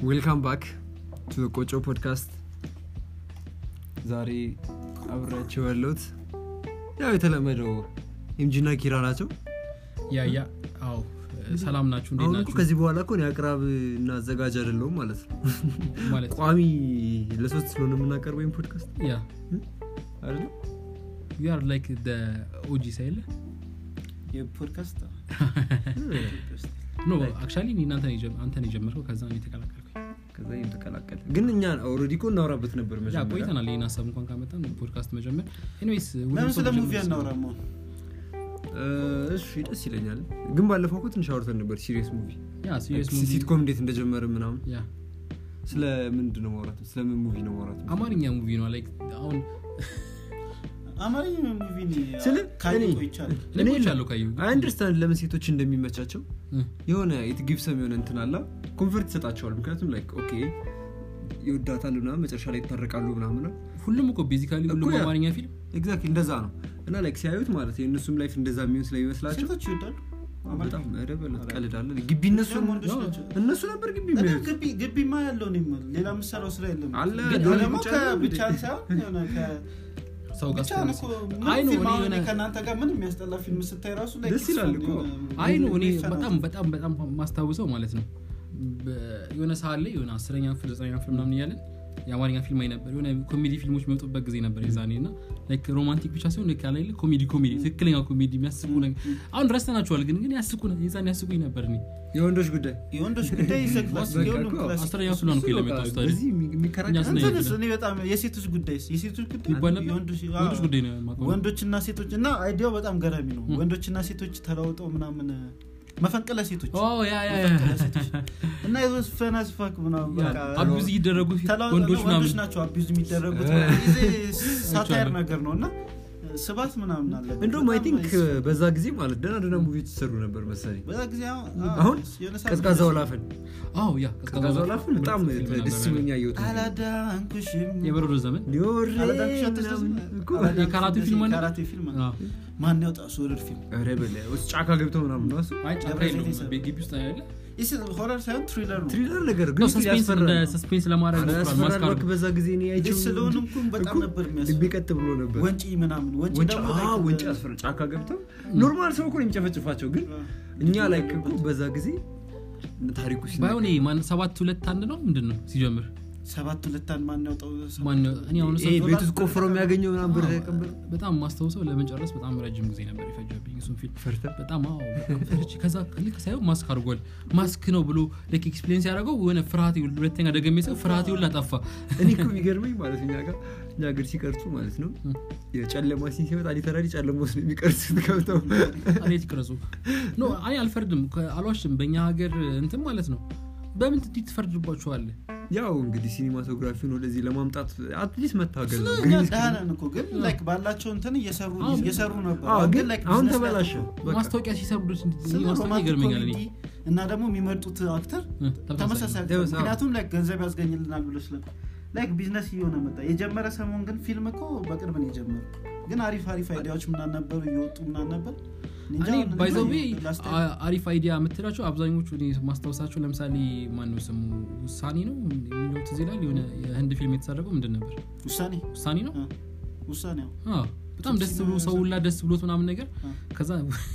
ዌልካም ባክ ቱ ቆጮ ፖድካስት ዛሬ አብሬያቸው ያለሁት ያው የተለመደው ኤምጂና ኪራ ናቸው ያ ያ አዎ ሰላም ናችሁ እንዴት አሁን እኮ ናችሁ ከዚህ በኋላ እኮ እኔ አቅራብ እና አዘጋጅ አይደለሁም ማለት ነው ማለት ቋሚ ለሶስት ስለሆነ የምናቀርበው ይህን ፖድካስት ያ አይደለ ዩ አር ላይክ ደ ኦጂ ሳይለ የፖድካስት ኖ አክቹዋሊ አንተን የጀመርከው ከዛ ነው የተቀላቀልኩኝ ከዛ ይህም ተቀላቀለ ግን እኛ ኦልሬዲ እኮ እናወራበት ነበር ያ መጀመሪያ ቆይተናል ይህን ሀሳብ እንኳን ካመጣን ፖድካስት መጀመር ኤኒዌይስ ለምን ስለ ሙቪ አናወራማ እ፣ እሺ ደስ ይለኛል ግን ባለፈው እኮ ትንሽ አውርተን ነበር ሲሪየስ ሙቪ ያ ሲሪየስ ሙቪ ሲትኮም እንዴት እንደጀመረ ምናምን ያ ስለ ምንድን ነው ማውራት ስለምን ሙቪ ነው ማውራት አማርኛ ሙቪ ነው ላይክ አሁን አማርኛ ሙቪ ስለ ካየ እኔ- ቆይቻለሁ እኔ እኔ ቆይቻለሁ ካየሁ አይ አንደርስታንድ ለምን ሴቶች እንደሚመቻቸው እ፣ የሆነ የትጊብሰም የሆነ እንትን አላ ኮንፈርት ይሰጣቸዋል ምክንያቱም ላይክ ኦኬ ይወዳታሉ ምናምን መጨረሻ ላይ ይታረቃሉ ምናምን ነው ሁሉም እኮ ቤዚካሊ ሁሉም እኮ ያ- አማርኛ ፊልም ኤግዛክትሊ እንደዛ ነው እና ላይክ ሲያዩት ማለት የእነሱም ላይፍ እንደዛ የሚሆን ስለሚመስላቸው ሴቶች ይወዳሉ በጣም ኧረ በለው ቀልዳለን ግቢ እነሱ እነሱም ወንዶች ናቸው እነሱ ነበር ግቢ እኔ የሚያዩት ግቢ ግቢማ ያለው ነው የምልህ። ሌላ የምሰራው ስራ የለም አለ ግን ዶሮ ደግሞ ብቻ ነው ከብቻ እንዴ? ሳይሆን የሆነ ከ- ሰው ጋር ብቻ ነው ስትሆን እኮ አይ ምንም ነው ፊልም እኔ አሁን እኔ የሆነ- ከእናንተ ጋር ምንም የሚያስጠላ ፊልም ስታይ ራሱ ላይ ደስ ይላል እኮ። አይ ነው እኔ የሆነ በጣም በጣም በጣም ማስታውሰው ማለት ነው በ- የሆነ ሰዓት ላይ የሆነ አስረኛ ክፍል ዘጠነኛ ክፍል ምናምን እያለን የአማርኛ ፊልም አይ ነበር የሆነ ኮሜዲ ፊልሞች የሚወጡበት ጊዜ ነበር የዛኔ እና ላይክ ሮማንቲክ ብቻ ሲሆን ልክ ያለ የለ ኮሜዲ ኮሜዲ ትክክለኛ ኮሜዲ የሚያስቁ ነገር አሁን ረስተናቸዋል ግን ግን ያስቁ የዛኔ ያስቁኝ ነበር እኔ የወንዶች ጉዳይ የወንዶች ጉዳይ ይዘግላል በቃ የሁሉም እኮ ክላሲክ አስረኛ ክፍል ነው እኮ እሱ የለመጣው በቃ ስታዲ በዚህ የሚ- የሚከራከር እኛ ስናይ እንትንስ ነበር። እኔ በጣም የሴቶች ጉዳይ የሴቶች ጉዳይ ይባል ነበር የወንዶች ወንዶች አዎ። ጉዳይ ነው የማውቀው። ወንዶችና ሴቶች እና አይዲያው በጣም ገራሚ ነው ም። ወንዶችና ሴቶች ተለውጠው ምናምን መፈንቅለ ሴቶች ኦ ያ ያ ያ መፈንቅለ ሴቶች እና የዞስ ፈናስፋክ ምናምን በቃ አቢዝ እየደረጉ ተለውጠው ወንዶች ወንዶች ምናምን ናቸው አቢዝ የሚደረጉት እ። ጊዜ ሳታየር አይቼዋለሁ። ነገር ነው እና ስባት ምናምን አለ እንደውም አይ በጣም ቲንክ ይስ- በዛ ጊዜ ማለት ደህና ደህና ሙቪዎች ይሰሩ ነበር መሰለኝ በዛ ጊዜ አሁን አሁን የሆነ ሰዓት ቀዝቃዛው ላፍን አዎ ያ ቀዝቃዛው ላፍን በጣም ፊልም ነበር ደስ ብሎኛ እየወጡ አላዳንኩሽም የበረዶ ዘመን ሊወሬ አላዳንኩሽ አትስደስም? ምናምን እኮ አላዳንኩሽ የካራቴ ደስ- ፊልም አለ? ካራቴ ፊልም አለ። አዎ። ማን ያውጣ ሶለር ፊልም ኧረ በላይ ውስጥ ጫካ ገብተው ምናምን ነው እሱ አይ ጫካ ደብረ ዘይት የለውም የሰራው። ግቢ ውስጥ ያለ ሆረር ሳይሆን ትሪለር ነው ትሪለር ነገር ግን ሰስፔንስ ያስፈራል። እንደ ሰስፔንስ ለማድረግ ኧረ ሞክሯል ያስፈራል ማስካሩ እባክህ በዛ ጊዜ እኔ አይቼው ልጅ ስለሆኑ እንኳን በጣም እኮ ነበር ልቤ የሚያስፈራው። ቀጥ ብሎ ነበር ወንጪ ምናምን ወንጪ ወንጭ ደግሞ አዎ፣ like ወንጭ በ- ያስፈራል ጫካ ገብተው ኖርማል ሰው እኮ ነው የሚጨፈጭፋቸው ግን እኛ ላይ እኮ በዛ ጊዜ ታሪኩ ባይሆን ይሄ ማን ሰባት ሁለት አንድ ነው ምንድን ነው ሲጀምር ሰባት ሁለት አንድ ማን ያውጣው ሰባት ማን እኔ አሁን ይሄ ቤት ውስጥ ቆፍሮ የሚያገኘው ምናምን ብር አዎ፣ ተቀበል በጣም ማስታውሰው ለመጨረስ በጣም ረጅም ጊዜ ነበር የፈጀብኝ እሱን ፊልም ፈርተ በጣም አዎ በጣም ፈርቼ ከዛ ልክ ሳይሆን ማስክ አድርጓል ማስክ ነው ብሎ ልክ ኤክስፒሪንስ ያደረገው የሆነ ፍርሃት ሁለተኛ ደገሜ ሰው ፍርሃት ሁላ ጠፋ እኔ እኮ የሚገርመኝ ማለት እኛ ጋር እኛ ሀገር ሲቀርጹ ማለት ነው ም። የጨለማ ሲን ሲመጣ ሊተራሊ ጨለማ ውስጥ ነው የሚቀርጹት ገብተው እኔት ይቅረጹ ኖ እኔ አልፈርድም ከ- አልዋሽም በእኛ ሀገር እንትን ማለት ነው በምን እንዲህ ትፈርድባችኋለ ያው እንግዲህ ሲኒማቶግራፊውን ወደዚህ ለማምጣት አትሊስት መታገል ነው እኛ ግሪን ደህና ስክሪን ነን እኮ ግን ላይክ ባላቸው እንትን እየሰሩ አዎ። እየሰሩ ነበር አዎ፣ አሁን ግን like አሁን business ላይ ተበላሸ አተኮሩ። በቃ። ማስታወቂያ ሲሰሩ ድረስ ስለ ማስታወቂያ ሮማንቲክ ይገርመኛል እኔ ኮሜዲ እና ደግሞ የሚመርጡት አክተር እ፣ ተመሳሳይ ተመሳሳይ አክተር ተመሳሳይ። ምክንያቱም ላይክ ገንዘብ ያስገኝልናል ብሎ ስለ ላይክ ቢዝነስ እየሆነ መጣ የጀመረ ሰሞን ግን ፊልም እኮ በቅርብ ነው የጀመሩ ግን አሪፍ አሪፍ አይዲያዎች ምናምን ነበሩ እየወጡ ምናምን ነበር እንጃ እኔ አሁን ባይዘዌ last time- አሪፍ አይዲያ የምትላቸው አብዛኞቹ እኔ ማስታወሳቸው ለምሳሌ ማነው ስሙ ውሳኔ ነው የሚለው ትዝ ይላል የሆነ የህንድ ፊልም የተሰረቀው ምንድን ነበር ውሳኔ ውሳኔ ነው አ፣ ውሳኔ አዎ። አዎ፣ በጣም ደስ ብሎ ሰው ሁላ ደስ ብሎት ምናምን ነገር አ። ከዛ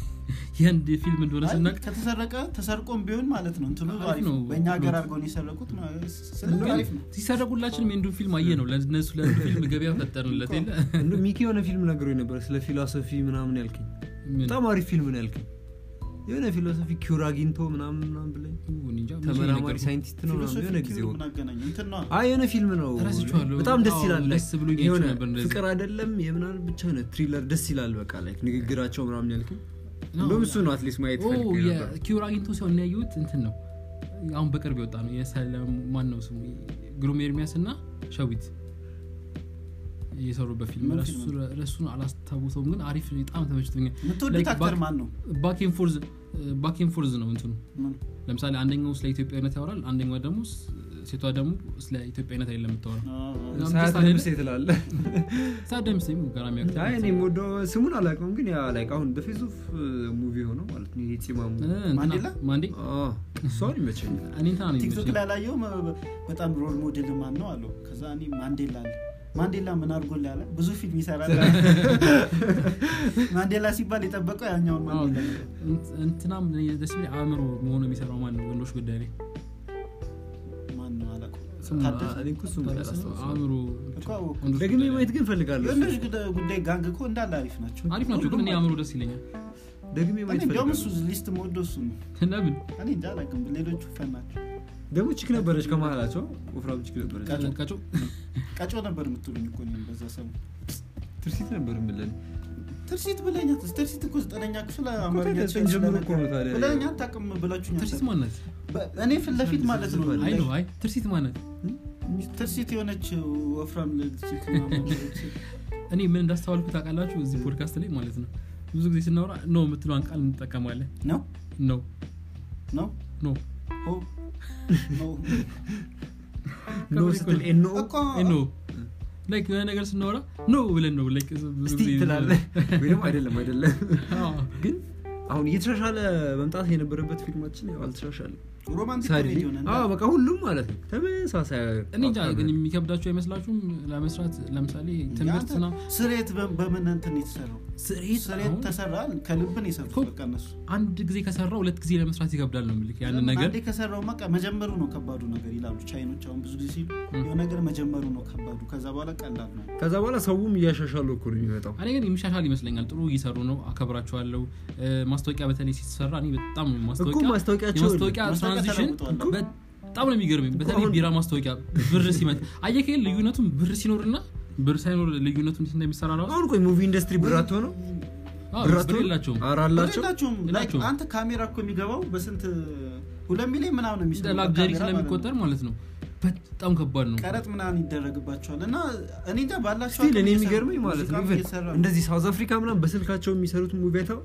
የህንድ ፊልም እንደሆነ አይ፣ ስናቅ ከተሰረቀ ተሰርቆም ቢሆን ማለት ነው እንትኑ አሪፍ አሪፍ ነው ነው። በእኛ ሀገር አድርገው ነው የሰረቁት ስለዚህ አሪፍ ነው ሲሰረቁላችንም የህንዱን ፊልም አየ ነው ለነሱ ለህንዱ ፊልም ገበያ ፈጠርንለት የለ እንደው ሚኪ የሆነ ፊልም ነግሮ ነበር ስለ ፊሎሶፊ ምናምን ያልከኝ ምን? በጣም አሪፍ ፊልም ነው ያልከኝ የሆነ ፊሎሶፊ ኪውር አግኝቶ ምናምን ምናምን ብለኝ እኔ እንጃ፣ መቼ ተመራማሪ ነገርኩህ? ሳይንቲስት ነው ምናምን ፊሎሶፊ የሆነ ጊዜ ኪውር ወቅ ምን አገናኘው? እንትን ነው አይ የሆነ ፊልም ነው ረስቼዋለሁ። በጣም ደስ አዎ፣ ይላል ደስ ብሎኝ የሆነ አይቼው ነበር እንደዚህ። ፍቅር አይደለም የምናምን ብቻ ሆነ ትሪለር ደስ ይላል በቃ ላይ ንግግራቸው ምናምን ያልከኝ ነው። እንደውም እሱ ነው አትሊስት ማየት ኦ፣ ፈልጌ ነበር የኪውር አግኝቶ ሲሆን የሚያየሁት እንትን ነው አሁን በቅርብ የወጣ ነው የሰለም ማን ነው ስሙ ግሩም ኤርሚያስ እና ሸዊት የሰሩበት ፊልም ምን ረሱ- ፊልም ረሱን አላስታውሰውም ግን አሪፍ በጣም ተመችቶኛል የምትወዱት Like አክተር back- ማን ነው ባኬን ፎርዝ ባኬን ፎርዝ ነው እንትኑ ምን? ለምሳሌ አንደኛው ስለ ኢትዮጵያዊነት ያወራል አንደኛው ደግሞ ስ- ሴቷ ደግሞ ስለ ኢትዮጵያዊነት አይደለም የምታወራው አዎ። ሳያት አይደለ? ደምሴ ትላለ ሳደም ስም ገራሚ አክተር አይ እኔ የምወደው ስሙን አላውቀውም ግን ያ ላይክ አሁን በፌዝ ኦፍ ሙቪ ሆነው ማለት ነው ይሄ ጺማሙ እ፣ እንትና- ማንዴላ? ማንዴ አዎ፣ እሷን ይመቸኛል እኔ እንትና ነው ቲክቶክ የሚመስለኝ። ላይ ላየው በጣም ሮል ሞዴል ማን ነው አለው ከዛ እኔ ማንዴላ አለ ማንዴላ ምን አድርጎል ያለ ብዙ ፊልም ይሰራል ማንዴላ ሲባል የጠበቀው ያኛውን አዎ፣ ማንዴላ ነው። እንት- እንትናም ደስ የሚል አእምሮ መሆኑ የሚሰራው ማን ነው ወንዶች ጉዳይ ላይ ማን ነው አላውቅም። ስሙ ታደሰ? እኔ እኮ እሱን ታደሰ ነው? አላስታውሰውም። አእምሮ እኮ አወኩት። ወንዶች ደግሜ ጉዳይ ላይ። ማየት ግን ፈልጋለሁ የወንዶች ጉዳይ- ጉዳይ ጋንግ እኮ እንዳለ አሪፍ ናቸው አሪፍ ናቸው ግን እኔ አእምሮ ደስ ይለኛል ደግሜ እኔ ማየት እንዲያውም እሱ ፈልጋለሁ ሊስት መወደው እሱ ነው ለምን እኔ እንጃ አላውቅም ሌሎቹ ፈን ናቸው ደግሞ ችክ ነበረች ከመሀላቸው ወፍራም ችክ ነበረች ቀጮ። ቀጮ ቀጮ ነበር የምትሉኝ እኮ እኔም በዛ ሰሞን ትርሲት ነበር የምለን ትርሲት ብለኛት ትርሲት እኮ ዘጠነኛ ክፍል አማርኛ ከዘጠኝ ጀምሮ እኮ ነው ታዲያ። ብለኛ አታውቅም ብላችሁኛል ትርሲት ማነት በ- እኔ ፊት ለፊት ማለት ነው አይ ነው አይ ትርሲት ማነት ትርሲት የሆነች ወፍራም ልጅ ምናምን ልጅ። እኔ ምን እንዳስተዋልኩ ታውቃላችሁ እዚህ ፖድካስት ላይ ማለት ነው ብዙ ጊዜ ስናወራ ኖ የምትለዋን ቃል እንጠቀማለን ነው ነው ነው ኖ ሆ ነው ኖ ስትል ኤኖ እኮ ኖ ላይክ የሆነ ነገር ስናወራ ኖ ብለን ነው ላይክ ብዙ እስቲ ጊዜ- ትላለ ወይም አይደለም አይደለም አዎ። ግን አሁን እየተሻሻለ መምጣት የነበረበት ፊልማችን ያው አልተሻሻለም ሮማንቲክ ሳድሊ ኮሜዲ ሆነ አዎ በቃ ሁሉም ማለት ነው ተመሳሳይ እኔ እንጃ ግን የሚከብዳቸው አይመስላችሁም ለመስራት ለምሳሌ ትምህርት ና ስሬት በ- በምን እንትን የተሰራው ስሬት ስሬት አሁን ተሰራ ከልብን የሰሩት እኮ በቃ እነሱ አንድ ጊዜ ከሰራ ሁለት ጊዜ ለመስራት ይከብዳል ነው ምልክ ያንን ነገር አንዴ ከሰራው በቃ መጀመሩ ነው ከባዱ ነገር ይላሉ ቻይኖች አሁን ብዙ ጊዜ ሲሉ የሆነ ነገር መጀመሩ ነው ከባዱ ከዛ በኋላ ቀላል ነው ከዛ በኋላ ሰውም እያሻሻሉ እኮ ነው የሚመጣው እኔ ግን የሚሻሻል ይመስለኛል ጥሩ እየሰሩ ነው አከብራቸዋለሁ እ፣ ማስታወቂያ በተለይ ሲሰራ እኔ በጣም እኮ ማስታወቂያ ማስታወቂያቸው የማስታወቂያ ማስታወቂያ ትራንዚሽን ተለውጠዋል። በጣም ነው የሚገርመኝ በተለይ አሁን- ቢራ ማስታወቂያ ብር ሲመጣ አየከል ልዩነቱን ብር ሲኖርና ብር ሳይኖር ልዩነቱ እንዴት እንደሚሰራ ራሱ አሁን ቆይ ሙቪ ኢንዱስትሪ ብራት ሆነው አዎ፣ ብራት ብር ሆነው የላቸውም ኧረ አላቸው የላቸውም Like የላቸውም። አንተ ካሜራ እኮ የሚገባው በስንት ሁለት ሚሊዮን ምናምን ነው እንደ የሚሰራው ላግዠሪ በካሜራ ማለት ነው። ስለሚቆጠር ማለት ነው በጣም ከባድ ነው ቀረጥ ምናምን ይደረግባቸዋል እና እኔ እንጃ ባላቸው ስቲል አቅም እኔ እየሰሩ- የሚገርመኝ ማለት ነው ሙዚቃም ኢቨን እየሰራ ነው። እንደዚህ ሳውዝ አፍሪካ ምናምን በስልካቸው የሚሰሩት ሙቪ አይተው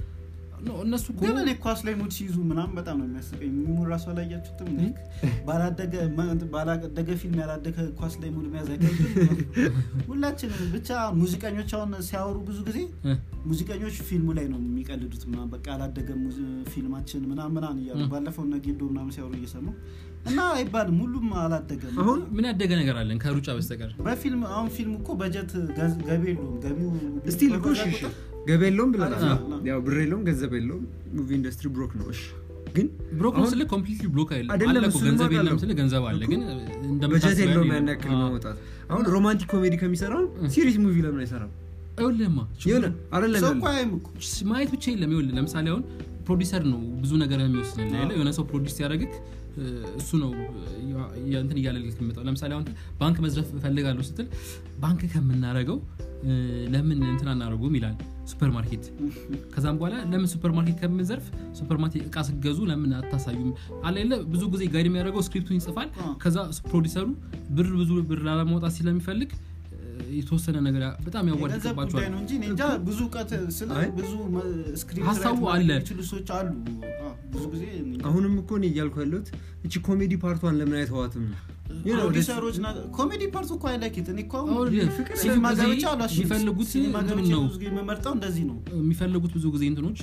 ኖ፣ እነሱ እኮ ግን እኔ ኳስ ላይ ሙድ ሲይዙ ምናምን በጣም ነው የሚያስቀኝ ሚሙ ራሱ አላያችሁትም Like ባላደገ ማ- ባላደገ ፊልም ያላደገ ኳስ ላይ ሙድ መያዝ አይከብድም ሁላችንም ብቻ ሙዚቀኞች አሁን ሲያወሩ ብዙ ጊዜ እ፣ ሙዚቀኞች ፊልሙ ላይ ነው የሚቀልዱት ምናምን በቃ ያላደገ ሙዚ- ፊልማችን ምናምን ምናምን እያሉ እ። ባለፈው እነ ጌዶ ምናምን ሲያወሩ እየሰማሁ እና አይባልም ሁሉም አላደገም አሁን ምን ያደገ ነገር አለን ከሩጫ በስተቀር በፊልም አሁን ፊልም እኮ በጀት ገዝ- ገቢ የለውም ገቢው ስቲል እኮ እሺ እሺ ገቢ የለውም ብለናል አዎ። ያው ብር የለውም ገንዘብ የለውም ሙቪ ኢንዱስትሪ ብሮክ ነው እሺ ግን ብሮክ አሁን ስለ ኮምፕሊትሊ ብሎክ አይደለም አይደለም፣ አለ እኮ እሱንም ገንዘብ የለም አውቃለሁ። ስለ ገንዘብ አለ እኮ ግን በጀት እንደምታስበው የለውም ያህል ያን ያክል አዎ። ማውጣት አሁን ሮማንቲክ ኮሜዲ ከሚሰራው ሲሪየስ ሙቪ ለምን አይሰራም ይኸውልህማ የሆነ አይደለም ሰው ያለው። እኮ አያይም እኮ ማየት ብቻ የለም ይኸውልህ ለምሳሌ አሁን ፕሮዲሰር ነው ብዙ ነገር የሚወስንልህ አይደለ? የሆነ ሰው ፕሮዲስ ሲያደርግህ እ፣ እሱ ነው ያ- ያ- እንትን እያለልህ የሚመጣው ለምሳሌ አሁን ባንክ መዝረፍ እፈልጋለሁ ስትል ባንክ ከምናደርገው እ፣ ለምን እንትን አናደርጉም ይላል ሱፐር ማርኬት ከዛም በኋላ ለምን ሱፐር ማርኬት ከምንዘርፍ ሱፐር ማርኬት እቃ ስገዙ ለምን አታሳዩም አለ የለ ብዙ ጊዜ ጋይድ የሚያደርገው ስክሪፕቱን ይጽፋል አዎ። ከዛ ፕሮዲሰሩ ብር ብዙ ብር ላለማውጣት ስለሚፈልግ እ፣ የተወሰነ ነገር ያ- በጣም የገንዘብ ያዋድቅባቸዋል ጉዳይ ነው እንጂ እኔ እንጃ ብዙ እውቀት ስለ አይ። ብዙ መ- ስክሪፕት ሀሳቡ ራይት ማድረግ አለ። የሚችሉ ሰዎች አሉ አዎ፣ ብዙ ጊዜ እኔ እንጃ። አሁንም እኮ እኔ እያልኩ ያለሁት እቺ ኮሜዲ ፓርቷን ለምን አይተዋትም You know, ፕሮዲሰሮች ና- ኮሜዲ ፓርት እኮ አይላኪት እኔ እኮ አሁን አሁን ፍቅር ሲኒማ ብዙ ጊዜ ገብቼ አላሽም የሚፈልጉት ሲኒማ እንትኑን ገብቼ ነው ብዙ ጊዜ የምመርጠው እንደዚህ ነው የሚፈልጉት ብዙ ጊዜ እንትኖች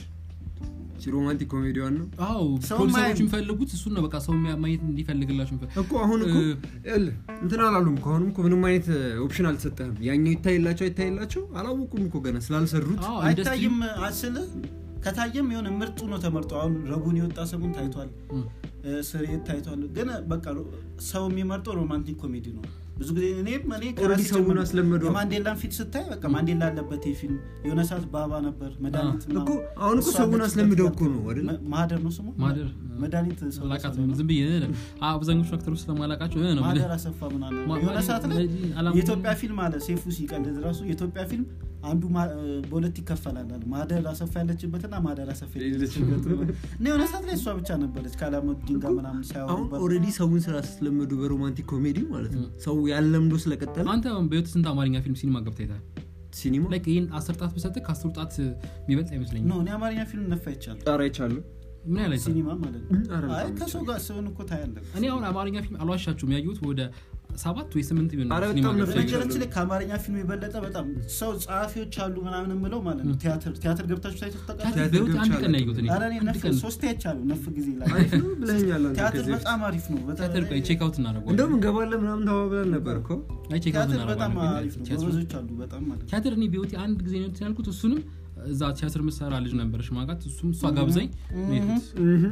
እቺ ሮማንቲክ ኮሜዲዋን ነው አዎ ሰው ፕሮዲሰሮች ማየት- የሚፈልጉት እሱን ነው በቃ ሰው የሚያ- ማየት እንዲፈልግላቸው የሚፈልግ እኮ አሁን እኮ እ- ይኸውልህ፣ እንትን አላሉም እኮ አሁንም እኮ ምንም አይነት ኦፕሽን አልተሰጠህም ያኛው ይታይላቸው አይታይላቸው አላወቁም እኮ ገና ስላልሰሩት አዎ ኢንዱስትሪ አይታይም አስል ከታየም የሆነ ምርጡ ነው ተመርጦ አሁን ረቡን የወጣ ሰሞን ታይቷል እ፣ እ፣ ስርየት ታይቷል ግን በቃ ሮ- ሰው የሚመርጠው ሮማንቲክ ኮሜዲ ነው ብዙ ጊዜ እኔም እኔ ኦልሬዲ ከራሴ ሰውን ጀምሮ አስለመደው የማንዴላን ፊት ስታይ በቃ ማንዴላ አለበት ይህ ፊልም የሆነ ሰዓት ባባ ነበር መድኃኒት ምናምን። እኮ አሁን እኮ እሷ ሰውን አለችበት አስለምደው እኮ ያልከው ነው አይደል? መ- ማህደር ነው ስሙ ማህደር መድኃኒት ሰው አላቃት ሰው ነው። ዝም ብዬ እ፣ አብዛኞቹ አክተሮች ስለማላቃቸው እ ነው የምልህ። ማህደር አሰፋ ምናምን ማ- የሆነ ማ- ሰዓት ላይ ማ- አላም- የኢትዮጵያ ፊልም አለ ሴፉ ሲቀልድ ራሱ የኢትዮጵያ ፊልም አንዱ ማ- በሁለት ይከፈላል አለ ማህደር አሰፋ ያለችበትና ማህደር አሰፋ የሌለችበት እና የሆነ ሰዓት ላይ እሷ ብቻ ነበረች ከአላሙዲን ጋር ምናምን አሁን ሳያወሩ ኦልሬዲ ሰውን ስላስለመዱ በሮማንቲክ ኮሜዲ ማለት ነው እ። ሰው ያለምዶ ስለቀጠለ አንተ በህይወት ስንት አማርኛ ፊልም ሲኒማ ገብተህ አይተሃል? ሲኒማ ላይክ ይህን አስር ጣት ብሰጥህ ከአስሩ ጣት የሚበልጥ አይመስለኝም ነው እኔ አማርኛ ፊልም ነፋ ይቻል ጣራ ይቻሉ ምን ያህል አይተሃል? ሲኒማ ማለት ነው ኧረ አይ በጣም ከሰው ጋር ሲሆን እኮ ታያለህ እኔ አሁን አማርኛ ፊልም አልዋሻችሁም ያየሁት ወደ ሰባት ወይ ስምንት ቢሆን ኧረ ሲኒማ በጣም ገብቼ ነበር ያየሁት። በነገራችን ላይ ከአማርኛ ፊልም የበለጠ በጣም ሰው ጸሐፊዎች አሉ ምናምን ምለው ማለት ነው ቲያትር ቲያትር ገብታችሁ ታይቶ ቲያትር ታውቃላችሁ? በህይወት አንድ ቀን ነው ያየሁት እኔ። ኧረ እኔ አንድ ነፍ ቀን ሶስቴ አይቻለሁ ነፍ ጊዜ ላይ አሪፍ ነው ብለኸኛል አንተ ቲያትር ከዚህ በፊት። በጣም አሪፍ ነው ቲያትር ቆይ ቼክ አውት እናደርገዋለን እንደውም እንገባለን ምናምን ተባብለን ነበር እኮ አይ ቼክ አውት ቲያትር በጣም እናደርገዋለን አሪፍ ነው ቲያትሩ- ጎበዞች አሉ በጣም ማለት ነው ቲያትር እኔ በህይወቴ አንድ ጊዜ ነው እንትን ያልኩት እሱንም እዛ ቲያትር ምሰራ ልጅ ነበረች ማቃት እሱም እሷ ጋብዛኝ ነው የሄድኩት።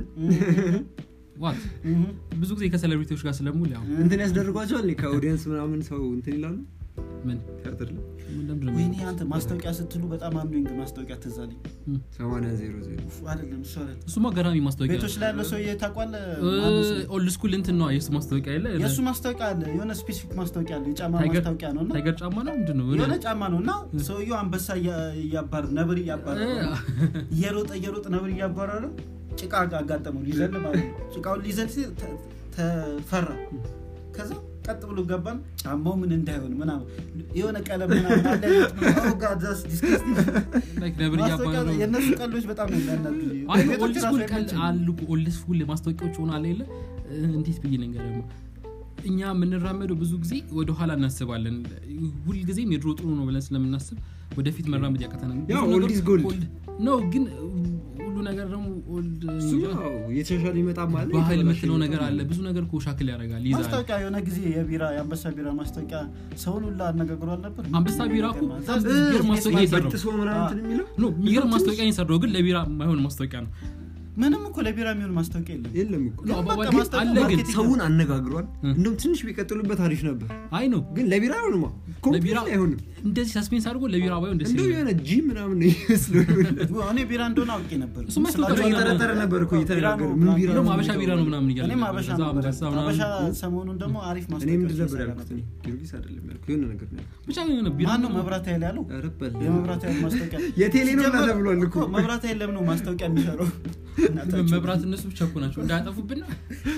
ዋት እህ። ብዙ ጊዜ ከሴሌብሪቲዎች ጋር ስለሙል ያው እንትን ያስደርጓቸዋል እኔ ከኦዲየንስ ምናምን ሰው እንትን ይላሉ ምን ቲያትር ላይ ለምንድን ነው ወይኔ አንተ ማስታወቂያ ስትሉ በጣም አምዶኝ ማስታወቂያ ትዝ አለኝ ሰማንያ ዜሮ ዜሮ ኡፍ፣ አይደለም እሱ አይደለም እሱማ ገራሚ ማስታወቂያ ቤቶች ላይ ያለው ሰውዬ ታውቋለህ ኦልድ ስኩል እንትን ነው የእሱ ማስታወቂያ የለ የእሱ ማስታወቂያ አለ የሆነ ስፔሲፊክ ማስታወቂያ አለ የጫማ ታይገር- ማስታወቂያ ነው እና ታይገር ጫማ ነው ምንድን ነው የሆነ ጫማ ነው እና ሰውየው አንበሳ እያ- እያባር ነብር እያባረ እየሮጠ እየሮጠ ነብር እያባረረ ጭቃ አጋጠመው ሊዘል ማለት ነው ጭቃውን ሊዘል ሲል ተ- ተፈራ ከዛ ቀጥ ብሎ ገባን ጫማው ምን እንዳይሆን ምናምን የሆነ ቀለም ምናምን አለ Oh God, that's disgusting። ላይክ ነብር ማስታወቂያ እያባረ ነው የእነሱ ቀሎች በጣም ነው የሚያናድዱ። አይ ቤቶች ኦልድ ራሱ ስኩል ቀል አይመቸኝም። አሉ ኦልድ ስኩል ማስታወቂያዎች ሆነ አለ የለ እንዴት ብዬ ነገር እኛ የምንራመደው ብዙ ጊዜ ወደኋላ እናስባለን ሁልጊዜም የድሮ ጥሩ ነው ብለን ስለምናስብ ወደፊት መራመድ ያቀተናል ያው ብዙ old ነገር is gold። old ነው ግን ሁሉ ነገር ደግሞ ኦልድ እሱ ያው የተሻሻለ ይመጣም አለ ባህል የተበላሸ የምትለው ነገር ይመጣም አለ ብዙ ነገር እኮ ሻክል ያደርጋል ይዛል ማስታወቂያ የሆነ ጊዜ የቢራ የአንበሳ ቢራ ማስታወቂያ ሰውን ሁላ አነጋግሯል ነበር አንበሳ ቢራ እኮ በጣም እ፣ የሚገርም ማስታወቂያ እ፣ የሰራው በጥሶ ምናምን እንትን የሚለው ኖ የሚገርም ማስታወቂያ የሰራው ግን ለቢራ የማይሆን ማስታወቂያ ነው ምንም እኮ ለቢራ የሚሆን ማስታወቂያ የለም የለም እኮ ነው በቃ አባባል ማስታወቂያ አለ ግን ማርኬቲንግ ሰውን አነጋግሯል እ። እንደውም ትንሽ ቢቀጥሉበት አሪፍ ነበር አይ ነው ግን ለቢራ አይሆንማ ለቢራ ኮምፕሊት አይሆንም እንደዚህ ሳስፔንስ አድርጎ ለቢራ ባይሆን ደስ እንደው ይለኛል የሆነ ጂም ምናምን ነው ይመስለው እኔ ቢራ እንደሆነ አውቄ ነበር እሱማ ስላቸው ይፈጠራል። እየጠረጠረ ነበር እኮ እየተነጋገሩ ቢራ ምን ነው ቢራ እንደውም ነው አበሻ ቢራ ነው ምናምን እያለ እኔም ነበር። አበሻ ከዛ ነበር አንበሳ ምናምን አበሻ ሰሞኑን ደግሞ አሪፍ እኔ ምንድን ማስታወቂያ ነበር ያልኩት እኔ ጊዮርጊስ አይደለም ያልኩት የሆነ ነገር ነው ያልኩት ብቻ የሆነ ቢራ ማን ነው ነው መብራት ኃይል ያለው ኧረ በል የመብራት ኃይል ማስታወቂያ የቴሌ ነው ሲጀመር ተብሏል እኮ መብራት ኃይል ለምን ነው ማስታወቂያ የሚሰራው እናታችሁ። መብራት እነሱ ብቻ እኮ ናቸው እንዳያጠፉብን ነው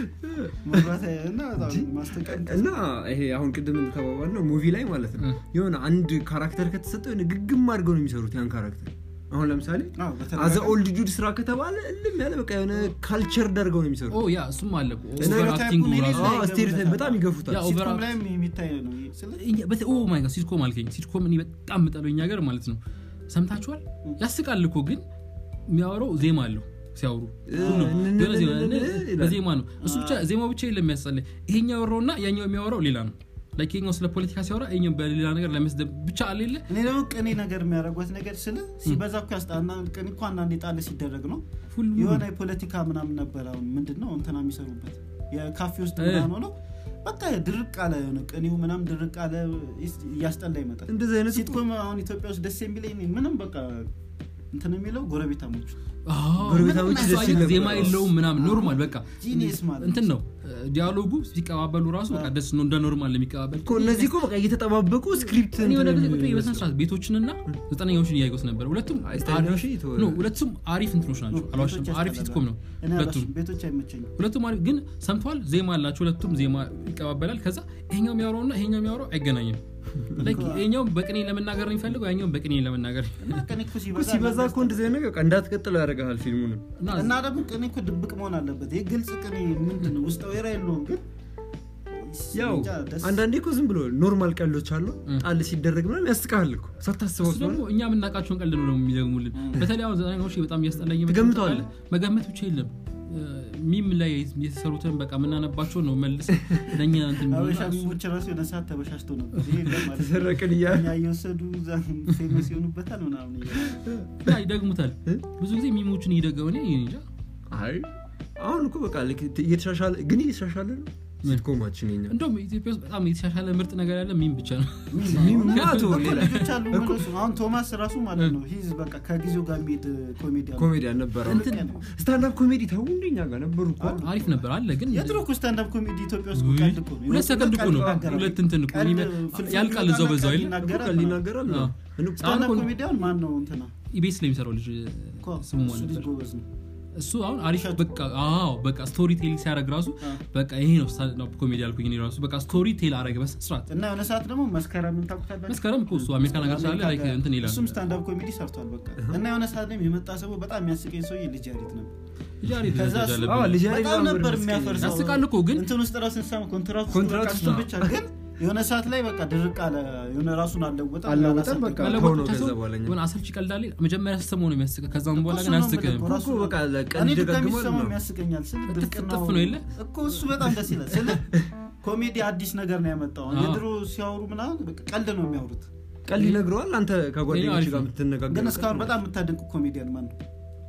መብራት ኃይል እና በጣም ማስታወቂያ እና ይሄ አሁን ቅድም እንደተባባል ነው ሙቪ ላይ ማለት ነው እ። የሆነ አንድ ካራክተር ከተሰጠው የሆነ ግግም አድርገው ነው የሚሰሩት ያን ካራክተር አሁን ለምሳሌ አዎ፣ በተለይ አዘ ኦልድ ጁድ ስራ ከተባለ እልም ያለ በቃ የሆነ ካልቸር ደርገው ነው የሚሰሩት ኦ ያ እሱም አለ እኮ እና ኦቨር አክቲንጉ ስቴሪዮታይፑን ራሱ የሌለ አዎ፣ ስቴሪዮታይፕ በጣም ይገፉታል ያ ኦቨር ሲትኮም አክት- ላይም የሚታይ ነው ስለ- እኛ- በተ- ኦ ማይ ጋድ ሲትኮም አልከኝ ሲትኮም እኔ በጣም የምጠለው እኛ ሀገር ማለት ነው ሰምታችኋል ያስቃል እኮ ግን የሚያወራው ዜማ አለው ሲያወሩ ሁሉም የሆነ ዜማ ይላል። በዜማ ነው እሱ ብቻ ዜማው ብቻ የለም የሚያስጸልይ ይሄኛው ያወራውና ያኛው የሚያወራው ሌላ ነው ላይክ ይሄኛው ስለ ፖለቲካ ሲያወራ ይሄኛው በሌላ ነገር ለመስደብ ብቻ አሌለ እኔ ደግሞ ቅኔ ነገር የሚያደርጓት ነገር ስለ ሲበዛ እኮ ያስጣና ቅኔ እኮ አንዳንዴ ጣል ሲደረግ ነው ሁሉ የሆነ የፖለቲካ ምናምን ነበር አሁን ምንድን ነው እንትና የሚሰሩበት የካፌ ውስጥ እ። ምናምን ሆነው በቃ ድርቅ አለ የሆነ ቅኔው ምናምን ድርቅ አለ እያስጠላ ይመጣል እንደዚህ አይነት ሲትኮም አሁን ኢትዮጵያ ውስጥ ደስ የሚለኝ ምንም በቃ እንትን የሚለው ጎረቤታሞች ጎረቤታሞች እሱ ደስ አይነት ይል ነበር። ዜማ የለውም ምናምን ኖርማል በቃ ጂኒየስ ማለት እንትን ነው ዲያሎጉ ሲቀባበሉ ራሱ በቃ ደስ ነው እንደ ኖርማል የሚቀባበል እኮ እነዚህ እኮ በቃ እየተጠባበቁ ስክሪፕት እኔ የሆነ ጊዜ እንትን ቁጭ ብዬ የሚመስለው። በስነ ስርዓት ቤቶችንና ዘጠነኛዎችን እያየሁት ነበር ሁለቱም አይ፣ ዘጠነኛው አሪፍ- ሺህ ይተወ- ኖ፣ ሁለቱም አሪፍ እንትኖች ናቸው አልዋሽም ቤቶች አሪፍ ያስጠላሉ። ሲትኮም ነው እኔ ሁለቱም አላሽም፣ ቤቶች አይመቸኝም ሁለቱም አሪፍ ግን ሰምተዋል ዜማ አላቸው ሁለቱም ዜማ ይቀባበላል ከዛ ይሄኛው የሚያወራውና ይሄኛው የሚያወራው አይገናኝም Like ይሄኛውም በቅኔ ለመናገር ነው የሚፈልገው ያኛውም በቅኔ ለመናገር እና ቅኔ እኮ እኮ ሲበዛ ሲበዛ እኮ እንደዚህ አይነት ነገር በቃ እንዳትቀጥለው ያደርግሃል ፊልሙንም እና እና ደግሞ ቅኔ እኮ ድብቅ መሆን አለበት ይህ ግልጽ ቅኔ ምንድን ነው ውስጥ ወይራ የለውም ግን ያው እንጃ ደስ- አንዳንዴ እኮ ዝም ብሎ ኖርማል ቀልዶች አሉ እ። ጣል ሲደረግ ምናምን ያስቃል እኮ ሳታስበው እሱ ደግሞ ስለሆነ እኛ የምናውቃቸውን ቀልድ ነው የሚደግሙልን በተለይ አሁን ዘጠናኛዎች በጣም እያስጠላኝ የመጣው ትገምተዋለህ? ታውቃለህ? መገመት ብቻ የለም ሚም ላይ የተሰሩትን በቃ የምናነባቸው ነው መልስ ለእኛ እንትን የሚሆኑና አበሻ እሱ- ሚሞች ራሱ የሆነ ሰዓት ተበሻሽቶ ነበር ይሄ የለም ማለት ነው። ተሰረቅን እያለ እኛ እየወሰዱ እዛ ፌመስ ይሆኑበታል ምናምን እያሉ። እና ይደግሙታል እ? ብዙ ጊዜ ሚሞችን እየደገሙ እኔ እንጃ አይ አሁን እኮ በቃ ልክ እየተሻሻለ ግን እየተሻሻለ ነው ሲትኮማችን የኛ እንደውም ኢትዮጵያ ውስጥ በጣም የተሻሻለ ምርጥ ነገር ያለ ሚም ብቻ ነው ሚም እኮ ማቶ ሌላ ልጆች አሉ እነሱ አሁን ቶማስ ራሱ ማለት ነው ሂዝ በቃ ከጊዜው ጋር የሚሄድ ኮሜዲያን ኮሜዲያን ነበረ እንትን ስታንዳፕ ኮሜዲ ተው እንደኛ ጋር ነበሩ እኮ አሪፍ ነበር አለ ግን የድሮ እኮ ስታንዳፕ ኮሜዲ ኢትዮጵያ ውስጥ ውይ፣ ቀልድ እኮ ነው። ሁለት ሰከንድ እኮ ነው ቀልድ ሁለት እንትን እኮ ቀልድ እኔ ፍልፍል ያልቃል እዛው በዛው አይደል ይናገራል እኮ ምናምን። ይናገራል አዎ። ስታንዳፕ አሁን እኮ ኮሜዲያን ማን ነው እንትና ኢቤስ ላይ የሚሰራው ልጅ እኮ ስሙ እሱ ማን ልጅ ነበር ጎበዝ ነው እሱ አሁን አሪፍ እሸቱ። በቃ አዎ በቃ ስቶሪ ቴሊንግ ሲያደርግ ራሱ አዎ። በቃ ይሄ ነው ስታንዳፕ ኮሜዲ ያልኩኝ እኔ ራሱ በቃ ስቶሪ ቴል አረገ በስነ ስርዓት እና የሆነ ሰዓት ደግሞ መስከረምን ታውቁታላችሁ? መስከረም እኮ እሱ አሜሪካ ነገር ስላለ አሜሪካ ላይ ጋር እንትን ይላል እሱም ስታንዳፕ ኮሜዲ ሰርቷል በቃ እና የሆነ ሰዓት ላይ የመጣ ሰው በጣም የሚያስቀኝ ሰውዬ ልጅ ያሪት ነበር ልጅ አሪፍ ከዛ ደረጃ እሱ- አለብን። አዎ፣ ልጅ አሪፍ በጣም ነበር ነበር መስቀል የሚያፈርሰው ያስቃል እኮ ግን እንትን ውስጥ ራሱ ስንሰማ ኮንትራት ውስጥ ኮንትራት በቃ ውስጥ እሱን ብቻ ግን የሆነ ሰዓት ላይ በቃ ድርቅ አለ የሆነ ራሱን አልለወጠም አልለወጠም፣ አላሳደገም። በቃ መለወጥ ከሆነ ብቻ ከዛ ሳይሆን በኋላ እኛ- የሆነ አሰልቺ ቀልዳሌ መጀመሪያ ስትሰማው ነው የሚያስቅ ከዛም በኋላ እኮ ግን እሱ ነው አያስቅም የምልህ፣ ራሱ እኮ በቃ ለቀን እኔ ድጋሚ ይደጋግማል ስሰማው ነው። የሚያስቀኛል ስል እጥፍ ድርቅናው እጥፍ ነው የለ? እኮ እሱ በጣም ደስ ይላል ስል ኮሜዲ አዲስ ነገር ነው ያመጣው አዎ። የድሮ ሲያወሩ ምናምን በቃ ቀልድ ነው የሚያወሩት ቀልድ ይነግረዋል አንተ ይሄ ከጓደኞች አሪፍ ጋር ነው። የምትነጋገር ግን እስካሁን በጣም የምታደንቁ ኮሜዲያን ማን ነው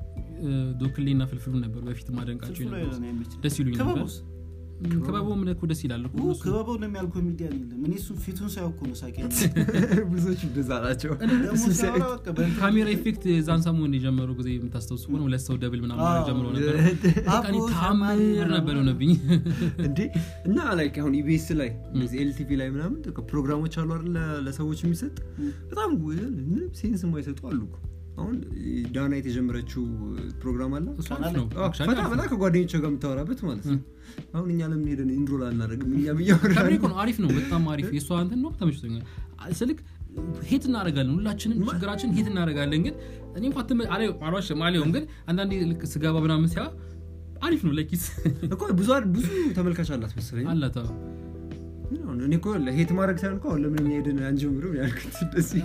ዶክሌና ፍልፍሉ ነበር በፊት ማደንቃቸው ፍልፍሉ የነበሩት። ነው የሚችል ደስ ይሉኝ ነበር ክበቡስ ክበቡም እኮ ደስ ይላል እኮ እነሱ። ክበበው ነው የሚያል ኮሜዲያን የለም እኔ እሱ ፊቱን ሳያውቅ እኮ ነው ሳቂ ብዙዎች እንደዛ ናቸው ደግሞ እሱን ሲያዩ- ሲያወራ በቃ በእንትን- ካሜራ ኢፌክት የዛን ሰሞን የጀመሩ ጊዜ የምታስታውሱ ከሆነ ሁለት ሰው ደብል ምናምን አዎ። ማድረግ ጀምሮ ነበር በቃ እኔ አቦ ተአምር ሸማኔ ነበር የሆነብኝ እንዴ እና ላይክ አሁን ኢቢኤስ ላይ እንደዚህ ኤልቲቪ ላይ ምናምን በቃ ፕሮግራሞች አሉ አይደል ለ- ለሰዎች የሚሰጥ በጣም ምንም ሴንስ የማይሰጡ አሉ እኮ። አሁን ዳና የተጀመረችው ፕሮግራም አለ እሱ አሪፍ ነው አዎ፣ Actually ፈታ አሪፍ ብላ ነው። ከጓደኞች ጋር የምታወራበት ማለት ነው አሁን እኛ ለምን ሄደን ኢንሮል አናደርግም እኛም ከምሬ እያወራን እኮ ነው አሪፍ ነው በጣም አሪፍ የእሷ እንትን ነው ተመችቶኛል ስልክ ሄት እናደርጋለን ሁላችንም ችግራችን ሄት እናደርጋለን ግን እኔ እንኳ ትም- አላየው- አልዋሽም አላየውም ግን አንዳንዴ ልክ ስገባ ምናምን ሲያ አሪፍ ነው ለኪስ እኮ ብዙ ብዙ ተመልካች አላት መሰለኝ አላት አዎ። ግን አሁን እኔ እኮ ሄት ማድረግ ሳይሆን እኮ አሁን ለምን እኛ ሄደን አንጀምርም ያልኩት እንደዚህ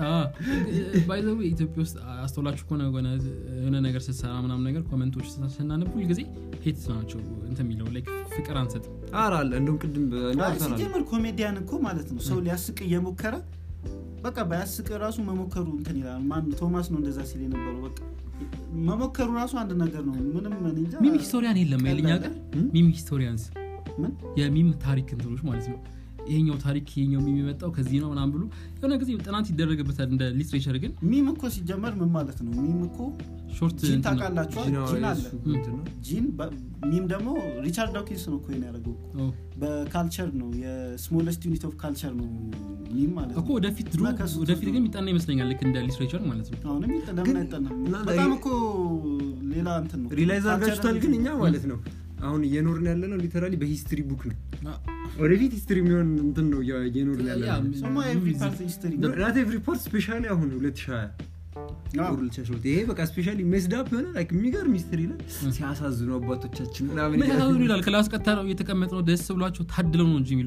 ባይዘዊ ኢትዮጵያ ውስጥ አስተውላችሁ ከሆነ የሆነ የሆነ ነገር ስትሰራ ምናምን ነገር ኮመንቶች ስናነብ ሁል ጊዜ ሄት ናቸው እንትን የሚለው ላይክ ፍቅር አንሰጥም ኧረ አለ እንደውም ቅድም አይ፣ እንዳልተናል ሲጀምር ኮሜዲያን እኮ ማለት ነው ሰው ሊያስቅ እየሞከረ በቃ ባያስቅ ራሱ መሞከሩ እንትን ይላል ማን ቶማስ ነው እንደዛ ሲል የነበረው በቃ መሞከሩ ራሱ አንድ ነገር ነው ምንም እኔ እንጃ ሚም ሂስቶሪያን የለም የለኛ ሀገር ሚም ሂስቶሪያንስ ምን የሚም ታሪክ እንትኖች ማለት ነው ይሄኛው ታሪክ ይሄኛው ሚም የመጣው ከዚህ ነው ምናምን ብሎ የሆነ ጊዜ ጥናት ይደረግበታል እንደ ሊትሬቸር ግን ሚም እኮ ሲጀመር ምን ማለት ነው ሚም እኮ ሾርት ጂን እንትን ነው። ታውቃላችኋል ጂና ጂን አለ የእሱ እንትን ነው። ጂን በ- ሚም ደግሞ ሪቻርድ ዳውኪንስ ነው እኮ ይሄን ያደረገው ኦ፣ በካልቸር ነው የስሞለስት ዩኒት ኦፍ ካልቸር ነው ሚም ማለት እኮ ነው ወደፊት ድሮ እና ከሱ ወደፊት ትቶ- ግን የሚጠና ይመስለኛል ልክ እንደ ሊትሬቸር ማለት ነው አሁንም ይጠ- ለምን ግን አይጠናም እና በጣም ላይ- እኮ ሌላ እንትን ነው ሪላይዝ አድርጋችሁታል ግን እኛ ካልቸራል ማለት ነው አሁን እየኖርን ያለ ነው ሊተራሊ በሂስትሪ ቡክ ነው አ- ወደፊት ሂስትሪ የሚሆን እንትን ነው እያ- እየኖርን ያለ ያ፣ ነው ሰማ ኤቭሪ ፓርት ሂስትሪ ናት ኤቭሪ ፓርት ስፔሻሊ አሁን 2020 አዎ። ኦር 2012 ይሄ በቃ ስፔሻሊ ሜስዳፕ የሆነ ላይክ የሚገርም ሂስትሪ ላይ ሲያሳዝኑ አባቶቻችን ምናምን ምን ያህሉ ይላል ክላስ ቀጥታ ነው እየተቀመጥ ነው ደስ ብሏቸው ታድለው ነው እንጂ የሚሉ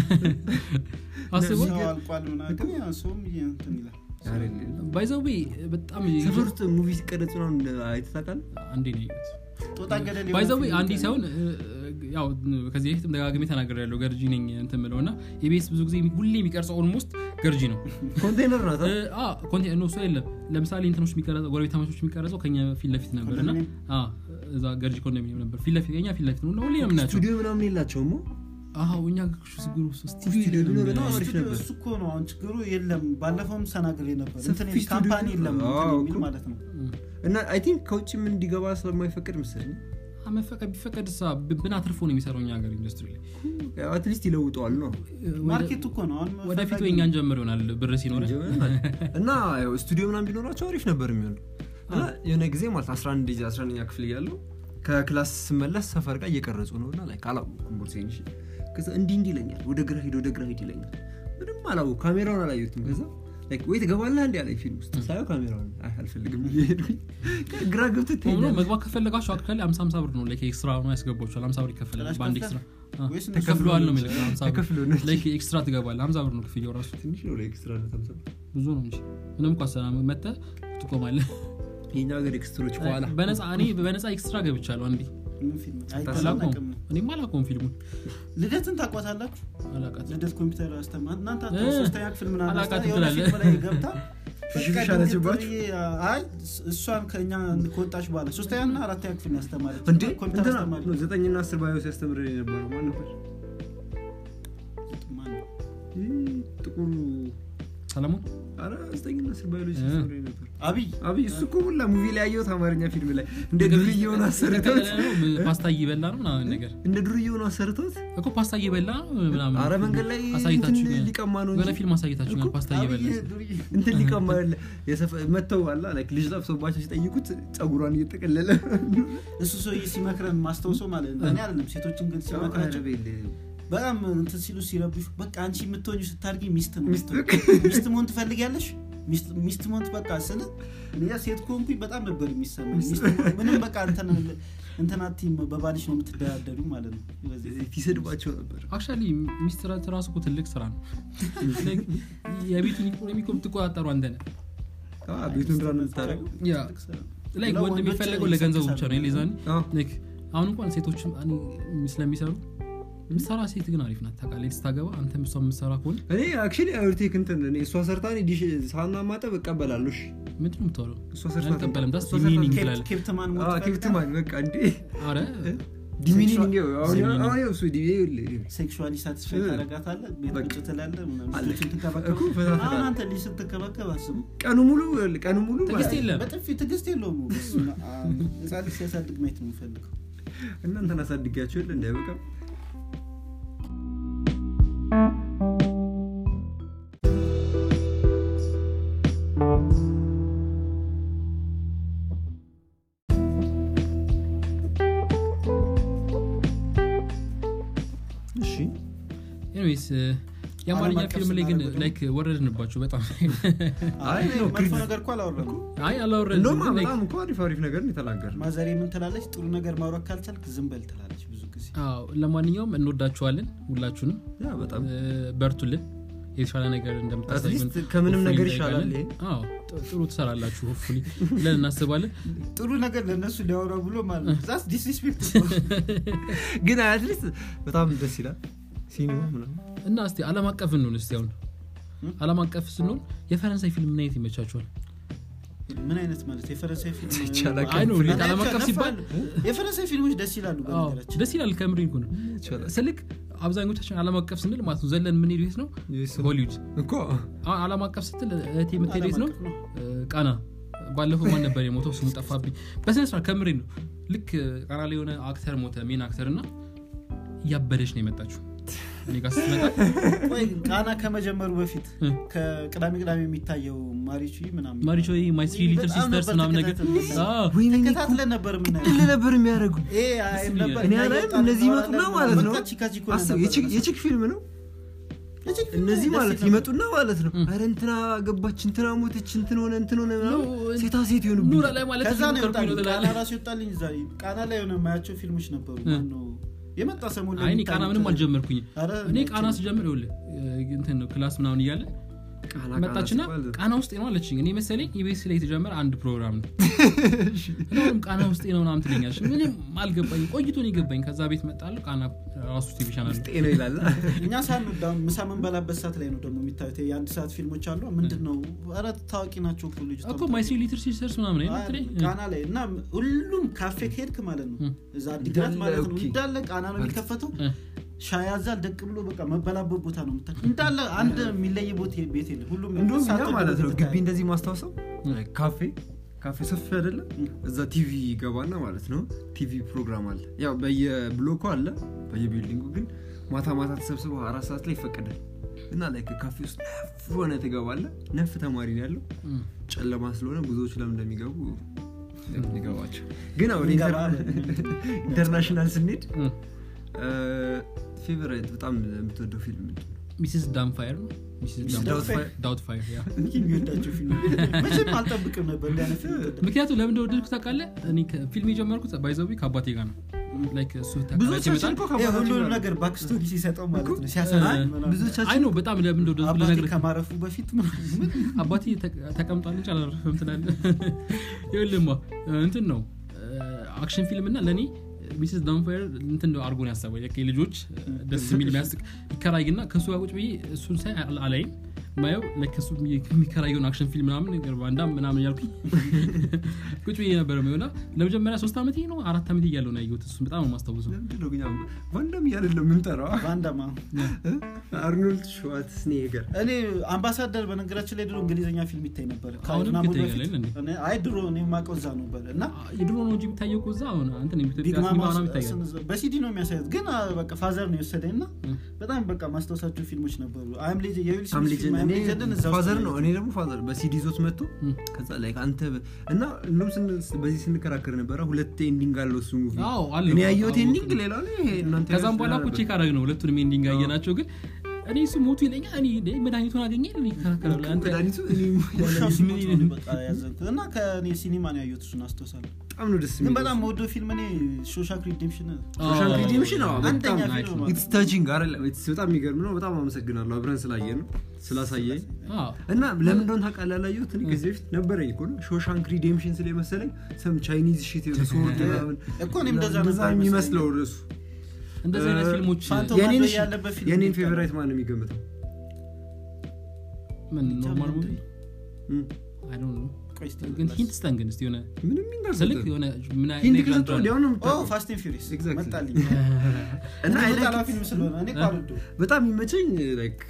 አስበው ሰው አልቋል ምናምን ግን ያ ሰውም እየ- እንትን ይላል ባይዘዌ በጣም ሰፈር ውስጥ ሙቪ ሲቀረጽ ምናምን አይተህ ታውቃለህ? አንዴ ነው ያየሁት ጦጣ ገደል የሆነ ባይዘዌ ፊልም አንዴ ይታያል። ሳይሆን እ፣ ያው ከዚህ በፊትም ደጋግሜ ተናገር ያለው ገርጂ ነኝ እንትን ምለው እና የቤስ ብዙ ጊዜ ሁሌ የሚቀርጸው ኦልሞስት ገርጂ ነው ኮንቴነር ናት እ፣ አ፣ ኮንቴ- ኖ፣ እሱ የለም ለምሳሌ እንትኖች የሚቀረጸው ጎረቤት አማቾች የሚቀረጸው ከኛ ፊት ለፊት ነበር እና ኮንዶሚኒየም? አ፣ እዛ ገርጂ ኮንዶሚኒየም ነበር ፊት ለፊት ከኛ ፊት ለፊት ነው እና ሁሌ ነው የምናያቸው ስቱዲዮ ምናምን የላቸውም አዎ እኛ ስጉሩ ስቱዲዮ ስቱዲዮ የለንም። ቢኖር በጣም አዎ፣ አሪፍ ስቱዲዮ ነበር። እሱ እኮ ነው አሁን ችግሩ የለም ባለፈውም ተናግሬ ነበር ሰፊ እንትን ስቱዲዮ ካምፓኒ የለም አዎ፣ እንትን የሚል እኮ። ማለት ነው እና አይ ቲንክ ከውጭ ምን እንዲገባ ስለማይፈቅድ መሰለኝ አ፣ መፈቀድ ቢፈቀድ ሳ ብን አትርፎ ነው የሚሰራው እኛ ሀገር ኢንዱስትሪ ላይ አትሊስት ይለውጠዋል ነው ማርኬቱ እኮ ነው አሁን ወደፊት ፈላጊ ወይ እኛን ጀምር ይሆናል ብር ሲኖረ እና ያው ስቱዲዮ ምናምን ቢኖራቸው አሪፍ ነበር የሚሆነው እና የሆነ ጊዜ ማለት 11 ጊዜ 11ኛ ክፍል እያለሁ ከክላስ ስመለስ ሰፈር ጋር እየቀረጹ ነው እና ላይ ካላወኩም ቦርሴን እሺ ከዛ እንዲህ እንዲህ ይለኛል ወደ ግራ ሂድ ወደ ግራ ሂድ ይለኛል ምንም አላወኩም ካሜራውን አላየሁትም ከዛ ላይክ ወይ ትገባለህ እንዲ ያለኝ ፊልም ውስጥ ሳየው ካሜራውን አይ አልፈልግም ብዬ ሄድኩኝ ግራ ገብቶ ሆኖ ትሄዳለህ መግባት ከፈለጋችሁ አክቹዋሊ 50 50 ብር ነው ላይክ ኤክስትራ ነው ያስገባችኋል 50 ብር ይከፈላል ጭራሽ በአንድ ከፍለህ? ኤክስትራ አ፣ ወይስ እነሱ ተከፍለዋል ነው ከፍሎ የሚለው 50 ብር ተከፍሎ ነው እንጂ። ላይክ ኤክስትራ ትገባለህ 50 ብር ነው ክፍያው ራሱ ትንሽ ነው ላይ ኤክስትራ ነው ተምሳ ብዙ ነው እንጂ ምንም እኮ አሰራ መጥተህ ትቆማለህ የኛ ሀገር ኤክስትሮች በኋላ በነፃ እኔ በነፃ ኤክስትራ ገብቻለሁ አንዴ ምን ፊልም አላውቀውም አይተላቀም እኔም አላውቀውም ፊልሙን ልደትን ታቋታላችሁ አላውቃትም ልደት ኮምፒውተር አስተማ እናንተ እ፣ ሶስተኛ ክፍል ምናምን አላውቃትም አስታ- የሆነ ትላለህ። ፊልም ላይ ገብታ ፍሽፍሽ በቃ አለችባችሁ? ድንግጥ ብዬ፣ አይ እሷን ከእኛ ከወጣች በኋላ ሶስተኛ ና አራተኛ ክፍል ነው ያስተማረች እንዴ ኮምፒውተር እንትና አስተማሪ ነው ዘጠኝና አስር ባዮ ሲያስተምር የነበረው ማን ነበር ማን ነው? ይህ ጥቁሩ ሰለሞን አረ ዘጠኝና አስር ባዮሎጂ ሲያስተምር ነበር አብይ አብይ እሱ እኮ ሁላ ሙቪ ላይ ያየሁት አማርኛ ፊልም ላይ እንደ ዱርዬ የሆነ አሰርተውት የተቀለለ ነው፣ ፓስታ እየበላ ነው ምናምን ነገር እንደ ዱርዬ የሆነ አሰርተውት እኮ ፓስታ እየበላ ነው ምናምን አረ መንገድ ላይ አሳይታችሁኛል። እንትን ሊቀማ ነው የሆነ እንጂ ፊልም አሳይታችሁኛል እኮ ፓስታ አብይ እየበላ ዱርዬ እንትን ሊቀማ ያለ የሰፈ- መተው አላ ላይክ ልጅ ጠፍቶባቸው ሲጠይቁት ጸጉሯን እየጠቀለለ እሱ ሰውዬ ሲመክረን ማስታውሰው ማለት ነው እኔ አይደለም ሴቶችን ግን ሲመክራቸው በጣም እንትን ሲሉ ሲረብሹ በቃ አንቺ የምትሆኙ ስታድጊ ሚስት ነው ሚስት የምትሆኚው። ሚስት መሆን ትፈልጊያለሽ ሚስት- ሚስት መሆን በቃ ስለ እኔ ሴት ከሆንኩኝ በጣም ነበር የሚሰማኝ ሚስት መሆን- ምንም በቃ እንትን እንትና ቲም በባልሽ ነው የምትደራደሩ ማለት ነው በዚህ ይሰድባቸው ነበር አክቹዋሊ ሚስትራት ራሱ እኮ ትልቅ ስራ ነው Like የቤቱን ኢኮኖሚ እኮ የምትቆጣጠሩ አንተ ነህ አዎ፣ ቤቱን ራን የምታደርገው ያ ላይ ወንድ ለወንዶች የሚፈለገው ለገንዘቡ ብቻ ነው ሌዛን አዎ። አሁን እንኳን ሴቶችም እኔ ስለሚሰሩ ምሰራ ሴት ግን አሪፍ ናት ታውቃለህ ስታገባ አንተም እሷ የምሰራ ከሆነ እኔ አክቹዋሊ አዩርቴክ እንትን እኔ እሷ ሰርታ እኔ ዲሽ ሳህና ማጠብ እቀበላለሁ እሺ ምንድን ነው የምታወራው እሷ ሰርታ አልቀበልም ዳስ እሷ ሰርታ- ዲሚኒንግ ኬፕ- ትላለህ ኬፕትማን ሞት አዎ፣ ይፈልጋል? ኬፕትማን በቃ እንዴ አረ ዲሚኒንግ አሁን ዲሚኒንግ። አሁን ያው እሱ ዲ- ይኸውልህ፣ ሴክሹዋሊ ሳቲስፋይ እ። ታደርጋታለህ ቤት በቃ። ቁጭ ትላለህ ምናምን አለ። ልጆችን ትንከባከብ እኮ ፈታ ፈታ። አሁን አንተ ልጅ ስትንከባከብ አስቡ ቀኑ ሙሉ ይኸውልህ፣ ቀኑ ሙሉ ትዕግስት ማለት- የለም። በጥፊ ትዕግስት የለውም በስመ አብ። ህፃን ልጅ ሲያሳድግ ማየት ነው የምፈልገው እናንተን አሳድጊያቸው የለ እንዳይበቃ እሺ ኤኒዌይስ የአማርኛ ዓለም አቀፍ ፊልም ላይ ግን ስናደርገው ደግሞ- ላይክ ወረድንባችሁ በጣም አይ እኔ ነው መጥፎ ክሪቲክ- ነገር እኮ አላወራም አይ አላወረድንም እንደውም ግን like- በጣም እኮ አሪፍ አሪፍ ነገር ነው የተናገርነው ማዘሬ ምን ትላለች ጥሩ ነገር ማውራት ካልቻልክ ዝም በል ትላለች ብዙ ጊዜ አዎ ለማንኛውም እንወዳችኋለን ሁላችሁንም ያ በጣም እ፣ በርቱልን የተሻለ ነገር እንደምታሳዩን At least ከምንም hopefully ነገር እንጠይቃለን። ይሻላል ይሄ። አዎ ጥ- ጥሩ ትሰራላችሁ ሆፕፉሊ ብለን እናስባለን ጥሩ ነገር ለእነሱ ሊያወራ ብሎ ማለት ነው ዛስ ዲስሪስፔክት ግን አትሊስት በጣም ደስ ይላል ሲኒማ ምናምን እና እስቲ አለም አቀፍ እንሆን እስቲ አሁን እ? አለም አቀፍ ስንሆን የፈረንሳይ ፊልም ምን አይነት ይመቻችኋል ምን አይነት ማለት የፈረንሳይ ፊልም ይቻላል። አይ ነው እኔ ዓለም አቀፍ ሲባል የፈረንሳይ ፊልሞች ደስ ይላሉ አዎ፣ በነገራችን ደስ ይላል ከምሪ እኮ ነው ይቻላል ስልክ አብዛኞቻችን አለም አቀፍ ስንል ማለት ነው ዘለን ምን የት ነው Yes. ሆሊውድ እኮ አሁን አለም አቀፍ ስትል እህቴ የምትሄድ የት ነው ዓለም አቀፍ ነው። እ፣ ቃና ባለፈው ማን ነበር የሞተው ስሙ ጠፋብኝ በስነ ስርዓት ከምሬ ነው ልክ እ፣ ቃና ላይ የሆነ አክተር ሞተ ሜን አክተር እና እያበደች ነው የመጣችው እኔ ጋር ስትመጣ ቆይ ቃና ከመጀመሩ በፊት እ፣ ከቅዳሜ ቅዳሜ የሚታየው ማሪቹ ምናምን ማሪቾ ማይ ስሪ ሊትል በጣም ሲስተርስ ነበር ምናምን ነገር ተከታተል- አዎ፣ ወይኔ እኔ እኮ ተከታትለን ነበር የምናየው ቅል ነበር የሚያደርጉ ይሄ አይም ነበር እኔ እኛ አላይም እየወጣን እነዚህ እናወራለን ይመጡና ምናምን። ማለት ነው በቃ ቺካ ቺኮ አስብ ነበር የቺክ- መሰለኝ። የቺክ ፊልም ነው የቺክ ፊልም እነዚህ ደስ ማለት ይል ነበር። ይመጡና ማለት ነው እ። አረ እንትና ገባች እንትና ሞተች እንትን ሆነ እንትን ሆነ ምናምን ነው፣ ሴታ ሴት ኑራ ይሆኑብኛል ላይ ማለት ከዛ ነው እየሞከርኩኝ ነው የወጣልኝ ቃና ትላለህ። ራሱ ይወጣልኝ እዛ ቃና ላይ የሆነ የማያቸው ፊልሞች ነበሩ እ። ማነው የመጣ ሰሞን ላይ አይ እኔ ቃና የሚታዩት- ምንም አልጀመርኩኝ ኧረ እኔ ነጭ ቃና ነው። ስጀምር ይኸውልህ እ፣ እንትን ነው ክላስ ምናምን እያለ ቃና መጣችና ቃና ሲባል- ቃና ውስጥ ነው አለችኝ እኔ መሰለኝ ኢቤስ ላይ የተጀመረ አንድ ፕሮግራም ነው እናም ቃና ውስጥ ነው ምናምን ትለኛለች ምንም አልገባኝ ቆይቶ ነው የገባኝ ከዛ ቤት መጣለሁ ቃና ራሱ ቲቪ ቻናል ነው። ውስጤ ነው ይላል እኛ ሳንወድ አሁን ምሳ የምንበላበት ሰዓት ላይ ነው ደግሞ የሚታዩት የአንድ ሰዓት ፊልሞች አሉ ምንድን ነው ኧረ ታዋቂ ናቸው እኮ ልጅ እኮ ማይ ስሪ ሊትል ሲስተርስ ምናምን አይደል ትለኝ? ቃና ላይ እና ሁሉም ካፌ ከሄድክ ማለት ነው እ። እዛ አዲግራት እንዳለ ማለት ነው ኦኬ። እንዳለ ቃና ነው የሚከፈተው እ። ሻይ ያዛል ደቅ ብሎ በቃ መበላበት ቦታ ነው የምታ እንዳለ አንድ የሚለይ ቦታ ቤት የለም ሁሉም እንደውም እኛ ሳትወድ ማለት ነው ወደ ግቢ ተያየ። እንደዚህ ማስታወሰው እ። ካፌ ካፌ ሰፊ አይደለም እዛ ቲቪ ይገባና ማለት ነው ቲቪ ፕሮግራም አለ ያው በየብሎኩ አለ በየቢልዲንጉ ግን ማታ ማታ ተሰብስበው አራት ሰዓት ላይ ይፈቀዳል እና ላይ ካፌ ውስጥ ነፍ ሆነ ትገባለ ነፍ ተማሪ ነው ያለው እ። ጨለማ ስለሆነ ብዙዎቹ ለምን እንደሚገቡ ይገባቸው ግን አሁን እንገባለን። ኢንተርናሽናል ስንሄድ እ። ፌቨራይት በጣም የምትወደው ፊልም ምንድን ነው? ሚስስ ዳምፋየር ነው ሚስስ ሚስስ ዳምፋየር ዳውትፋየር ያ ሚኪ የሚወዳቸው ፊልም መቼም አልጠብቅም ነበር እንዲህ አይነት ፊልም ይወዳል። ምክንያቱም ለምን እንደወደድኩት ታውቃለህ እኔ ፊልም የጀመርኩት ባይዘዊ ከአባቴ ጋር ነው ላይክ እሱ ተከራይቶ ብዙዎቻችን ይመጣል እኮ ይሄ ከአባታችን ሁሉንም ጋር ነው። ነገር ባክስቶሪ ሲሰጠው ማለት ነው አይ፣ ሲያሳዝን ምናምን። ብዙዎቻችን አይ ነው በጣም ለምን እንደወደድኩት አባቴ ልነግርህ ከማረፉ በፊት ምናምን አባቴ ተቀ- ተቀምጧል እንጂ አላረፈም ትላለህ ይኸውልህማ እንትን ነው አክሽን ፊልም እና ለእኔ ሚስስ ዳምፋየር እንትን ነው አርጎን ያሰበው የቀይ ልጆች ደስ የሚል የሚያስቅ ይከራይና ከእሱ ጋር ቁጭ ብዬ እሱን ሳይ አል- አላይም ማየው ለከሱ የሚከራየውን አክሽን ፊልም ምናምን ነገር ባንዳ ምናምን እያልኩኝ ቁጭ ብዬ ነበረ የሚሆና ለመጀመሪያ ሶስት ዓመት ነው አራት ዓመት እያለው ነው ያየሁት እሱን በጣም ነው የማስታውሰው ለምንድን ነው ግን ያው ቫንዳም እያለን የምንጠራው ቫንዳማ አርኖልድ ሽዋርትስኔገር እኔ አምባሳደር በነገራችን ላይ ድሮ እንግሊዝኛ ፊልም ይታይ ነበር አሁንም ከአይናሞል ይታያል በፊት። አይደል እንዴ? እኔ- አይ ድሮ እኔ የማውቀው እዛ ነበር እና የድሮ ነው እንጂ የሚታየው እኮ እዛ አሁን አንተን ቢግ ኢትዮጵያ ሲኒማ ማማ ምናምን ይታያል ስን- በሲዲ ነው የሚያሳዩት ግን አ፣ በቃ ፋዘር ነው የወሰደኝ እና እ። በጣም በቃ ማስታወሳቸው ፊልሞች ነበሩ አይም ሌጀ የዊል ሳም ስሚዝ ሌጀንድ ፊልም አይም እኔ ሌጀንድን እዛ ውስጥ ፋዘር ነው ነው እኔ ደግሞ ፋዘር በሲዲ ይዞት መጥቶ እ። ከዛ ላይ አንተ በ- እና እንደውም ስን- በዚህ ስንከራከር ነበረ ሁለት ኤንዲንግ አለው እሱ ሙቪ አዎ አለው። እኔ ያየሁት አዎ፣ ኤንዲንግ አዎ። ሌላ ነው ይሄ እናንተ ከዛም በኋላ ያዩት እኮ ቼክ አደረግ ነው ሁለቱንም ኤንዲንግ ያየናቸው ግን እኔ እሱ ሞቱ ይለኛል እኔ እንደ መድኃኒቱን አገኘ ይከራከራሉ አንተ መድኃኒቱ እኔ ውሻው ምን ሲሞት ይሄን- ነው በቃ ያዘንኩት እና ከእኔ ሲኒማ ነው ያየሁት እሱን አስታውሳለሁ በጣም ነው ደስ ግን የሚለው በጣም ወዶ ፊልም እኔ ሾሻክ ሪዴምሽን ሶሻል ሪዲምሽን አዎ አንደኛ በጣም ፊልም ማለት ኢትስ ታቺንግ አይደለም ኢትስ በጣም የሚገርም ነው በጣም አመሰግናለሁ አብረን ስላየ ነው ስላሳየኝ አዎ። እና ለምን እንደሆነ ታውቃለህ ያላየሁት እኔ ከዚህ በፊት ነበረኝ እኮ ነው ሾሻንክ ሪዴምሽን ስለ መሰለኝ ሰም ቻይኒዝ ሽት ሶርድ ምናምን እኮ እኔም እንደዛ እንደዛ ነበር የሚመስለው እሱ እንደዚህ አይነት እ፣ ፊልሞች ፋንቶ የኔን ማንዶ ሽ- ያለበት ፊልም የኔን ይባላል። ፌቨራይት ማን ነው የሚገምተው ምን ኖርማል ሙቪ እም፣ አይ ዶንት ኖ ቆይ እስቲ ግን ልመለስ። ሂንት ስጠን ግን እስቲ የሆነ ምንም ይንጋር ስልክ የሆነ ምን አይነት ሂንት ነገር ከሰጠው እንዳለ። ወዲያው ነው ኦ የምታውቀው ፋስት ኤንድ ፊውሪየስ Exactly. መጣልኝ እና I like ጠላ it. ፊልም ስለሆነ እኔ እኮ አልወደውም። በጣም የሚመቸኝ ላይክ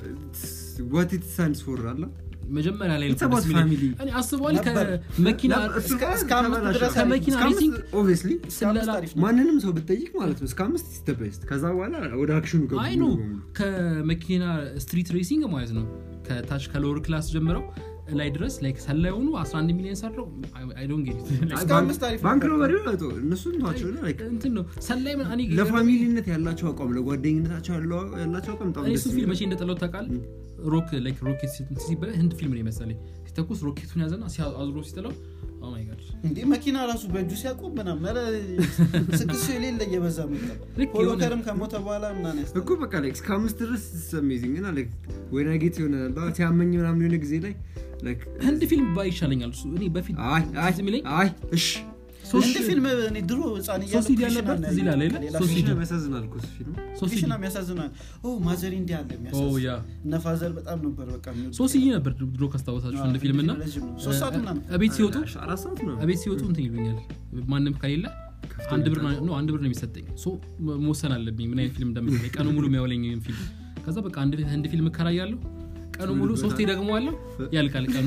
ዋት ኢት ሳንስ ፎር አለ መጀመሪያ ላይ It's about family. እኔ አስበዋል ነበር። ከመኪና እስከ- እስከ አምስት ድረስ ከመኪና ሬሲንግ ኦብቪስሊ እስከ አምስት ስለላ- አሪፍ ነው። ማንንም ሰው ብትጠይቅ ማለት ነው እስከ አምስት is the best ከዛ በኋላ ወደ አክሽኑ ገቡ አይ ኖ ሙሉ በሙሉ። ከመኪና ስትሪት ሬሲንግ ማለት ነው ከታች ከሎወር ክላስ ጀምረው ላይ ድረስ ላይክ ሰላይ ሆኑ 11 ሚሊዮን ሰርተው አይ ዶንት ጌት እስከ ባንክ- አምስት አሪፍ ባንክ ነበር። ሮበሪ ነው ተው፣ እነሱን ተዋቸው እና like እንትን ነው ሰላይ ምን እኔ ለፋሚሊነት ያላቸው አቋም ለጓደኝነታቸው ያለው- ያላቸው አቋም በጣም እኔ ደስ እሱ ፊልም የሚል መቼ እንደጠለው ታውቃለህ ሮክ ላይክ ሮኬት ሲበላ ህንድ ፊልም ነው የመሰለኝ ሲተኩስ ሮኬቱን ያዘና ሲያ- አዙሮ ሲጥለው ኦ ማይ ጋድ እንዴ መኪና ራሱ በእጁ ሲያቆም ምናምን ኧረ ስድስት ሰው የሌለ እየበዛ መጣ ልክ የሆነ- ፖሎከርም ከሞተ በኋላ ምናምን ያስጠላል። እኮ በቃ like እስከ አምስት ድረስ አሜዚንግ እና like ወይ ናጌት የሆነ ሲያመኝ ምናምን የሆነ ጊዜ ላይ like ህንድ ፊልም ባይ ይሻለኛል እሱ እኔ በፊት አይ አይ ትዝ የሚለኝ አይ እሺ እንደ ፊልም እኔ ድሮ ህፃን እያለሁ ሶሲዲ ክሪሽና ያለበት ነው እዚህ ላይ ያየሁት። አይደለ? ሌላ ሶሲዲ። ፊልም- ያሳዝናል እኮ እሱ ፊልም ሶሲዲ ክሪሽና የሚያሳዝናል ኦ ማዘሪ እንዲህ አለ ኦ የሚያሳዝን ያ እነ ፋዘር በጣም ነበር በቃ የሚወዱት። ሶሲዲ ነበር ድሮ ካስታወሳችሁ አዎ፣ እንደ ፊልም እና ረዥም ነው። ሶስት ሰዓት ምናምን እቤት ሲወጡ አራት ሰዓት ነው እቤት ሲወጡ እንትን ይሉኛል ማንም ከሌለ አንድ ብር ነው ነው አንድ ብር ነው የሚሰጠኝ ሶ መወሰን አለብኝ ምን አይነት ፊልም እንደምታይ ቀኑ ሙሉ የሚያውለኝ ፊልም ከዛ በቃ አንድ ህንድ ፊልም እከራያለሁ ቀኑ ሙሉ ሶስቴ ደግሞ አለው ያልቃል ቀኑ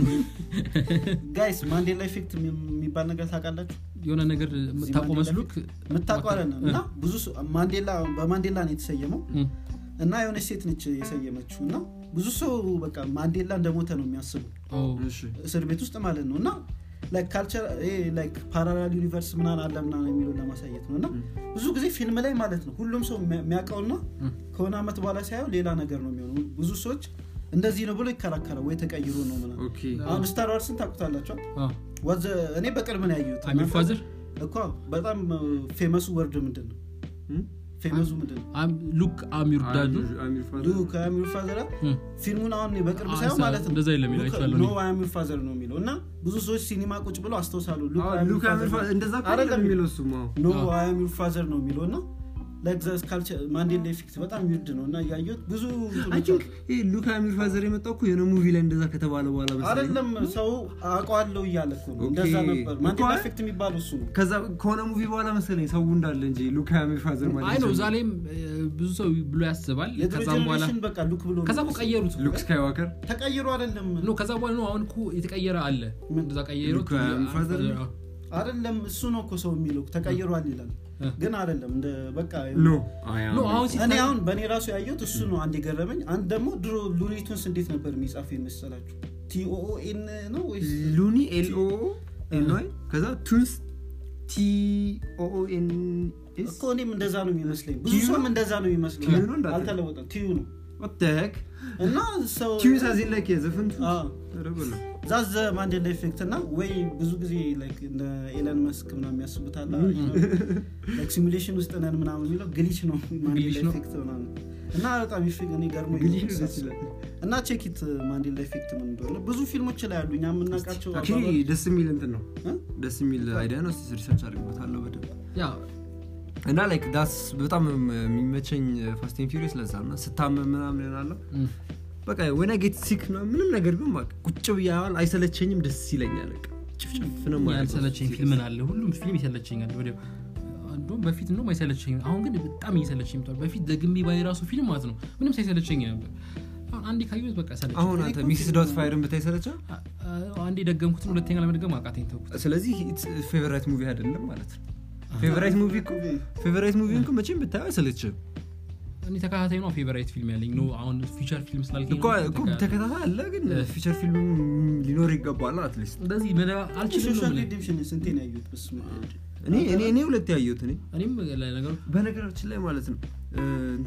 ጋይስ ማንዴላ ኢፌክት የሚባል ነገር ታውቃላችሁ የሆነ ነገር የምታውቀው መስሎክ የምታውቀው አይደለም እና ብዙ ሰው- ማንዴላ በማንዴላ ነው የተሰየመው እም፣ እና የሆነች ሴት ነች የሰየመችው እና ብዙ ሰው በቃ ማንዴላ እንደሞተ ነው የሚያስቡ ኦ፣ እሺ እስር ቤት ውስጥ ማለት ነው እና ካልቸር ፓራላል ዩኒቨርስ ምናን አለ ምናን የሚለውን ለማሳየት ነው እና ብዙ ጊዜ ፊልም ላይ ማለት ነው ሁሉም ሰው የሚያ- የሚያውቀውና እም፣ ከሆነ አመት በኋላ ሳየው ሌላ ነገር ነው የሚሆነው ብዙ ሰዎች እንደዚህ ነው ብሎ ይከራከራል ወይ ተቀይሮ ነው ምናምን ኦኬ አሁን ስታር ዋርስን ታውቁታላቸው አ፣ ወዘ እኔ በቅርብ ነው ያየሁት አሚር ፋዘር እኮ በጣም ፌመሱ ወርድ ምንድን ነው እም? ፌመሱ ምንድን ነው አም- ሉክ አሚር ዳዱ አሚር- አሚር ፋዘር። ዱ ከአሚር ፋዘር እም፣ ፊልሙን አሁን እኔ በቅርብ አ፣ ሳየው ሳ- ማለት ነው እንደዛ የለም ይላል ሉክ- ይችላል ኖ አሚር ፋዘር ነው የሚለው እና ብዙ ሰዎች ሲኒማ ቁጭ ብለው አስተውሳሉ ሉክ አዎ፣ አይ አም ሉክ ዩር አሚር ፋዘር ፋዘር እንደዛ እኮ አይደለም አይደለም የሚለው እሱማ አዎ። ኖ አዎ። አይ አም ዩር ፋዘር ነው የሚለው እና ማንዴላ ኢፌክት በጣም ዊርድ ነው እና እያየሁት ብዙ አይ ቲንክ ይሄ ሉክ አሚር ፋዘር የመጣው እኮ የሆነ ሙቪ ላይ እንደዛ ከተባለ በኋላ መሰለኝ። አይደለም ሰው አውቀዋለሁ እያለ እኮ ነው ኦኬ። እንደዛ ነበር ማንዴላ እኮ- ኢፌክት የሚባለው እሱ ነው ከዛ ከሆነ ሙቪ በኋላ መሰለኝ ሰው እንዳለ እንጂ ሉክ አሚር ፋዘር ማለት አይ ነው ነው እዛ ላይም እ፣ ብዙ ሰው ብሎ ያስባል የድሮ ከዛም በኋላ ጀኔሬሽን በቃ ሉክ ብሎ ነው ከዛ እኮ ቀየሩት ሉክ ስካይዋከር ተቀይሮ አይደለም ኖ ከዛ በኋላ ነው አሁን እኮ የተቀየረ አለ ምን? እንደዛ ቀየሩት ሉክ አሚር ፋዘር ነው? አይደለም እሱ ነው እኮ ሰው የሚለው ተቀይሯል ይላል እ። ግን አይደለም እንደ በቃ ኖ ኖ አሁን እኔ ሲታይ አሁን በእኔ ራሱ ያየሁት እሱ ነው አንድ የገረመኝ አንድ ደግሞ ድሮ ሉኒቱንስ እንዴት ነበር የሚጻፉ የመሰላችሁ ቲኦኦኤን ነው ወይስ ሉኒ ኤልኦ ኤንዋይ ከዛ ቱንስ ቲኦኤንኤስ እኮ እኔም እንደዛ ነው የሚመስለኝ ብዙ ቲዩ ሰውም ነው? እንደዛ ነው የሚመስለኝ ቲዩ ነው እንዳትል። አልተለወጠም ቲዩ ነው ወተክ እና ሰው ቲዩስ አዚን ላይክ የዘፈን አዎ። ዛዘ ማንዴላ ኢፌክት እና ወይ ብዙ ጊዜ like እንደ ኤለን መስክ ምናምን የሚያስቡት አለ ሲሙሌሽን ውስጥ ነን ምናምን የሚለው ግሊች ነው ማንዴላ ግሊች ነው። ኢፌክት ምናምን እና በጣም ኢፌክት እኔ ገርሞኝ ግሊሽ ነው ነው ደስ ሳስበው። ይላል እና ቼኪት ማንዴላ ኢፌክት ምን እንደሆነ ብዙ ፊልሞች ላይ አሉ እኛ የምናውቃቸው አክቹዋሊ አባባሎች። ደስ የሚል እንትን ነው እ? ደስ የሚል አይዲያ ነው እስቲ ሪሰርች አድርግበታለሁ በደንብ ያ እና ላይክ ዳስ በጣም የሚመቸኝ ፋስቲን ፊሪስ ለዛ እና ስታመም ምናምን ይሆናለሁ እም፣ በቃ ወነ ጌት ሲክ ምንም ነገር ግን በቃ ቁጭ ብያዋል አይሰለቸኝም ደስ ይለኛል በቃ ጭፍጭፍ ነው ማለት ነው። ያልሰለቸኝ ፊልም ምን አለ ሁሉም ፊልም ይሰለቸኛል ወዲያው እንደውም በፊት ነው አይሰለቸኝ አሁን ግን በጣም እየሰለቸኝ መጥቷል በፊት ደግሜ ባይ ራሱ ፊልም ማለት ነው ምንም ሳይሰለቸኝ ነበር አሁን አንዴ ካየሁት በቃ ሰለቸኝ አሁን አንተ ሚክስ ዶት ፋይርን ብታይ ሰለቻ አ- አ- አንዴ ደገምኩትን ሁለተኛ ለመድገም አቃተኝ ተውኩት ስለዚህ ፌቨራይት ሙቪ አይደለም ማለት ነው ፌቨራይት ሙቪ እኮ ፌቨራይት ሙቪ እኮ መቼም ብታየው አይሰለችም እኔ ተከታታይ ነው ፌቨራይት ፊልም ያለኝ ነው አሁን ፊቸር ፊልም ስላልከኝ እኮ ነው እኮ ተከታታይ። ተከታታይ አለ ግን ፊቸር ፊልም ሊኖር ይገባል አትሊስት እንደዚህ መደ- አልችልም ነው ሶሻል የምልህ። ሪዲምሽን ስንቴ ነው ያዩት በስመ አብ። እኔ እኔ እኔ ሁለት ያየሁት እኔ እኔም ለነገሩ በነገራችን ላይ ማለት ነው እ፣ እንትና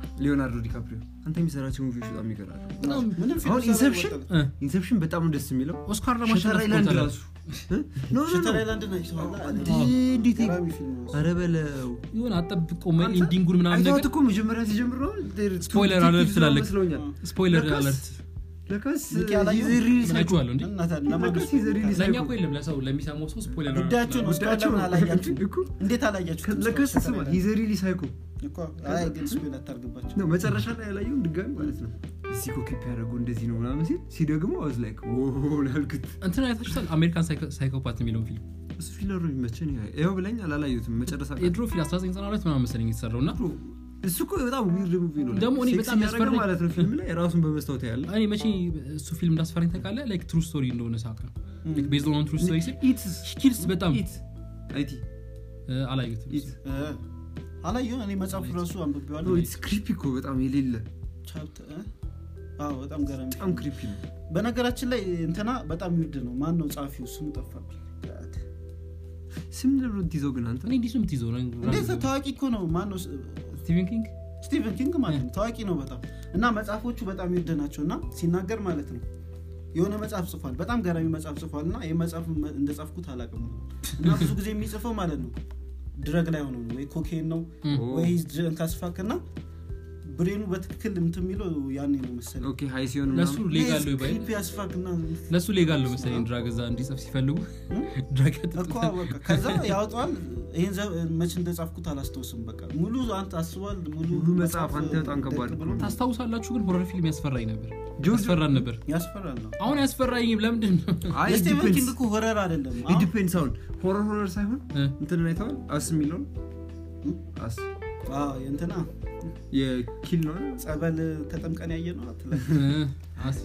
ሊዮናርዶ ዲካፕሪዮ አንተ የሚሰራቸው ሙቪዎች በጣም ይገራሉ በጣም ምንም ፊልም አሁን ሰራ ኢንሰፕሽን ይወጣል። እ፣ ኢንሰፕሽን በጣም ነው ደስ የሚለው ኦስካር ሸተር ለማሸነፍ አይላንድ ቆይቷል። ራሱ እ? ኖ ኖ ሸተር ኖ አይላንድ ነው ይሰራል። እንዴት ገራሚ ፊልም ነው። ኧረ በለው የሆነ አጠብቆ ኢንዲንጉን ምናምን አይተኸው ነገር እኮ መጀመሪያ ሲጀምር ነው ስፖይለር አለርት ትላለህ። መስለውኛል ስፖይለር ለካስ- አለርት ለካስ ሚኪ አላየሁም? he's a real ምን psycho. አይቼዋለሁ እንዴ እና ታዲያ ለማን ለካስ ነው? he's a real ለእኛ psycho. እኮ የለም ለሰው ለሚሰማው ሰው ስፖይለር አለርት ጉዳያችሁ ነው። እስካሁን ጉዳያቸው ለምን አላያችሁ? እኮ እንዴት አላያችሁ? ለካስ ስማ he's a really psycho. እኮ አይ ግን ስፔል አታርግባቸው። ነው መጨረሻ ላይ ያላየውን ድጋሚ ማለት ነው እዚህ እኮ ኪፕ ያደረጉ እንደዚህ ነው ምናምን ሲል ሲደግሞ አዝ ላይክ ያልኩት እንትን አይታችሁታል አሜሪካን ሳይኮፓት የሚለውን ፊልም እሱ ፊለሩ የሚመቸን ይኸው ብለኝ አላላየሁትም መጨረሻ ላይ የድሮ ፊልም 1992 ምናምን መሰለኝ የተሰራው እና እሱ እኮ በጣም ዊርድ ሙቪ ነው ደግሞ እኔ ሴክስ በጣም እያደረገ ያስፈራኝ- ማለት ነው ፊልም ላይ ራሱን በመስታወት ያለ እኔ መቼ እሱ ፊልም እንዳስፈራኝ ታውቃለህ ላይክ ትሩ ስቶሪ እንደሆነ ሳቅ ነው ቤዝድ ኦን ትሩ ስቶሪ ሲል ኢትስ ኪልስ በጣም ኢት አይቲ እ፣ አላየሁትም ኢት እ፣ አላየሁም። እኔ መጽሐፉ ራሱ አንብቤዋለሁ። ኢትስ ክሪፒ እኮ በጣም የሌለ ቻፕተር እ? አዎ በጣም ገራሚ በጣም ክሪፒ ነው በነገራችን ላይ እንትና በጣም ይውድ ነው ማን ነው ጸሐፊው ስሙ ጠፋብኝ ስም ለብሎ ትይዘው ግን አንተ እኔ እንዲህ ነው የምትይዘው እንዴት ታዋቂ እኮ ነው ማን ነው ስቲቨን ኪንግ ስቲቨን ኪንግ ማለት ነው ታዋቂ ነው በጣም እና መጽሐፎቹ በጣም ይውድ ናቸው እና ሲናገር ማለት ነው የሆነ መጽሐፍ ጽፏል በጣም ገራሚ መጽሐፍ ጽፏል እና ይህ መጽሐፍ መ- እንደጻፍኩት አላውቅም እና ብዙ ጊዜ የሚጽፈው ማለት ነው ድረግ ላይ ሆኖ ነው ወይ ኮኬን ነው ወይ ካስፋክ እና ብሬኑ በትክክል እንትን የሚለው ያኔ ነው መሰለኝ ኦኬ ሃይ ሲሆን ለሱ ምናምን ሌጋል ነው ይባል ክሪፒ አስፋክ እና ለሱ ሌጋል ነው መሰለኝ ድራግ እዛ እንዲጽፍ ሲፈልጉ ድራግ እኮ በቃ ከዛ ያወጣዋል ይህን ዘ- መች እንደጻፍኩት አላስታውስም በቃ ሙሉ አንተ አስቧል ሙሉ ሙሉ መጽሐፍ አንተ በጣም ከባድ ደቅ እኮ ብሎ ነው። ታስታውሳላችሁ ግን ሆረር ፊልም ያስፈራኝ ነበር ጆርጅ- ያስፈራን ነበር ያስፈራል ነው አሁን ያስፈራኝም ለምንድን ነው አይ የስቲቨን ኪንግ እኮ ሆረር አይደለም አሁን- ዲፔንድስ አሁን ሆረር ሆረር ሳይሆን እ፣ እንትን አይተዋል አስ የሚለውን አስ አዎ፣ የእንትና የኪል ነው ጸበል ተጠምቀን ያየ ነው አትለ እ፣ አስ-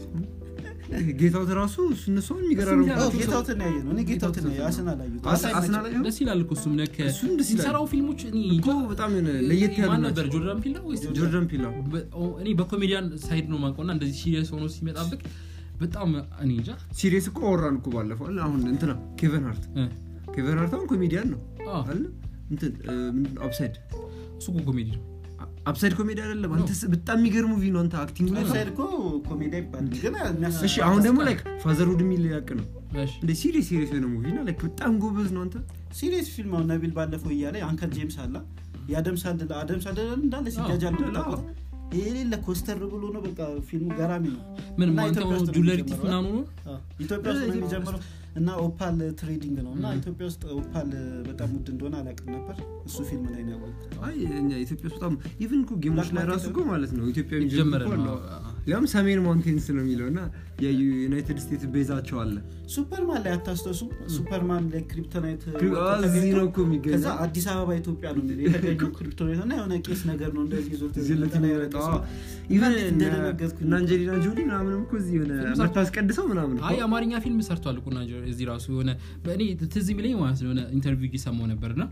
ጌታውት ራሱ እነሷን የሚገራሩ እሱም ያው- ጌታውትን ያየ ነው እኔ ጌታውትን ያየ አስን አላዩት አስና ላይ ደስ ይላል እኮ እሱም ነከ እሱም ደስ ይላል። የሚሰራው ፊልሞች እኔ እኮ በጣም የሆነ ለየት ያሉ ማን ናቸው ነበር ጆርዳን ፒላ ወይስ ጆርዳን ፒላ በ- ኦ፣ እኔ በኮሜዲያን ሳይድ ነው ማውቀውና እንደዚህ ሲሪየስ ሆኖ ሲመጣብቅ በጣም እኔ እንጃ ሲሪየስ እኮ አወራን እኮ ባለፈው አይደል? አሁን እንትና ኬቨን ሃርት እ፣ ኬቨን ሃርት አሁን ኮሜዲያን ነው አ፣ አይደል እንትን አፕሳይድ እሱ እኮ ኮሜዲ ነው አፕሳይድ ኮሜዲ አይደለም አንተ ስ- በጣም የሚገርም ሙቪ ነው አንተ አክቲንግ ላይ ሳይድ እኮ ኮሜዲያ ይባላል ግን የሚያስ- እሺ አሁን ደግሞ ላይክ ፋዘርሁድ የሚል ያቅ ነው እሺ እንደ ሲሪየስ ሲሪየስ የሆነ ሙቪ እና ላይክ በጣም ጎበዝ ነው አንተ ሲሪየስ ፊልም አሁን ነቢል ባለፈው እያለ አንከል ጄምስ አላ የአደም ሳንድል አደም ሳንድል እንዳለ ሲጃጃል አዎ። የሌለ ኮስተር ብሎ ነው በቃ ፊልሙ ገራሚ ነው ምን እና ማንተ ኢትዮጵያ ውስጥ ነው ጁለሪ ቲፍ የሚጀምረው። ምናምን ሆኖ አዎ፣ ኢትዮጵያ ውስጥ ነው የሚጀምረው እና ኦፓል ትሬዲንግ ነው እና ኢትዮጵያ ውስጥ ኦፓል በጣም ውድ እንደሆነ አላውቅም ነበር እሱ ፊልም ላይ ነው ያወቅሁት አይ እኛ ኢትዮጵያ ውስጥ በጣም ኢቭን እኮ ጌሞች ላይ Black ራሱ Market እኮ ማለት ነው ኢትዮጵያ የተጀመረ የሚጀምር ነው ያም ሰሜን ማውንቴንስ ነው የሚለው እና የዩናይትድ ስቴትስ ቤዛቸው አለ ሱፐርማን ላይ አታስተሱ ሱፐርማን ላይ ክሪፕቶናይት ክሪ- አ፣ እዚህ ነው እኮ የሚገኘው። ከዛ አዲስ አበባ ኢትዮጵያ ነው የሚለው የተገኘው ክሪፕቶናይት እና የሆነ ቄስ ነገር ነው እንደዚህ ይዞት እዚህ ለት እንትን የሚመጣው ያደረገ ሰው። ኢቨን እንዴት እንደደነገጥኩኝ። እና አንጀሊና ጆሊ ምናምንም እኮ እዚህ የሆነ ፊልም ሰርቷል። መታስቀድሰው ምናምን እኮ። አይ አማርኛ ፊልም ሰርቷል እኮ ናጀ እዚህ ራሱ የሆነ በእኔ ትዝ የሚለኝ ማለት ነው የሆነ ኢንተርቪው እየሰማው ነበር እና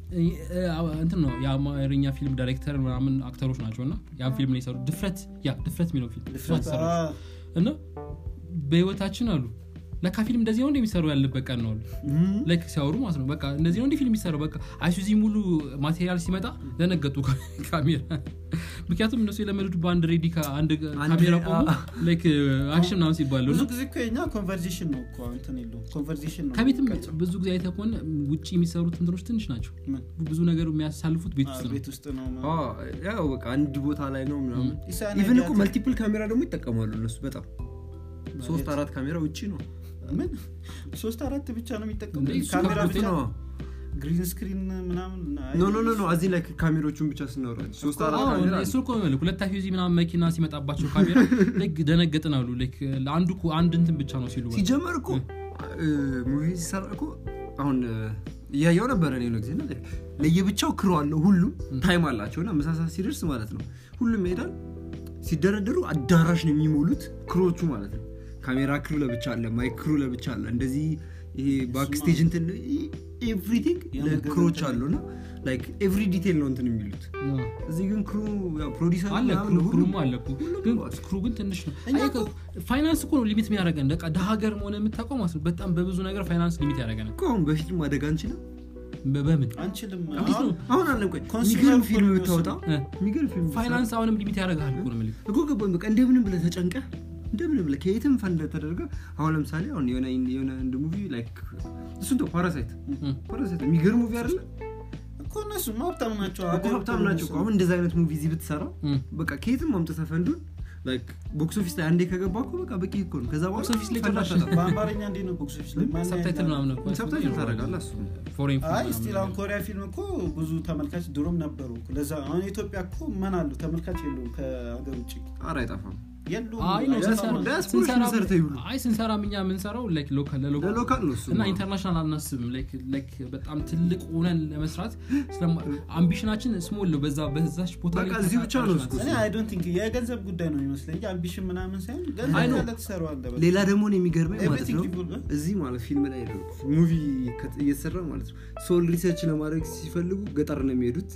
እንትን ነው የአማርኛ ፊልም ዳይሬክተር ምናምን አክተሮች ናቸው እና ያን ፊልም ነው የሰሩ ድፍረት ያ ድፍረት የሚለው ፊልም እሷ ድፍረት፣ ተሰራች። አ፣ እና በህይወታችን አሉ ለካ ፊልም እንደዚህ ነው እንደሚሰሩ ያለበት ቀን ነው አሉ እም፣ ላይክ ሲያወሩ ማለት ነው በቃ እንደዚህ ነው እንዲህ ፊልም የሚሰራው በቃ አይሱዚ ሙሉ ማቴሪያል ሲመጣ ደነገጡ ካሜራ ምክንያቱም እነሱ የለመዱት በአንድ ሬዲ ከአንድ አንድ ካሜራ ሬ- ቆሞ አ- ላይክ አክሽን ምናምን ሲባሉ ብዙ እና ጊዜ እኮ የኛ ኮንቨርሴሽን ነው እኮ እንትን የለውም ኮንቨርሴሽን ነው ከቤትም ቀጭ። ብዙ ጊዜ አይተህ ከሆነ ውጭ የሚሰሩት እንትኖች ትንሽ ናቸው ምን? ብዙ ነገር የሚያሳልፉት ቤት አ፣ ውስጥ ነው ቤት ውስጥ ነው አ፣ ያው በቃ አንድ ቦታ ላይ ነው ምናምን ኢሳን ኢቨን እኮ ያዲያት- መልቲፕል ካሜራ ደግሞ ይጠቀማሉ እነሱ በጣም ሶስት አራት ካሜራ ውጭ ነው ምን ሶስት አራት ብቻ ነው የሚጠቀሙ እንዴ፣ እሱ ካሜራ ከብዶት ብቻ ነው ግሪን ስክሪን ምናምን አይ፣ ኖ ኖ ኖ ኖ እዚህ ላይ ካሜሮቹን ብቻ ስናወራ ሶስት አራት አዎ፣ ካሜራ እሱ እኮ ነው ሁለት ፊዚ ምናምን መኪና ሲመጣባቸው ካሜራ ልክ ደነገጥን አሉ ልክ ለአንዱ እኮ አንድ እንትን ብቻ ነው ሲሉ ሲጀመር እኮ ሙቪ ሲሰራ እኮ አሁን እ፣ እያየው ነበረ እኔ የሆነ ጊዜ እና like ለየብቻው ክሮ አለው ሁሉም ታይም አላቸው እና መሳሳት ሲደርስ ማለት ነው ሁሉም ይሄዳል ሲደረደሩ አዳራሽ ነው የሚሞሉት ክሮቹ ማለት ነው ካሜራ ክሩ ለብቻ አለ ማይክ ክሩ ለብቻ አለ እንደዚህ ይሄ ባክስቴጅ እንትን ኤቭሪቲንግ የምግብ ክሮች እንትን አሉ እና ላይክ ኤቭሪ ዲቴል ነው እንትን የሚሉት እዚህ ግን ክሩ ፕሮዲሰር አለ ምናምን ክሩ- ሁሉም ክሩማ አለ እኮ ግን ክሩ ግን ትንሽ ነው እኛ አየህ እኮ- ፋይናንስ እኮ ነው ሊሚት የሚያደርገን በቃ ደሀ ሀገር መሆነ የምታውቀው ማለት ነው በጣም በብዙ ነገር ፋይናንስ ሊሚት ያደረገናል እኮ አሁን በፊልም ማደግ አንችልም በ- በምን አንችልም እንዴት አሁን ነው? አሁን አለም ቆይ ኮንሱመር የሚገርም እኮ ፊልም ነው ብታወጣ እ። የሚገርም ፊልም ብትሰራ- ፋይናንስ አሁንም ሊሚት ያደርግሃል እኮ ነው የምልህ እኮ ገባኝ በቃ እንደምንም ብለህ ተጨንቀህ እንደምንም ብለህ ከየትም ፈንድ ተደርገ አሁን ለምሳሌ አሁን የሆነ የሆነ እንደ ሙቪ ላይክ እሱን ተው ፓራሳይት እ። ፓራሳይት የሚገርም ሙቪ አይደለ እኮ እነሱ ሀብታም ናቸው እኮ ሀገር ሀብታም እኮ ናቸው እኮ እነሱ። አሁን እንደዚህ አይነት ሙቪ እዚህ ብትሰራ እ። በቃ ከየትም አምጥተህ ፈንዱን ላይክ ቦክስ ኦፊስ ላይ አንዴ ከገባ እኮ በቃ በቂ እኮ ነው ከዛ በኋላ ቦክስ ኦፊስ ላይ ፈንድ ጭራሽ አታጣም። በአማርኛ እንዴት ነው ቦክሶች ላይ ማን ሰብታይትል ያያል? ምናምን እኮ ሰብታይትል ታደርጋለህ እሱ ፎሬን ፊልም አይ ምናምን ስቲል አሁን ነገር። ኮሪያ ፊልም እኮ ብዙ ተመልካች ድሮም ነበሩ እኮ። ለዛ አሁን ኢትዮጵያ እኮ ምን አሉ ተመልካች የለውም ከሀገር ውጭ ኧረ አይጠፋም የሉም አይ ነው አይጠፋም። ስንሰራ- ዲያስፖራ ስንሰራ- ሰርተው ይብሉ። አይ ስንሰራም እኛ የምንሰራው ላይክ ሎካል ለሎካል ለሎካል ነው እሱ እና ኢንተርናሽናል አናስብም ላይክ ላይክ በጣም ትልቅ ሆነን ለመስራት ስለማ- አምቢሽናችን ስሞል ነው በዛ በዛች ቦታ በቃ ላይ እዚህ ብቻ ነው ተሳታፊ እኔ ናት። አይ ዶንት ቲንክ የገንዘብ ጉዳይ ነው ይመስለኝ እንጂ አምቢሽን ምናምን ሳይሆን አይ ገንዘብ ነው። ያለ ትሰራዋለህ በቃ። ሌላ ደግሞ እኔ የሚገርመኝ ማለት Everything ነው people, እዚህ ማለት ፊልም ላይ ነው ሙቪ ከት- እየተሰራ ማለት ነው ሶል ሪሰርች ለማድረግ ሲፈልጉ ገጠር ነው የሚሄዱት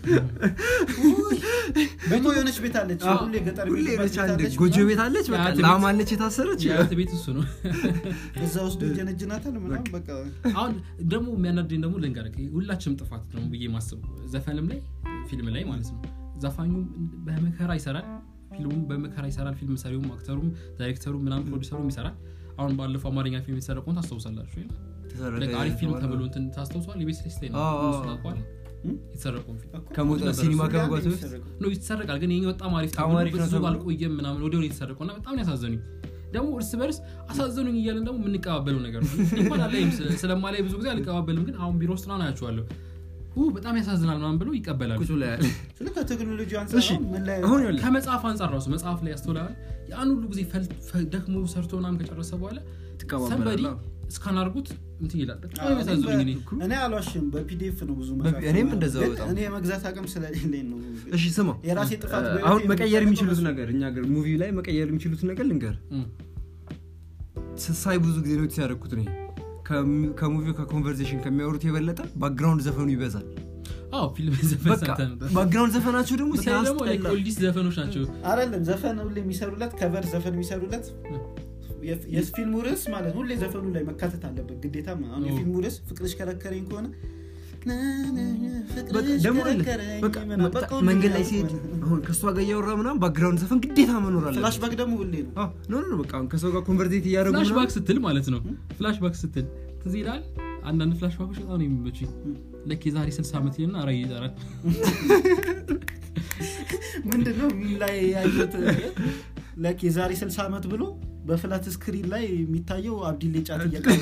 ደግሞ የሆነች ቤት አለች አዎ፣ ሁሌ ገጠር ሁሌ የሚሄድባት ነች ቤት አንድ አለች ጎጆ ምናምን። ቤት አለች በቃ የአያት ላም ቤት- አለች የታሰረች የአያት ቤት እሱ ነው እዛ ውስጥ ጀነጅናታል ምናምን በቃ አሁን ደግሞ የሚያናደኝ ደግሞ ልንገርህ ሁላችንም ጥፋት ነው ብዬ ማስብ ዘፈንም ላይ ፊልም ላይ ማለት ነው ዘፋኙም በመከራ ይሰራል ፊልሙም በመከራ ይሰራል ፊልም ሰሪውም አክተሩም ዳይሬክተሩም ምናምን ፕሮዲሰሩም ይሰራል አሁን ባለፈው አማርኛ ፊልም የተሰረቀውን ታስታውሳላችሁ አይደል? ተሰረቀ Like አሪፍ ፊልም የተባለው። ተብሎ እንትን ታስታውሷል የቤት ስቴ ነው አዎ፣ አዎ፣ እሱን አዎ። ታውቀዋለህ? እም? የተሰረቀውን ፊልም እኮ ከመውጣት ነበር ሲኒማ እሱ ከመግባቱ ጋር በፊት የሚሰረቀው። ነው ይሰረቃል ግን ይሄ በጣም አሪፍ በጣም ተብሎ አሪፍ ነው ብዙ ተብሎ። አልቆየም ምናምን ወዲያው ነው የተሰረቀው እና በጣም ነው ያሳዘኑኝ ደግሞ እርስ በርስ አሳዘኑኝ እያለን ደግሞ የምንቀባበለው ነገር ነው እኔ እንኳን አላይም ስለ- ስለማላይ ብዙ ጊዜ አልቀባበልም ግን አሁን ቢሮ ውስጥ ምናምን አያቸዋለሁ ኡ በጣም ያሳዝናል ምናምን ብለው ይቀበላሉ ቁጭ ላይ ስለ ከቴክኖሎጂ አንጻር እሺ አሁን ምን ላይ አሁን ይኸውልህ ከመጽሐፍ አንጻር ራሱ መጽሐፍ ላይ ያስተውላል ያን ሁሉ ጊዜ ፈል- ፈ- ደክሞ ሰርቶ ምናምን ከጨረሰ በኋላ ሰንበዲ ትቀባበላለህ እስካን አድርጉት እንትን ይላል በጣም አዎ፣ የሚያሳዝኑኝ እኔ እኔ እኔ አልዋሽም በፒዲኤፍ ነው ብዙ በፒ- እኔም እንደዛው ግን በጣም። እኔ የመግዛት አቅም ስለሌለኝ ነው እሺ ስማ የራሴ ጥፋት እ፣ በህይወቴ አሁን መቀየር የሚደረገው የሚችሉት በሱ- ነገር እኛ ገር ሙቪ ላይ መቀየር የሚችሉት ነገር ልንገር እም። ሳይ ብዙ ጊዜ ኖቲስ ያደረግኩት ነው ከሙቪው ከኮንቨርሴሽን ከሚያወሩት የበለጠ ባክግራውንድ ዘፈኑ ይበዛል አዎ ፊልም ዘፈን በቃ ሰምተህ ነበር ባክግራውንድ ዘፈናቸው ደግሞ በተለይ ደግሞ like ሲያስጠላ ኦልዲስ ዘፈኖች ናቸው አይደለም ዘፈን ሁሌ የሚሰሩለት ከቨር ዘፈን የሚሰሩለት የፍ- የፊልሙ ርዕስ ማለት ሁሌ ዘፈኑ ላይ መካተት አለበት ግዴታ አሁን ኦ። የፊልሙ ርዕስ ፍቅርሽ ከረከረኝ ከሆነ ና ና ና በቃ ፍቅርሽ ደግሞ አለ ከረከረኝ በቃ ምናምን መጣ- በቃ ሁሌ መንገድ ላይ ያሉት ሲሄድ ማለት ነው። አሁን ከእሷ ጋር እያወራ ምናምን ባክግራውንድ ዘፈን ግዴታ መኖር አለ ፍላሽባክ ደግሞ ሁሌ ነው ኖ ኖ በቃ አሁን ከሰው ጋር ኮንቨርሴት እያደረጉ ፍላሽ ምናምን ባክ ስትል ማለት ነው ፍላሽ ባክ ስትል ትዝ ይላል አንዳንድ ፍላሽ ባኮች በጣም ነው የሚመቹኝ ልክ የዛሬ 60 ዓመት ይልና ራይ ይጠራል ምንድነው ሚል ላይ ያዩት ለክ የዛሬ 60 ዓመት ብሎ በፍላት ስክሪን ላይ የሚታየው አብዲሌ ጫት እየቀመ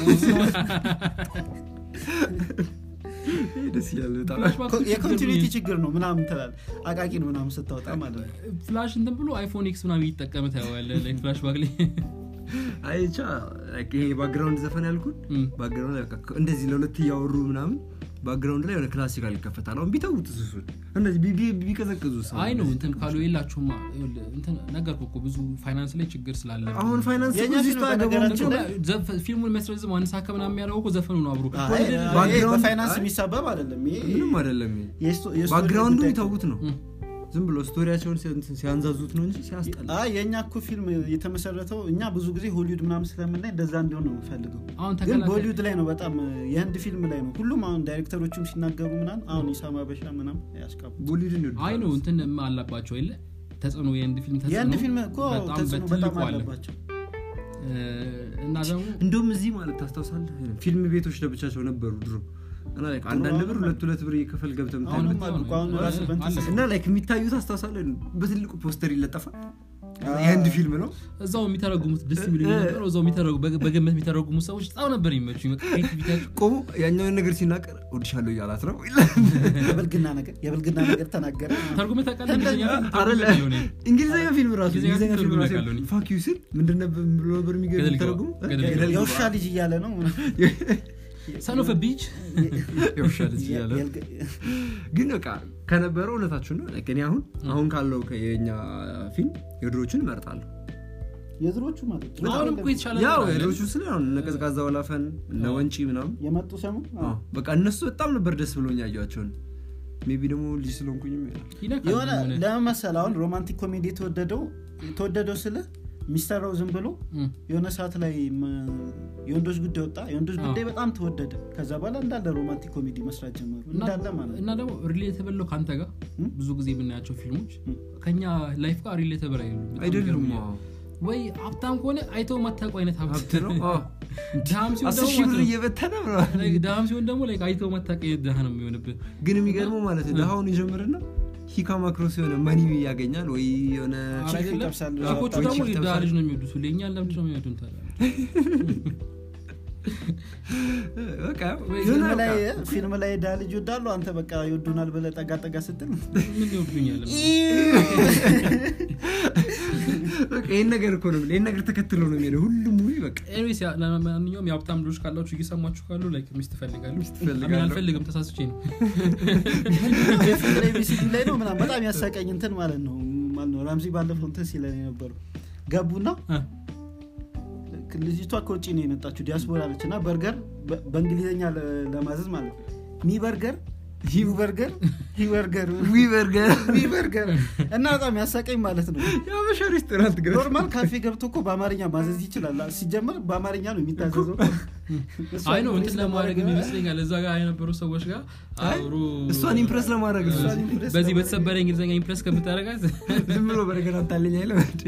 ደስ ይላል በጣም ፍላሽ ባክ የኮንቲኒቲ ችግር ነው ምናምን ትላል አቃቂን ምናምን ስታወጣ ማለት ነው ፍላሽ እንትን ብሎ አይፎን ኤክስ ምናምን እየተጠቀመ ታየዋለህ like ፍላሽ ባክ ላይ አይ ብቻ like ይሄ ባክግራውንድ ዘፈን ያልኩን እም። ባክግራውንድ ላይ በቃ እንደዚህ ለሁለት እያወሩ ምናምን ባክግራውንድ ላይ የሆነ ክላሲካል ይከፈታል አሁን ቢተውት እሱን እንደዚህ ቢ- ቢ- ቢቀዘቅዙ ሰው አይ ነው እንትን ካሉ የላችሁማ ይኸውልህ፣ እንትን ነገርኩህ እኮ ብዙ ፋይናንስ ላይ ችግር ስላለ አሁን ፋይናንስ የእኛ እዚህ ፊልም ውስጥ አያገባውም በነገራችን እኮ። ላይ- ዘፈ- ፊልሙን የሚያስረዝም አንድ ሰዓት ከምናምን የሚያደርገው እኮ ዘፈኑ ነው አብሮ አይ፣ ወደ- አይ፣ ባክግራውንድ- በፋይናንስ አይ፣ የሚሳበብ አይደለም ይሄ ምንም አይደለም ይሄ። የስቶ- የስቶሪ ባክግራውንዱ ጉዳይ ይተውት ነው እም። ዝም ብሎ ስቶሪያቸውን ሲያ- ሲያንዛዙት ነው እንጂ ሲያስጠላ አይ የእኛ እኮ ፊልም የተመሰረተው እኛ ብዙ ጊዜ ሆሊውድ ምናምን ስለምናይ እንደዛ እንዲሆን ነው የምፈልገው አሁን ግን ተከላካይ በሆሊውድ ላይ ነው በጣም የህንድ ፊልም ላይ ነው ሁሉም አሁን ዳይሬክተሮቹም ሲናገሩ ምናምን አሁን ኢሳማ በሻ ምናምን ያስቃቡ ቦሊውድን ይወዱታል። አይ ነው እንትን አላባቸው የለ ተጽዕኖ የህንድ ፊልም ተጽዕኖ የህንድ ፊልም እኮ በጣም ተጽዕኖ በትልቁ በጣም አለ አለባቸው እ፣ እና ደግሞ እንደውም እዚህ ማለት ታስታውሳለህ ፊልም ቤቶች ለብቻቸው ነበሩ ድሮ እና like አንዳንድ ብር ሁለት ሁለት ብር የከፈል ገብተህ አሁንም የምታይበት አሉ እኮ አሁን ራሱ በእንትን አለ። እና ላይክ የሚታዩት አስታውሳለህ በትልቁ ፖስተር ይለጠፋል የህንድ ፊልም ነው እዛው የሚተረጉሙት ደስ የሚሉ እ- ነበር እዛው የሚተረጉ- በግ- በግምት የሚተረጉሙት ሰዎች በጣም ነበር የሚመቹኝ በቃ ክሬቲቪቲያቸው ቆሞ ያኛውን ነገር ሲናገር ወድሻለሁ እያላት ነው ይላል። የብልግና ነገር የብልግና ነገር ተናገረ ተርጉመህ ታውቃለህ እንግሊዝኛ ፊልም አይደለ? ተርጉሜ አውቃለሁ እኔ። እንግሊዝኛ ፊልም ራሱ እንግሊዝኛ እንግሊዝኛ ፊልም ፊልም ራሱ አውቃለሁ እኔ። ፋክ ዩ ስል ምንድን ነበር ብሎ ነበር የሚገ- ገደል ግባ። የሚተረጉሙ? ገደል ግባ። ገደል ግባ። የውሻ ልጅ እያለ ነው ሰን ኦፍ ቢች የውሻ ልጅ እያለ ግን በቃ ከነበረው እውነታችን ነው Like እኔ አሁን አሁን ካለው ከ- የኛ ፊልም የድሮቹን እመርጣለሁ የድሮቹ ማለት ነው። አሁን እኮ የተሻለ ያው ነገር አለ። የድሮቹ ስለ አሁን እነ ቀዝቃዛ ወላፈን እነ ወንጪ ምናምን የመጡ ሰሙ አዎ፣ በቃ እነሱ በጣም ነበር ደስ ብሎኝ ያየኋቸውን ሜቢ ደግሞ ልጅ ስለሆንኩኝም ይሆናል ይነካል የሆነ የሆነ ለመመሰል አሁን ሮማንቲክ ኮሜዲ የተወደደው የተወደደው ስለ የሚሰራው ዝም ብሎ እም፣ የሆነ ሰዓት ላይ መ- የወንዶች ጉዳይ ወጣ የወንዶች ጉዳይ በጣም ተወደደ ከዛ በኋላ እንዳለ ሮማንቲክ ኮሜዲ መስራት ጀመሩ እና- እንዳለ ማለት እና ደግሞ ሪሌተብል ነው ከአንተ ጋር እም? ብዙ ጊዜ የምናያቸው ፊልሞች እም። ከኛ ላይፍ ጋር ሪሌተብል አይደሉም በጣም አይደሉም ይገርመኛል። አዎ። ወይ ሀብታም ከሆነ አይተው ማታውቁ አይነት ሀብት ሀብት ነው አዎ። ድሃም ሲሆን አስር ደግሞ ሺህ ብር ማለት ነው። እየበተነ ብለዋል Like ድሃም ሲሆን ደግሞ like አይተው ማታውቅ አይነት ድሃ ነው የሚሆንብህ ግን የሚገርመው ማለት ነው ድሃውን ይጀምርና ሂካማ ክሮስ የሆነ መኒ ያገኛል ወይ የሆነ ኧረ ቺክ አይደለም። ይጠብሳል። ቺኮቹ ወይ ደግሞ ቺክ የድሃ ይጠብሳል። ልጅ ነው የሚወዱት ሁሌ እኛን ለምንድን ነው የሚወዱን ታዲያ በቃ ወይ የሆነ ፊልም ላይ በቃ ፊልም ላይ ዳ ልጅ ይወዳሉ አንተ በቃ ይወዱናል ብለህ ጠጋ ጠጋ ስትል ምን ይወዱኛል በቃ ይህን ነገር እኮ ነው ይህን ነገር ተከትሎ ነው የሚሄደው ሁሉም ሙቪ በቃ ኤኒዌይስ ያ- ለማንኛውም የሀብታም ልጆች ካላችሁ እየሰማችሁ ካሉ ላይክ ሚስት እፈልጋለሁ እፈልጋለሁ። አሜን፣ አልፈልግም ተሳስቼ ነው ፊልም ላይ ቪሲዲ ላይ ነው ምናምን በጣም ያሳቀኝ እንትን ማለት ነው ማለት ነው ራምዚ ባለፈው እንትን ሲለን የነበረው ገቡና አ፣ ልጅቷ ከውጭ ነው የመጣችው ዲያስፖራ ነች እና በርገር በ- በእንግሊዝኛ ለ- ለማዘዝ ማለት ነው ሚ በርገር ሂው በርገር ሂ በርገር ዊ በርገር ሚ በርገር እና በጣም ያሳቀኝ ማለት ነው የአበሻ ሬስቶራንት ገ ኖርማል ካፌ ገብቶ እኮ በአማርኛ ማዘዝ ይችላል ሲጀመር በአማርኛ ነው የሚታዘዘው እሷ አይ ነው ኢምፕሬስ እንትን ለማድረግ ለማድረግ ይመስለኛል እዛ ጋር የነበሩ ሰዎች ጋር አብሮ እሷን ኢምፕረስ ለማድረግ ነው እሷን ኢምፕሬስ በዚህ ለማድረግ። በተሰበረ እንግሊዝኛ ኢምፕረስ ከምታደረጋት ዝም ብሎ በርገር አታለኝ አይለም እንዴ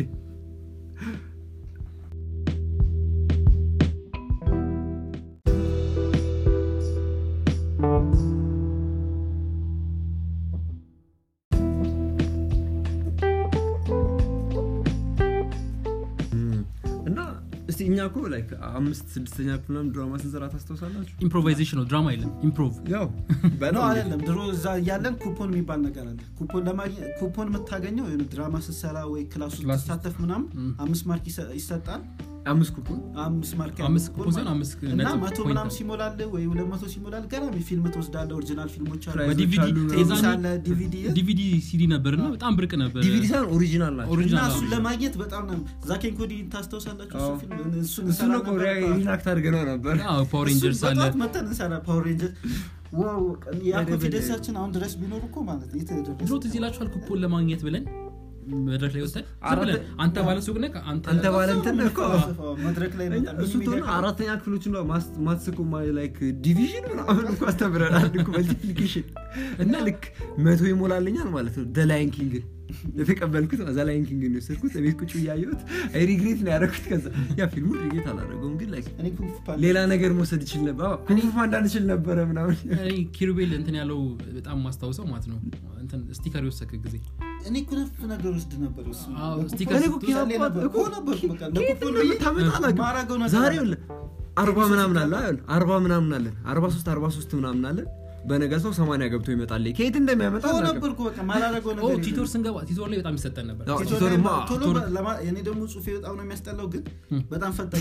እና እስቲ እኛ እኮ ላይክ አምስት ስድስተኛ ክፍል ምናምን ድራማ ስንሰራ ታስታውሳላችሁ ኢምፕሮቫይዜሽን ነው ድራማ የለም ኢምፕሮቭ ያው ነው አይደለም ድሮ እዛ እያለን ኩፖን የሚባል ነገር አለ ኩፖን ለማግኘት ኩፖን የምታገኘው የሆነ ድራማ ስትሰራ ወይ ክላስ ውስጥ ክላስ ውስጥ። ስትሳተፍ ምናምን አምስት ማርክ ይሰ- ይሰጣል አምስት ኩፖን አምስት ማርክ ያለው አምስት ኩፖን ኩፖን ሲሆን ማለት ነው። አምስት እና ነጥብ መቶ ፖይንት ምናምን አለ። ሲሞላል ወይ ሁለት መቶ ሲሞላል ገና ፊልም ትወስዳለ ኦሪጂናል ፊልሞች አሉ ፕራይዞች በዲቪዲ አሉ ምናምን። ቴኒስ የዛኔ አለ ዲቪዲ ዲቪዲ ሲዲ ነበር እና በጣም ብርቅ ነበር ዲቪዲ ሳይሆን ኦሪጂናል ናቸው እና ኦሪጂናል እሱን አዎ። ለማግኘት በጣም ነው ዛኬን ኮዲ ታስታውሳላችሁ እሱ አዎ። ፊልም እሱን እሱ እንሰራ ነው ነበር። ሪናክት አድርገነው ነበር አዎ ፓወር እሱን ሬንጀርስ አለ በጠዋት መተን እንሰራ ፓወር ሬንጀር ዋው ያ በደንብ ኮንፊደንሳችን አሁን ድረስ ቢኖር እኮ ማለት ነው የት ደረሰ? ድሮ ትዝ ይላችኋል ኩፖን ለማግኘት ብለን መድረክ ላይ ወጥተን ዝም አራት- ብለን አንተ ባለ ሱቅ ነህ አንተ አንተ ባለ እንትን እኮ መድረክ ላይ እኛ መጣ- እሱ ሚኒ ትሆን ሚዲያ አራተኛ ክፍሎች ማትስቁ ላይክ ዲቪዥን ምናምን እኮ አስተምረናል እኮ መልቲፕሊኬሽን እና ልክ መቶ ይሞላልኛል ማለት ነው ደላይን ኪንግን የተቀበልኩት ዘ ላይን ኪንግን የወሰድኩት ቤት ቁጭ እያየሁት አይ ሪግሬት ነው ያደረኩት ከዛ ያ ፊልሙ ሪግሬት አላደረገውም ግን ላይክ እኔ ኩንግ ፉ ፓንዳ ሌላ ነገር መውሰድ ይችል ነበር አዎ፣ ኩንግ ፉ ፓንዳ እንችል ነበረ ምናምን እኔ ኪሩቤል እንትን ያለው በጣም ማስታውሰው ማለት ነው እንትን ስቲከር የወሰድክ ጊዜ እኔ እኮ ነፍ ነገር ወስድ ነበር እሱ አዎ፣ ለኩፖን ስቲከር እኔ ስትወስድ እኮ ኪራይ ነበር እኮ ነበርኩ በቃ ከየት ለኩፖን እንደምታመጣ አላውቅም። ማረገው ነገር ዛሬ አለ። ይኸውልህ አርባ ምናምን አለ አይደል? አርባ ምናምን አለን አርባ ሶስት አርባ ሶስት ምናምን አለን በነገ ሰው ሰማንያ ገብቶ ይመጣል ከየት እንደሚያመጣ እኮ አላውቅም። ነበርኩ በቃ ማላረገው ኦ ነገር የለም። ቲቶር ስንገባ ቲቶር ላይ በጣም ይሰጠን ነበር አዎ፣ ቲቶር ቲቶርማ ላይ ቶሎ ቲቶር- በ- ለማ- እኔ ደግሞ ጽሁፌ በጣም ነው የሚያስጠላው ግን ም። በጣም ፈጣኝ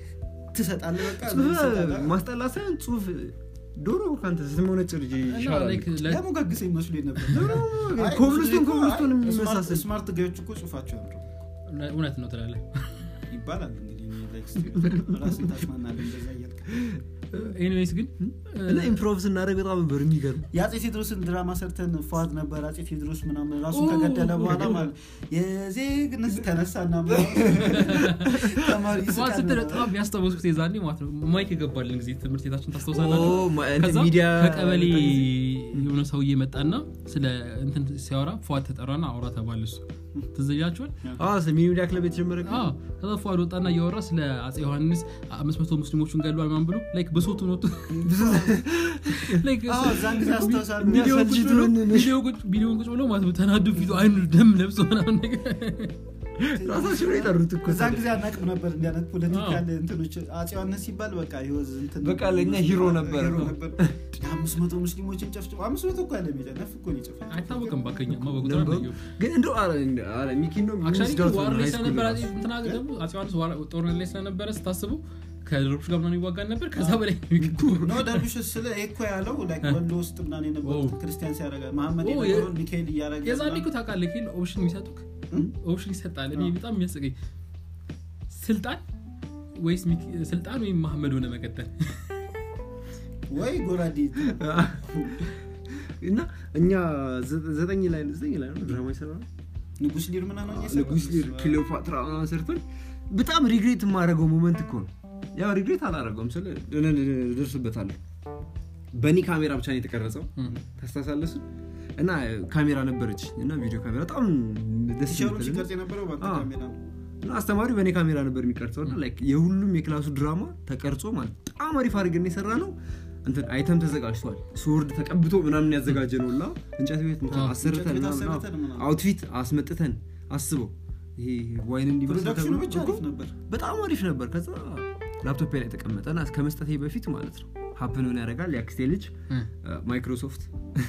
ትሰጣለህ በቃ ጽሁፍ ትሰጣለህ። ማስጠላ ሳይሆን ጽሁፍ ዶሮ ከአንተ ስመሆነጭ ልጅ እና ይሻላል like ለ- ያሞጋግሰኝ መስሎኝ ነበር አይ፣ ኮብልስቶን እኮ- ኮብልስቶን አይ፣ የሚመሳሰል ስማርት- ስማርት ጋዮች እኮ ጽሁፋቸው ያምራል እውነት ነው ትላለህ ይባላል እንግዲህ እኔ like ራስን ታሽማናለህ እንደዛ እያልክ ኤኒዌይስ ግን እና ኢምፕሮቭ ስናደርግ በጣም ነበር የሚገርም የአጼ ቴዎድሮስን ድራማ ሰርተን ፏድ ነበር አጼ ቴዎድሮስ ምናምን ራሱን ኦ፣ ከገደለ በኋላ ኦ። ማለት የዜግነት ተነሳና ተማሪ ማ ይስቃል ስትል ምናምን። በጣም ያስታወስኩት የዛኔ ማለት ነው ማይክ የገባልን ጊዜ ትምህርት ቤታችን ታስታውሳላችሁ ኦ፣ ማ- እንትን ከዛ ሚዲያ ከቀበሌ የሆነ ሰውዬ መጣና ስለ እንትን ሲያወራ ፏድ ተጠራና አውራ ተባለ እሱ ትዝ ይላችኋል ሚኒ ሚዲያ ክለብ የተጀመረ ቀን? አዎ ከዛ ፏድ ወጣና እያወራ ስለ አጼ ዮሐንስ አምስት መቶ ሙስሊሞቹን ገሏል ምናምን ብሎ ላይክ ብሶቱን ወጡ ላይክ አዎ፣ እዛን ጊዜ አስታውሳለሁ። ቪዲዮ ቁጭ ብሎ- የሚያሳጅቱን- ቪዲዮ ቁጭ- ቪዲዮን ቁጭ ብሎ ማለት ነው ተናዱ ፊቱ አይኑ ደም ለብሶ ምናምን ነገር ራሳቸው ነው የጠሩት እኮ እዛን ጊዜ አናቅም ነበር እንዲያነት ፖለቲካል እንትኖች አጼ ዮሐንስ ሲባል በቃ ህይወት እንትን በቃ ለእኛ ሂሮ ነበር። ሂሮ ነበር አምስት መቶ ሙስሊሞችን ጨፍጭፎ አምስት መቶ እኮ ያለ ሜጫ ነፍ እኮ ነው የጨፈጨፈው። አይታወቅም ባከኛማ በቁጥር ነበሩ። አላየሁም። ግን እንደው አረ እንደ- አረ ሚኪ ነው አክቹዋሊ የሚወስዳት ዋር ነው ላይ ሃይ ስኩል ስለነበረ ራሱ። አጼ- እንትና ደግሞ አጼ ዮሐንስ ዋር- ጦርነት ላይ ስለነበረ ስታስቡ ከድሮች ጋር ምናምን ይዋጋን ነበር ከዛ በላይ ነው የሚገርመው። ኖ ደርቢሽ ስለ እኮ ያለው ላይክ ወሎ ውስጥ ምናምን የነበሩት ኦ። ክርስቲያን ሲያደርጋ መሐመድ ኦ፣ የነበረውን የ- ሚካኤል እያደረገ የዛኔ እኮ ምናምን። ታውቃለህ ኪል ኦፕሽን የሚሰጡክ እም? ኦፕሽን ይሰጣል እኔ አዎ። በጣም የሚያስቀኝ ስልጣን ወይስ ሚኪ- ስልጣን ወይም መሐመድ ሆነ መቀጠል ወይ ጎራዴ እና እኛ ዘ- ዘጠኝ ላይ ዘጠኝ ላይ ነው ድራማ ይሰራ ንጉስ ሊር ምና ነው ንጉስ ሊር ክሊዮፓትራ ምናምን ሰርተን በጣም ሪግሬት የማደርገው ሞመንት እኮ ነው ያው ሪግሬት አላደረገውም ስለ ደርስበታለሁ በእኔ ካሜራ ብቻ ነው የተቀረጸው ታስታሳለሱ እና ካሜራ ነበረች እና ቪዲዮ ካሜራ በጣም ደስ ቲሸሩ የምትል ሲቀርጽ የነበረው በአንተ አዎ። ካሜራ ነው እና አስተማሪው በእኔ ካሜራ ነበር የሚቀርጸው እና ላይክ የሁሉም የክላሱ ድራማ ተቀርጾ ማለት በጣም አሪፍ አድርገን የሰራ ነው እንትን አይተም ተዘጋጅቷል ስወርድ ተቀብቶ ምናምን ያዘጋጀ ነው ላ እንጨት ቤት እንትን አዎ፣ አሰርተን እንጨት ቤት ምናምን፣ አሰርተን አዎ፣ ምናምን። አውትፊት አስመጥተን አስበው ይሄ ዋይን እንዲመስል ፕሮዳክሽኑ ተብሎ ብቻ እኮ አሪፍ ነበር በጣም አሪፍ ነበር ከዛ ላፕቶፕ ላይ ተቀመጠና እስከ መስጠቴ በፊት ማለት ነው ሀፕን ሆን ያደርጋል የአክስቴ ልጅ እ። ማይክሮሶፍት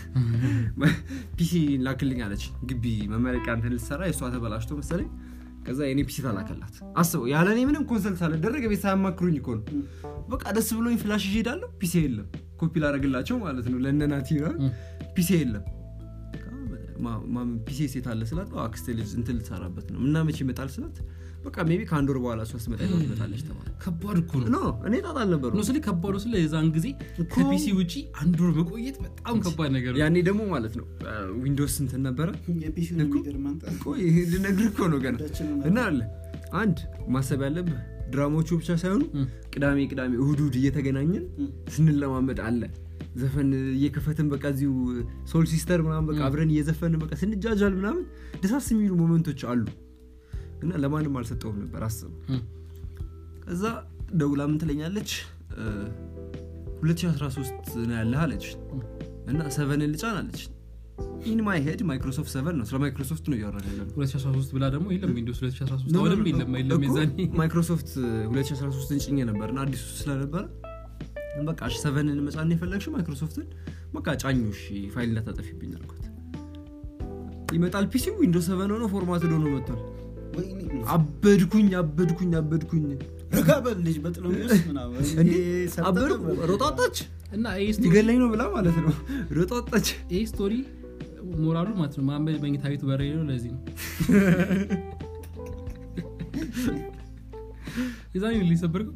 ፒሲ ላክልኝ አለች ግቢ መመረቂያ እንትን ልትሰራ የእሷ ተበላሽቶ መሰለኝ ከዛ የኔ ፒሲ ተላከላት አስበው ያለ እኔ ምንም ኮንሰልት ሳልደረግ ቤት ሳያማክሩኝ እኮ ነው በቃ ደስ ብሎኝ ፍላሽ ይዤ ሄዳለሁ ፒሲ የለም ኮፒ ላደረግላቸው ማለት ነው ለነናቲ ፒሲ የለም ማ- ማ- ፒሲ ሴት አለ ስላት "አዎ፣ አክስቴ ልጅ እንትን ልትሰራበት ነው እና መቼ ይመጣል ስላት በቃ ሜቢ ከአንድ ወር በኋላ እሷ ስትመጣ ይዘው ትመጣለች ተባለ ከባድ እኮ ነው ኖ እኔ ጣጣ አልነበሩ ነው ስለ ከባዱ ስለ የዛን ጊዜ ከፒሲ ውጪ አንድ ወር መቆየት በጣም ከባድ ነገር ነው ያኔ ደግሞ ማለት ነው ዊንዶውስ እንትን ነበረ የፒሲውን የሚገርም አንተ ቆይ ይሄ ልነግርህ እኮ ነው ገና ሁላችንም እና አለ አንድ ማሰብ ያለብህ ድራማዎቹ ብቻ ሳይሆኑ እ። ቅዳሜ ቅዳሜ እሁድ እሁድ እየተገናኘን እ። ስንለማመድ አለ ዘፈን እየከፈትን በቃ እዚሁ ሶል ሲስተር ምናምን በቃ አብረን እየዘፈንን በቃ ስንጃጃል ምናምን ደሳስ የሚሉ ሞመንቶች አሉ እና ለማንም አልሰጠውም ነበር አስብ እ። ከዛ ደውላ ምን ትለኛለች እ፣ 2013 ነው ያለህ አለች እና ሰቨንን ልጫን አለች ኢን ማይ ሄድ ማይክሮሶፍት ሰቨን ነው ስለ ማይክሮሶፍት ነው እያወራን ያለነው 2013 ብላ ደግሞ የለም ዊንዶስ 2013 ኖ፣ ኖ፣ አሁንም ኖ፣ የለም የለም እኮ የዛኔ ማይክሮሶፍት 2013 እንጭኝ ነበር እና አዲሱ ስለነበረ በቃ እሺ ሰቨንን መጫን የፈለግሽው ማይክሮሶፍትን በቃ ጫኙ እሺ ፋይል እንዳታጠፊብኝ አልኳት ይመጣል ፒሲ ዊንዶ ሰቨን ሆኖ ፎርማት ሆኖ መጥቷል ወይኔ አበድኩኝ አበድኩኝ አበድኩኝ ረጋ በል ልጅ በጥሎሚዎስ ምናምን እንዴ ይሄ ሰርተህ አበድኩ ነበር። ሮጣጣች እና ይህ ስቶሪ- ሊገለኝ ነው ብላ ማለት ነው ሮጣጣች ይህ ስቶሪ ሞራሉ ማለት ነው ማንበድ መኝታ ቤቱ በረ ነው ለዚህ ነው የዛኔ ሊሰበርከው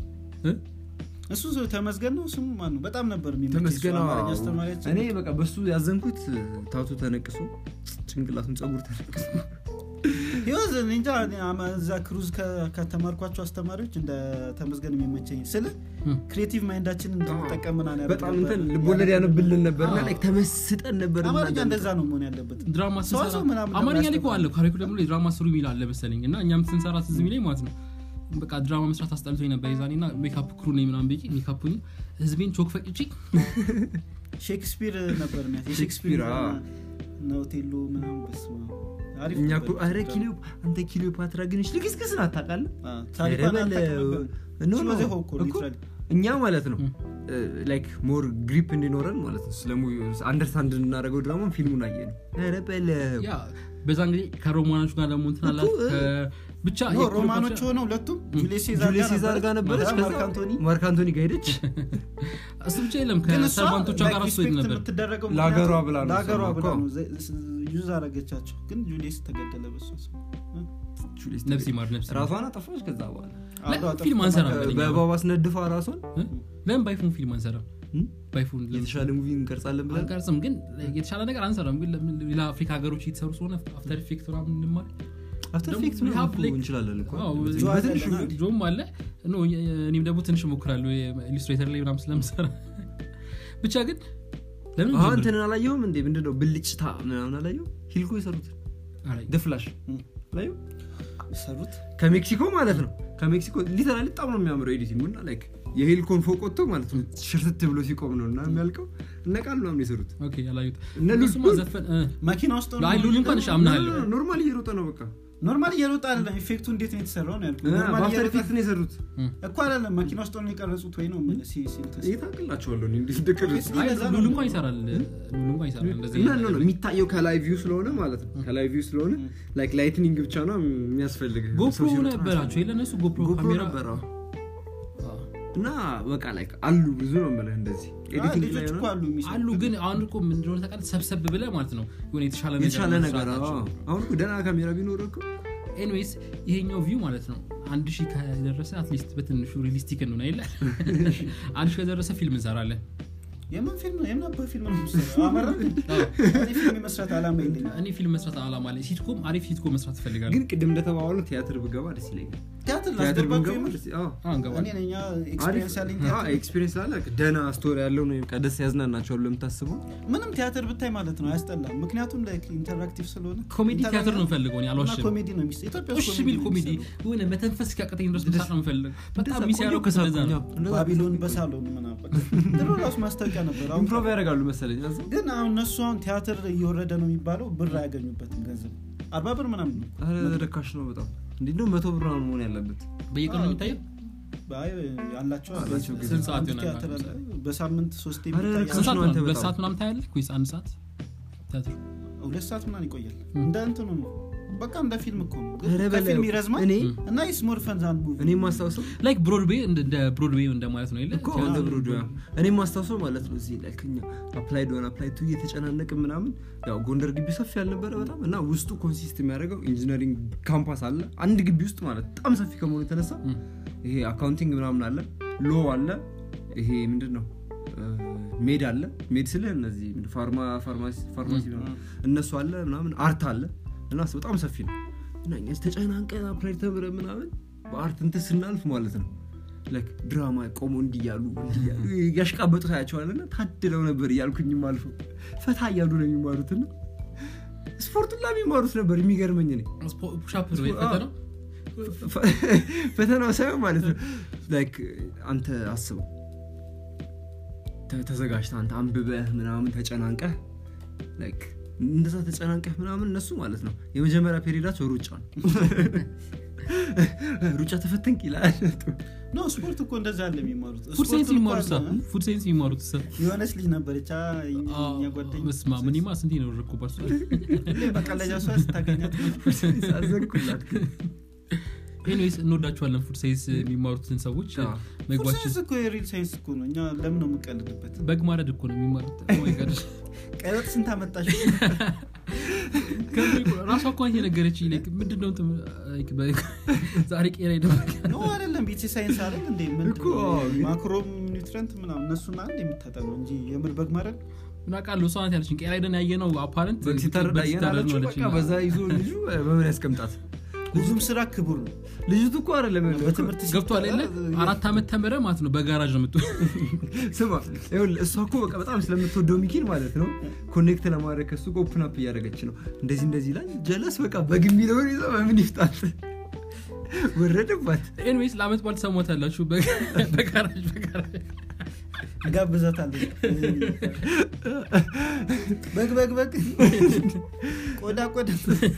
እሱ ሰው ተመስገን ነው ስሙ ማን ነው በጣም ነበር የሚመቸኝ እሱ ተመስገን አማርኛ አስተማሪያችን እኔ በቃ በሱ ያዘንኩት ታቱ ተነቅሶ ጭንቅላቱን ጸጉር ተነቅሶ ህይወት እኔ እንጃ እኔ አማ- እዛ ክሩዝ ከ- ከተማርኳቸው አስተማሪዎች እንደ ተመስገን የሚመቸኝ ስለ እ። ክሬቲቭ ማይንዳችን እንድንጠቀም ምናምን ያደርግ በጣም ነበር። እንትን ልቦለድ ያነብልን ነበር እና አዎ። like ተመስጠን ነበር አማርኛ እናዳምጥ። እንደዛ ነው መሆን ያለበት ድራማ ሰው ስንሰራ ሰው ምናምን አማርኛ ላይ እኮ ለማያስተምር። አለ ካሪኩለም ላይ ድራማ ስሩ የሚል አለ መሰለኝ እና እኛም ስንሰራ ትዝ የሚለኝ ማለት ነው በቃ ድራማ መስራት አስጠልቶኝ ነበር የዛኔ እና ሜካፕ ክሩ ነኝ ምናምን ብዬ ሜካፕ ሆኜ ህዝቤን ቾክ ፈጭቼ ሼክስፒር ነበር የሚያስ- ሼክስፒር፣ የሼክስፒር አዎ። እና ኦቴሎ ምናምን በስመ አብ። አሪፍ እኛ ነበር እኮ ኧረ እሱ ኪሊዮ አንተ ኪሊዮፓትራ ግንሽ ልግስግስ ናት ታውቃለህ አዎ፣ ታሪኳን ኧረ በለው። አታውቅም ነበር። ኖ፣ She ኖ፣ was a hawk እኮ, እኮ literally። እኛ ማለት ነው ላይክ ሞር ግሪፕ እንዲኖረን ማለት ነው ስለ አንደርስታንድ እንድናደርገው ድራማ ፊልሙን አየ ነው ኧረ በለው ያ በዛን ጊዜ ከሮማኖች ጋር ደግሞ እንትን አላት እኮ፣ ከ- ብቻ ኖ የክሊዮፓትራ- ሮማኖች ሆነው ሁለቱም ጁሊየስ ጁሊየስ ሴዛር ጋር ነበረች ማርክ ከዛ አንቶኒ ማርክ አንቶኒ ጋር ሄደች እሱ ብቻ የለም ግን እሷ ከሰርቫንቶቿ ጋር like እሱ ሄድ respect ነበር የምትደረገው ለሀገሯ ምክንያቱም ብላ ነው ለሀገሯ እሷ ብላ እኮ። ነው ዘ- ስ- ዩዝ አረገቻቸው ግን ጁሊየስ ተገደለ በሷ ስም። ጁሊየስ ነፍስ ይማር ነፍስ ይማር። ራሷን አጠፋች ከዛ በኋላ አብረው አጠፉ። ፊልም አንሰራም በለኛ። በእባብ አስነድፋ ራሷን እ? ለምን ባይፎን ፊልም አንሰራም እ? ባይፎን ለምን- የተሻለ ሙቪ እንቀርጻለን ብለን አንቀርጽም ግን የተሻለ ነገር አንሰራም ግን ለምን ሌላ አፍሪካ ሀገሮች እየተሰሩ ስለሆነ አፍተር ኢፌክት ምናምን እንማር አፍተር ደግሞ ኢፌክት we have ምናምን እኮ like- እንችላለን እኮ አዎ፣ ጆ አለ በትንሹ እና- ጆም አለ ኖ፣ እኔም ደግሞ ትንሽ እሞክራለሁ ኢሉስትሬተር ላይ ምናምን ስለምሰራ ብቻ ግን ለምን አሁን ጀምር? እንትንን አላየሁም እንዴ ምንድነው ብልጭታ ምናምን አላየሁ ሂልኮ የሰሩት አላይ። ደፍላሽ እ። አላየሁ ሰሩት ከሜክሲኮ ማለት ነው ከሜክሲኮ ሊተራሊ በጣም ነው የሚያምረው ኤዲቲንግ እና ላይክ የሄልኮን ፎቅ ወጥቶ ማለት ነው ሽርትት ብሎ ሲቆም ነው እና የሚያልቀው እነ ቃል ምናምን የሰሩት ኦኬ ያላዩት እነ ሉል- እነሱማ ዘፈን እ፣ መኪና ውስጥ ሆኖ- አይ ሉል እንኳን እሺ አምናለሁ ኖርማል እየሮጠ ነው በቃ ኖርማል እየሮጠ አይደለም ኢፌክቱ እንዴት ነው የተሰራው ነው ያልኩት ኖርማል በአፍተር እየሮጠ ኢፌክት ነው የሰሩት እኮ አይደለም መኪና ውስጥ ሆኖ የቀረጹት ወይ ነው የምልህ ሲ- ሲ- እንትን ሲል። ይታቅላቸዋለሁ እንዴት እንደቀረጹ አይ ለዛ ነው ሉል እንኳን ይሰራል ሉል እንኳን ይሰራል እንደዚህ እና ነው የሚታየው ከላይ ቪው ስለሆነ ማለት ነው ከላይ ቪው ስለሆነ ላይክ ላይትኒንግ ብቻ ነው የሚያስፈልግ ጎፕሮ ነበራቸው የለነሱ ጎፕሮ ጎፕሮ ካሜራ ነበረ እና በቃ ላይ አሉ ብዙ ነው የምልህ እንደዚህ አይ ኤዲቲንግ ላይ ልጆች እኮ ሆነ አሉ የሚሰሩ አሉ ግን አሁን እኮ ምንድነው ታውቃለህ ሰብሰብ ብለህ ማለት ነው የሆነ የተሻለ ነገር የተሻለ ነገር መስራታቸው። አዎ። አሁን እኮ ደህና ካሜራ ቢኖር እኮ ኤኒዌይስ ይሄኛው ቪው ማለት ነው አንድ ሺህ ከደረሰ አትሊስት በትንሹ ሪሊስቲክ እንሆን አይለ አንድ ሺህ ከደረሰ ፊልም እንሰራለን የምን ፊልም ነው? የምን አባ ፊልም ነው የምትሰራው? አመራ እኔ ፊልም የመስራት አላማ የለኝም እኔ ፊልም መስራት አላማ ላይ ሲትኮም አሪፍ ሲትኮም መስራት ትፈልጋለሁ ግን ቅድም እንደተባባሉ ቲያትር ብገባ ደስ ይለኛል ቲያትር ቲያትር ላስገባችሁ ብንገባ የምር? ደስ- አዎ። አንገባል እኔ ነኝ ኤክስፔሪንስ ያለኝ ቲያትር ኤክስፒሪንስ አለ ደህና ስቶሪ ያለው ነው በቃ ደስ ያዝናናቸዋል ለምታስበው ምንም ቲያትር ብታይ ማለት ነው አያስጠላም ምክንያቱም ላይክ ኢንተራክቲቭ ስለሆነ ኮሜዲ ኢንተራክቲቭ ቲያትር ነው ፈልገው እኔ እና አልዋሽም ኮሜዲ ነው የሚስ ኢትዮጵያ ውስጥ ሽ ሚል ነው ኮሜዲ የሚሰራው። የሆነ መተንፈስ እስኪያቅተኝ ድረስ መሳቅ ነው የምፈልግ በጣም እንደዛ የሚሰራው ቆንጆ ከስለዛ ከሳቁኝ፣ ነው አዎ። እንደዛ ባቢሎን በሳሎን ምናምን ድሮ ራሱ ማስታወቂያ ነበር አሁን ኢምፕሮቭ ያደርጋሉ መሰለኝ እዛ። ግን አሁን እነሱ አሁን ቲያትር እየወረደ ነው የሚባለው ብር አያገኙበትም ገንዘብ አርባ ብር ምናምን ነው ኧረ ርካሽ ነው በጣም እንዴት ነው መቶ ብር ነው መሆን ያለበት በየቀኑ አዎ፣ የሚታየው አይ ያላቸው አለ። አላቸው ግን። ስንት ሰዓት አንድ ይሆናል? ቲያትር አለ። በሳምንት ሶስት ኧረ የሚታይ ርካሽ ስንት ሰዓት ነው ነው አንተ ሁለት በጣም። ሰዓት ምናምን ታያለህ ወይስ አንድ ሰዓት ቲያትሩ ሁለት ሰዓት ምናምን ይቆያል ም። እንደ እንትኑ ነው በቃ እንደ ፊልም እኮ ነው ግን ኧረ በለው። ከፊልም ይረዝማል እኔ እና ስሞር ፈንዛን ሙቪ እኔ ማስታውሰው ላይክ ብሮድዌይ እንደ ብሮድዌይ እንደማለት ነው የለ እኮ እንደ ብሮድ እኔ ማስታውሰው ማለት ነው እዚህ ላይ ከኛ አፕላይድ ሆነ አፕላይድ ቱ እየተጨናነቅ ምናምን ያው ጎንደር ግቢ ሰፊ ያልነበረ በጣም እና ውስጡ ኮንሲስት የሚያደርገው ኢንጂነሪንግ ካምፓስ አለ አንድ ግቢ ውስጥ ማለት በጣም ሰፊ ከመሆኑ የተነሳ ም። ይሄ አካውንቲንግ ምናምን አለ ሎ አለ ይሄ ምንድን ነው ሜድ አለ ሜድ ስለ እነዚህ ምንድን ፋርማ ፋርማሲ ፋርማሲ ምናምን እነሱ አለ ምናምን አርት አለ እና እሱ በጣም ሰፊ ነው እና እኛ ተጨናንቀን አፕላይድ ተምረ ምናምን በአርት እንትን ስናልፍ ማለት ነው ላይክ ድራማ ቆሞ እንዲያሉ እንዲያሉ ያሽቃበጡ ታያቸዋልና ታድለው ነበር እያልኩኝም አልፎ ፈታ እያሉ ነው የሚማሩትና ስፖርቱን ላ የሚማሩት ነበር የሚገርመኝ እኔ ፑሻፕ ነው የፈተነው ፈተናው ሳይሆን ማለት ነው ላይክ አንተ አስበው ተ- ተዘጋጅተህ አንተ አንብበህ ምናምን ተጨናንቀህ ላይክ እንደዛ ተጨናንቀህ ምናምን እነሱ ማለት ነው የመጀመሪያ ፔሪዳቸው ሩጫ ነው ሩጫ ተፈተንክ ይላል ኖ ስፖርት እኮ እንደዛ አለ የሚማሩት ፉድ ሴንስ ስፖርቱን እኮ የሚማሩት አለ፣ እ? ፉድ ሴንስ የሚማሩት ሰ የሆነች ልጅ ነበረች አ፣ የኛ ጓደኛ ስማ ምኒማ ስንቴ ነው ረኩባት ሁሌ መቀለጃ እሷ ስታገኛት ሳዘንኩላት ግን ኤኒዌይስ እንወዳቸዋለን ፉድ ሴንስ የሚማሩትን ሰዎች አዎ። ፉድ ምግባችን ሳይንስ እኮ የሪል ሳይንስ እኮ ነው እኛ ለምን ነው የምንቀልድበት በግ ማረድ እኮ ነው የሚማሩት Oh my God። ቀይ ወጥ ስንት አመጣሽ ራሷ እኮ የነገረች ምንድነው እንትን like በ- ዛሬ ቄራ ይደረግ ኖ አይደለም ቤት ሳይንስ አይደል እንዴ ምንድን እኮ፣ ነው? አዎ። ማክሮም ኒውትረንት ምናምን እነሱን አንድ የምታጠነው እንጂ የምር በግ ማረድ ምናቃለሁ እሷ ናት ያለችን ቄራ ሄደን ያየ ነው አፓረንት በግ ሲታረድ አየናለችው በቃ በዛ ይዞ ልጁ በምን ያስቀምጣት ሁሉም ስራ ክቡር ነው ልጅቱ እኮ አይደለም በትምህርት ገብቷል የለ ሲጠራ- አራት ዓመት ተምረ ማለት ነው በጋራጅ ነው የምት ስማ ይኸውልህ፣ እሷ እኮ በቃ በጣም ስለምትወደው ሚኪን ማለት ነው ኮኔክት ለማድረግ ከሱ ጋር ኦፕን አፕ እያደረገች ነው እንደዚህ እንደዚህ ላይ ጀለስ በቃ በግ የሚለውን ይዘው በምን ይፍጣት ወረደባት ኤንዌይስ ለአመት በዓል ሰሞት ያላችሁ በጋራጅ በጋራጅ ጋብዛታለች በግ በግ በግ ቆዳ ቆዳ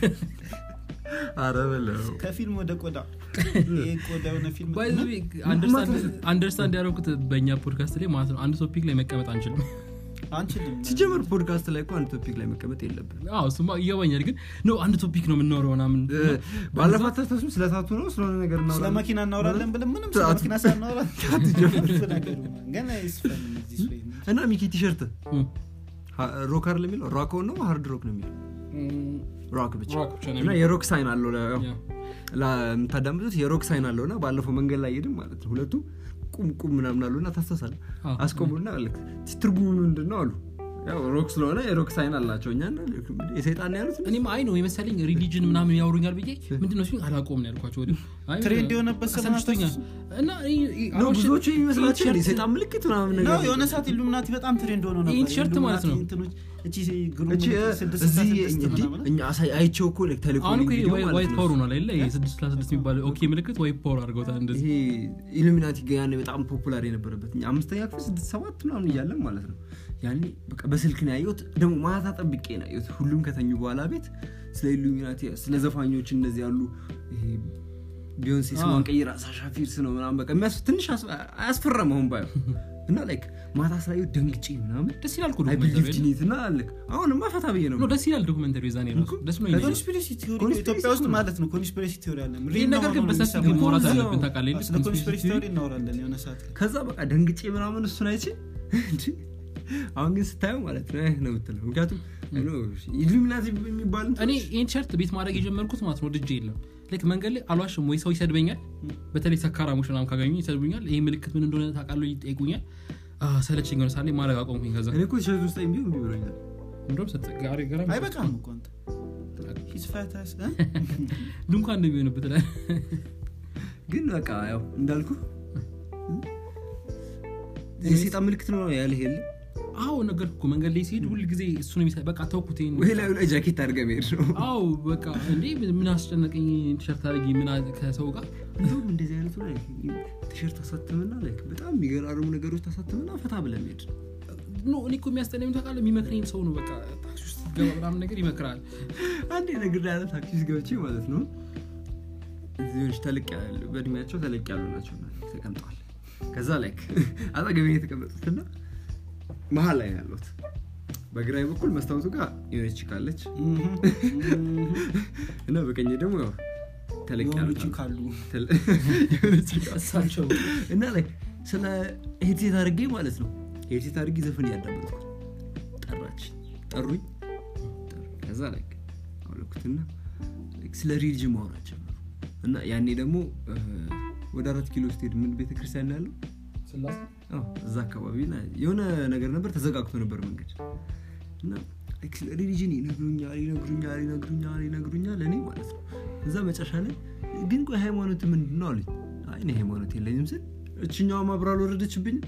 አረ በለው ከፊልም ወደ ቆዳ ይሄ ቆዳ የሆነ ፊልም አንደርስታንድ ያደረኩት በእኛ ፖድካስት ላይ ማለት ነው አንድ ቶፒክ ላይ መቀመጥ አንችልም አንችልም ሲጀመር ፖድካስት ላይ እኮ አንድ ቶፒክ ላይ መቀመጥ የለብን አዎ እሱማ ይገባኛል ግን ነው አንድ ቶፒክ ነው የምናወረው ምናምን ባለፋት ተስታሱ ስለ ታቱ ነው ስለሆነ ነገር ስለ እናወራለን። መኪና እናወራለን ብለን ምንም ስለ አት- መኪና ሳናወራ እሱ ነገሩ ገና ይስፈን እዚህ ሰው ይሄን። እና ሚኪ ቲሸርት እም፣ ሮክ አይደል የሚለው ሮክ ነው ሃርድ ሮክ ነው የሚለው ሮክ ብቻ ሮክ ብቻ ነው እና የሚለው። የሮክ ሳይን አለው ለ- ያ። ለምታዳምጡት የሮክ ሳይን አለው እና ባለፈው መንገድ ላይ ሄድም ማለት ነው ሁለቱ ቁም ቁም ምናምን አሉ እና ታስተሳለ አዎ። አስቆሙና ልክ ትርጉሙ ምንድን ነው አሉ ያው ሮክ ስለሆነ የሮክ ሳይን አላቸው እኛ እና ልክ የሰይጣን ነው ያሉት እኔም አይ ነው የመሰለኝ ሪሊጅን ምናምን ያወሩኛል ብዬ ምንድነው ሲሉኝ አላቆም ነው ያልኳቸው ወዲያው። አይ ትሬንድ የሆነበት ሰሞን አሰልችቶኛል እና ይህ- ይህ- ነው አሁን ብዙዎቹ የሚመስላቸው ቲሸርት- የሰይጣን ምልክት ምናምን ነው ነገር የሆነ ሰዓት ኢሉሚናቲ በጣም ትሬንድ ሆኖ ነበር ይህን ቲሸርት ማለት ነው። ኢሉሚናቲ እንትኖች እቺ ግሩም እቺ ምልክት ስድስት እዚህ ስልሳ ስድስት እንዲህ ምናምን እኛ አሳይ- አይቼው እኮ ልክ ተልኮ አሁን እኮ ቪዲዮ ማለት ዋይት ነው ፓወር ሆኗል አይደለ ይሄ ስድስት ለስድስት የሚባለው ኦኬ ምልክት ዋይት ፓወር አድርገውታል እንደዚህ ይሄ ኢሉሚናቲ ጋ ያኔ በጣም ፖፑላር የነበረበት እኛ አምስተኛ ክፍል ስድስት ሰባት ምናምን እያለን ማለት ነው ያኔ በቃ በስልክ ነው ያየሁት ደግሞ ማታ ጠብቄ ነው ያየሁት ሁሉም ከተኙ በኋላ ቤት ስለ ኢሉሚናቲ ስለ ዘፋኞች እንደዚህ ያሉ ይሄ ቢዮንሴ ስሟን ቀይራ ሳሻ ፊርስ ነው ምናምን በቃ የሚያስ- ትንሽ አስ- አያስፈራም አሁን ባየው እና ላይክ ማታ ስላየሁት ደንግጬ ምናምን ደስ ይላል እኮ አይ ዶክመንተሪ ቢሊቭድ ኢን ኢት እና ልክ አሁንማ ፈታ ብዬ ነው ነው ደስ ይላል ዶክመንተሪ የዛኔ ራሱ ደስ ነው ይለኛል። ኮንስፒሬሲ ቲዮሪ ኮንስፒሬሲ ኢትዮጵያ ውስጥ ነው። ማለት ነው ኮንስፒሬሲ ቲዮሪ አለ ይህን ነገር ግን በሰፊ ግን የሚሰማው ማውራት እዚህ አለብን ነው። ታውቃለህ የለ? ስለ ኮንስፒሬሲ ኮንስፒሬሲ ቲዮሪ እናወራለን የሆነ ሰዓት ላይ ከዛ በቃ ደንግጬ ምናምን እሱን አይቼ እንዴ፣ አሁን ግን ስታየው ማለት ነው ነው የምትለው ምክንያቱም ኢሉሚናቲ የሚባል እንትን እኔ ይህን ቲሸርት ቤት ማድረግ የጀመርኩት ማለት ነው ድጄ የለም ላይክ መንገድ ላይ አልዋሽም ወይ ሰው ይሰድበኛል በተለይ ሰካራሞች ምናምን ካገኙ ይሰድቡኛል ይህ ምልክት ምን እንደሆነ ታውቃለህ ይጠይቁኛል አ፣ ሰለቸኝ ሆነ ሳለ ማድረግ አቆምኩኝ ከዛ እኔ እኮ ቲሸርት ውስጥ ቢሆን እምቢ ብሎኛል እንደውም ሰጥ- ጋሪ ገራሚ አይበቃም እኮ አንተ ሂስ ፋታስ እ? ድንኳን እንደሚሆንበት ላይ ግን በቃ ያው እንዳልኩ የሴጣን ምልክት ነው ያልህ የለ አዎ ነገር እኮ መንገድ ላይ ሲሄድ ሁል ጊዜ እሱ ነው የሚሳ በቃ ተውኩት ይሄን ወይ ላዩ ላይ ጃኬት አድርገህ መሄድ ነው አዎ በቃ እንዴ ምን አስጨነቀኝ ቲሸርት አድርጊ ምን አ- ከሰው ጋር እንደውም እንደዚህ አይነቱ ላይ ቲሸርት አሳትምና like በጣም የሚገራርሙ ነገሮች ታሳትምና ፈታ ብለህ መሄድ ኖ እኔ እኮ የሚያስጠላኝ ታውቃለህ የሚመክረኝ ሰው ነው በቃ ታክሲ ውስጥ ገባ ምናምን ነገር ይመክራል አንድ ነገር ያለ ታክሲ ውስጥ ገብቼ ማለት ነው እዚዎች ተለቅ ያሉ በእድሜያቸው ተለቅ ያሉ ናቸው እና ተቀምጠዋል ከዛ ላይ አጠገቤ ነው የተቀመጡትና መሀል ላይ ነው ያሉት በግራዊ በኩል መስታወቱ ጋር የሆነች ካለች እምም፣ እምም። እና በቀኝ ደግሞ ያው ተለቅ ያሉት የሆኑችን አሉ። ካሉ ተለ- የሆነች ጋ- እሳቸው እና ላይ ስለ ሄድሴት አድርጌ ማለት ነው ሄድሴት አድርጌ ዘፈን እያዳመጥኩ ጠራች ጠሩኝ ጠሩኝ። ከዛ ላይ አውለኩትና like ስለ ሪሊጅን ማውራት ጀመሩ እና ያኔ ደግሞ እ፣ ወደ አራት ኪሎ ስትሄድ ምን ቤተክርስቲያን ያለው ስላሴ አዎ፣ እዛ አካባቢ ላይ የሆነ ነገር ነበር ተዘጋግቶ ነበር መንገድ እና like ስለ ሪሊጅን ይነግሩኛል ይነግሩኛል ይነግሩኛል ይነግሩኛል እኔ ማለት ነው እዛ መጨረሻ ላይ ግን ቆይ ሃይማኖት ምንድን ነው አሉኝ አይ እኔ ሃይማኖት የለኝም ስል እችኛዋ ማብራ አልወረደችብኝ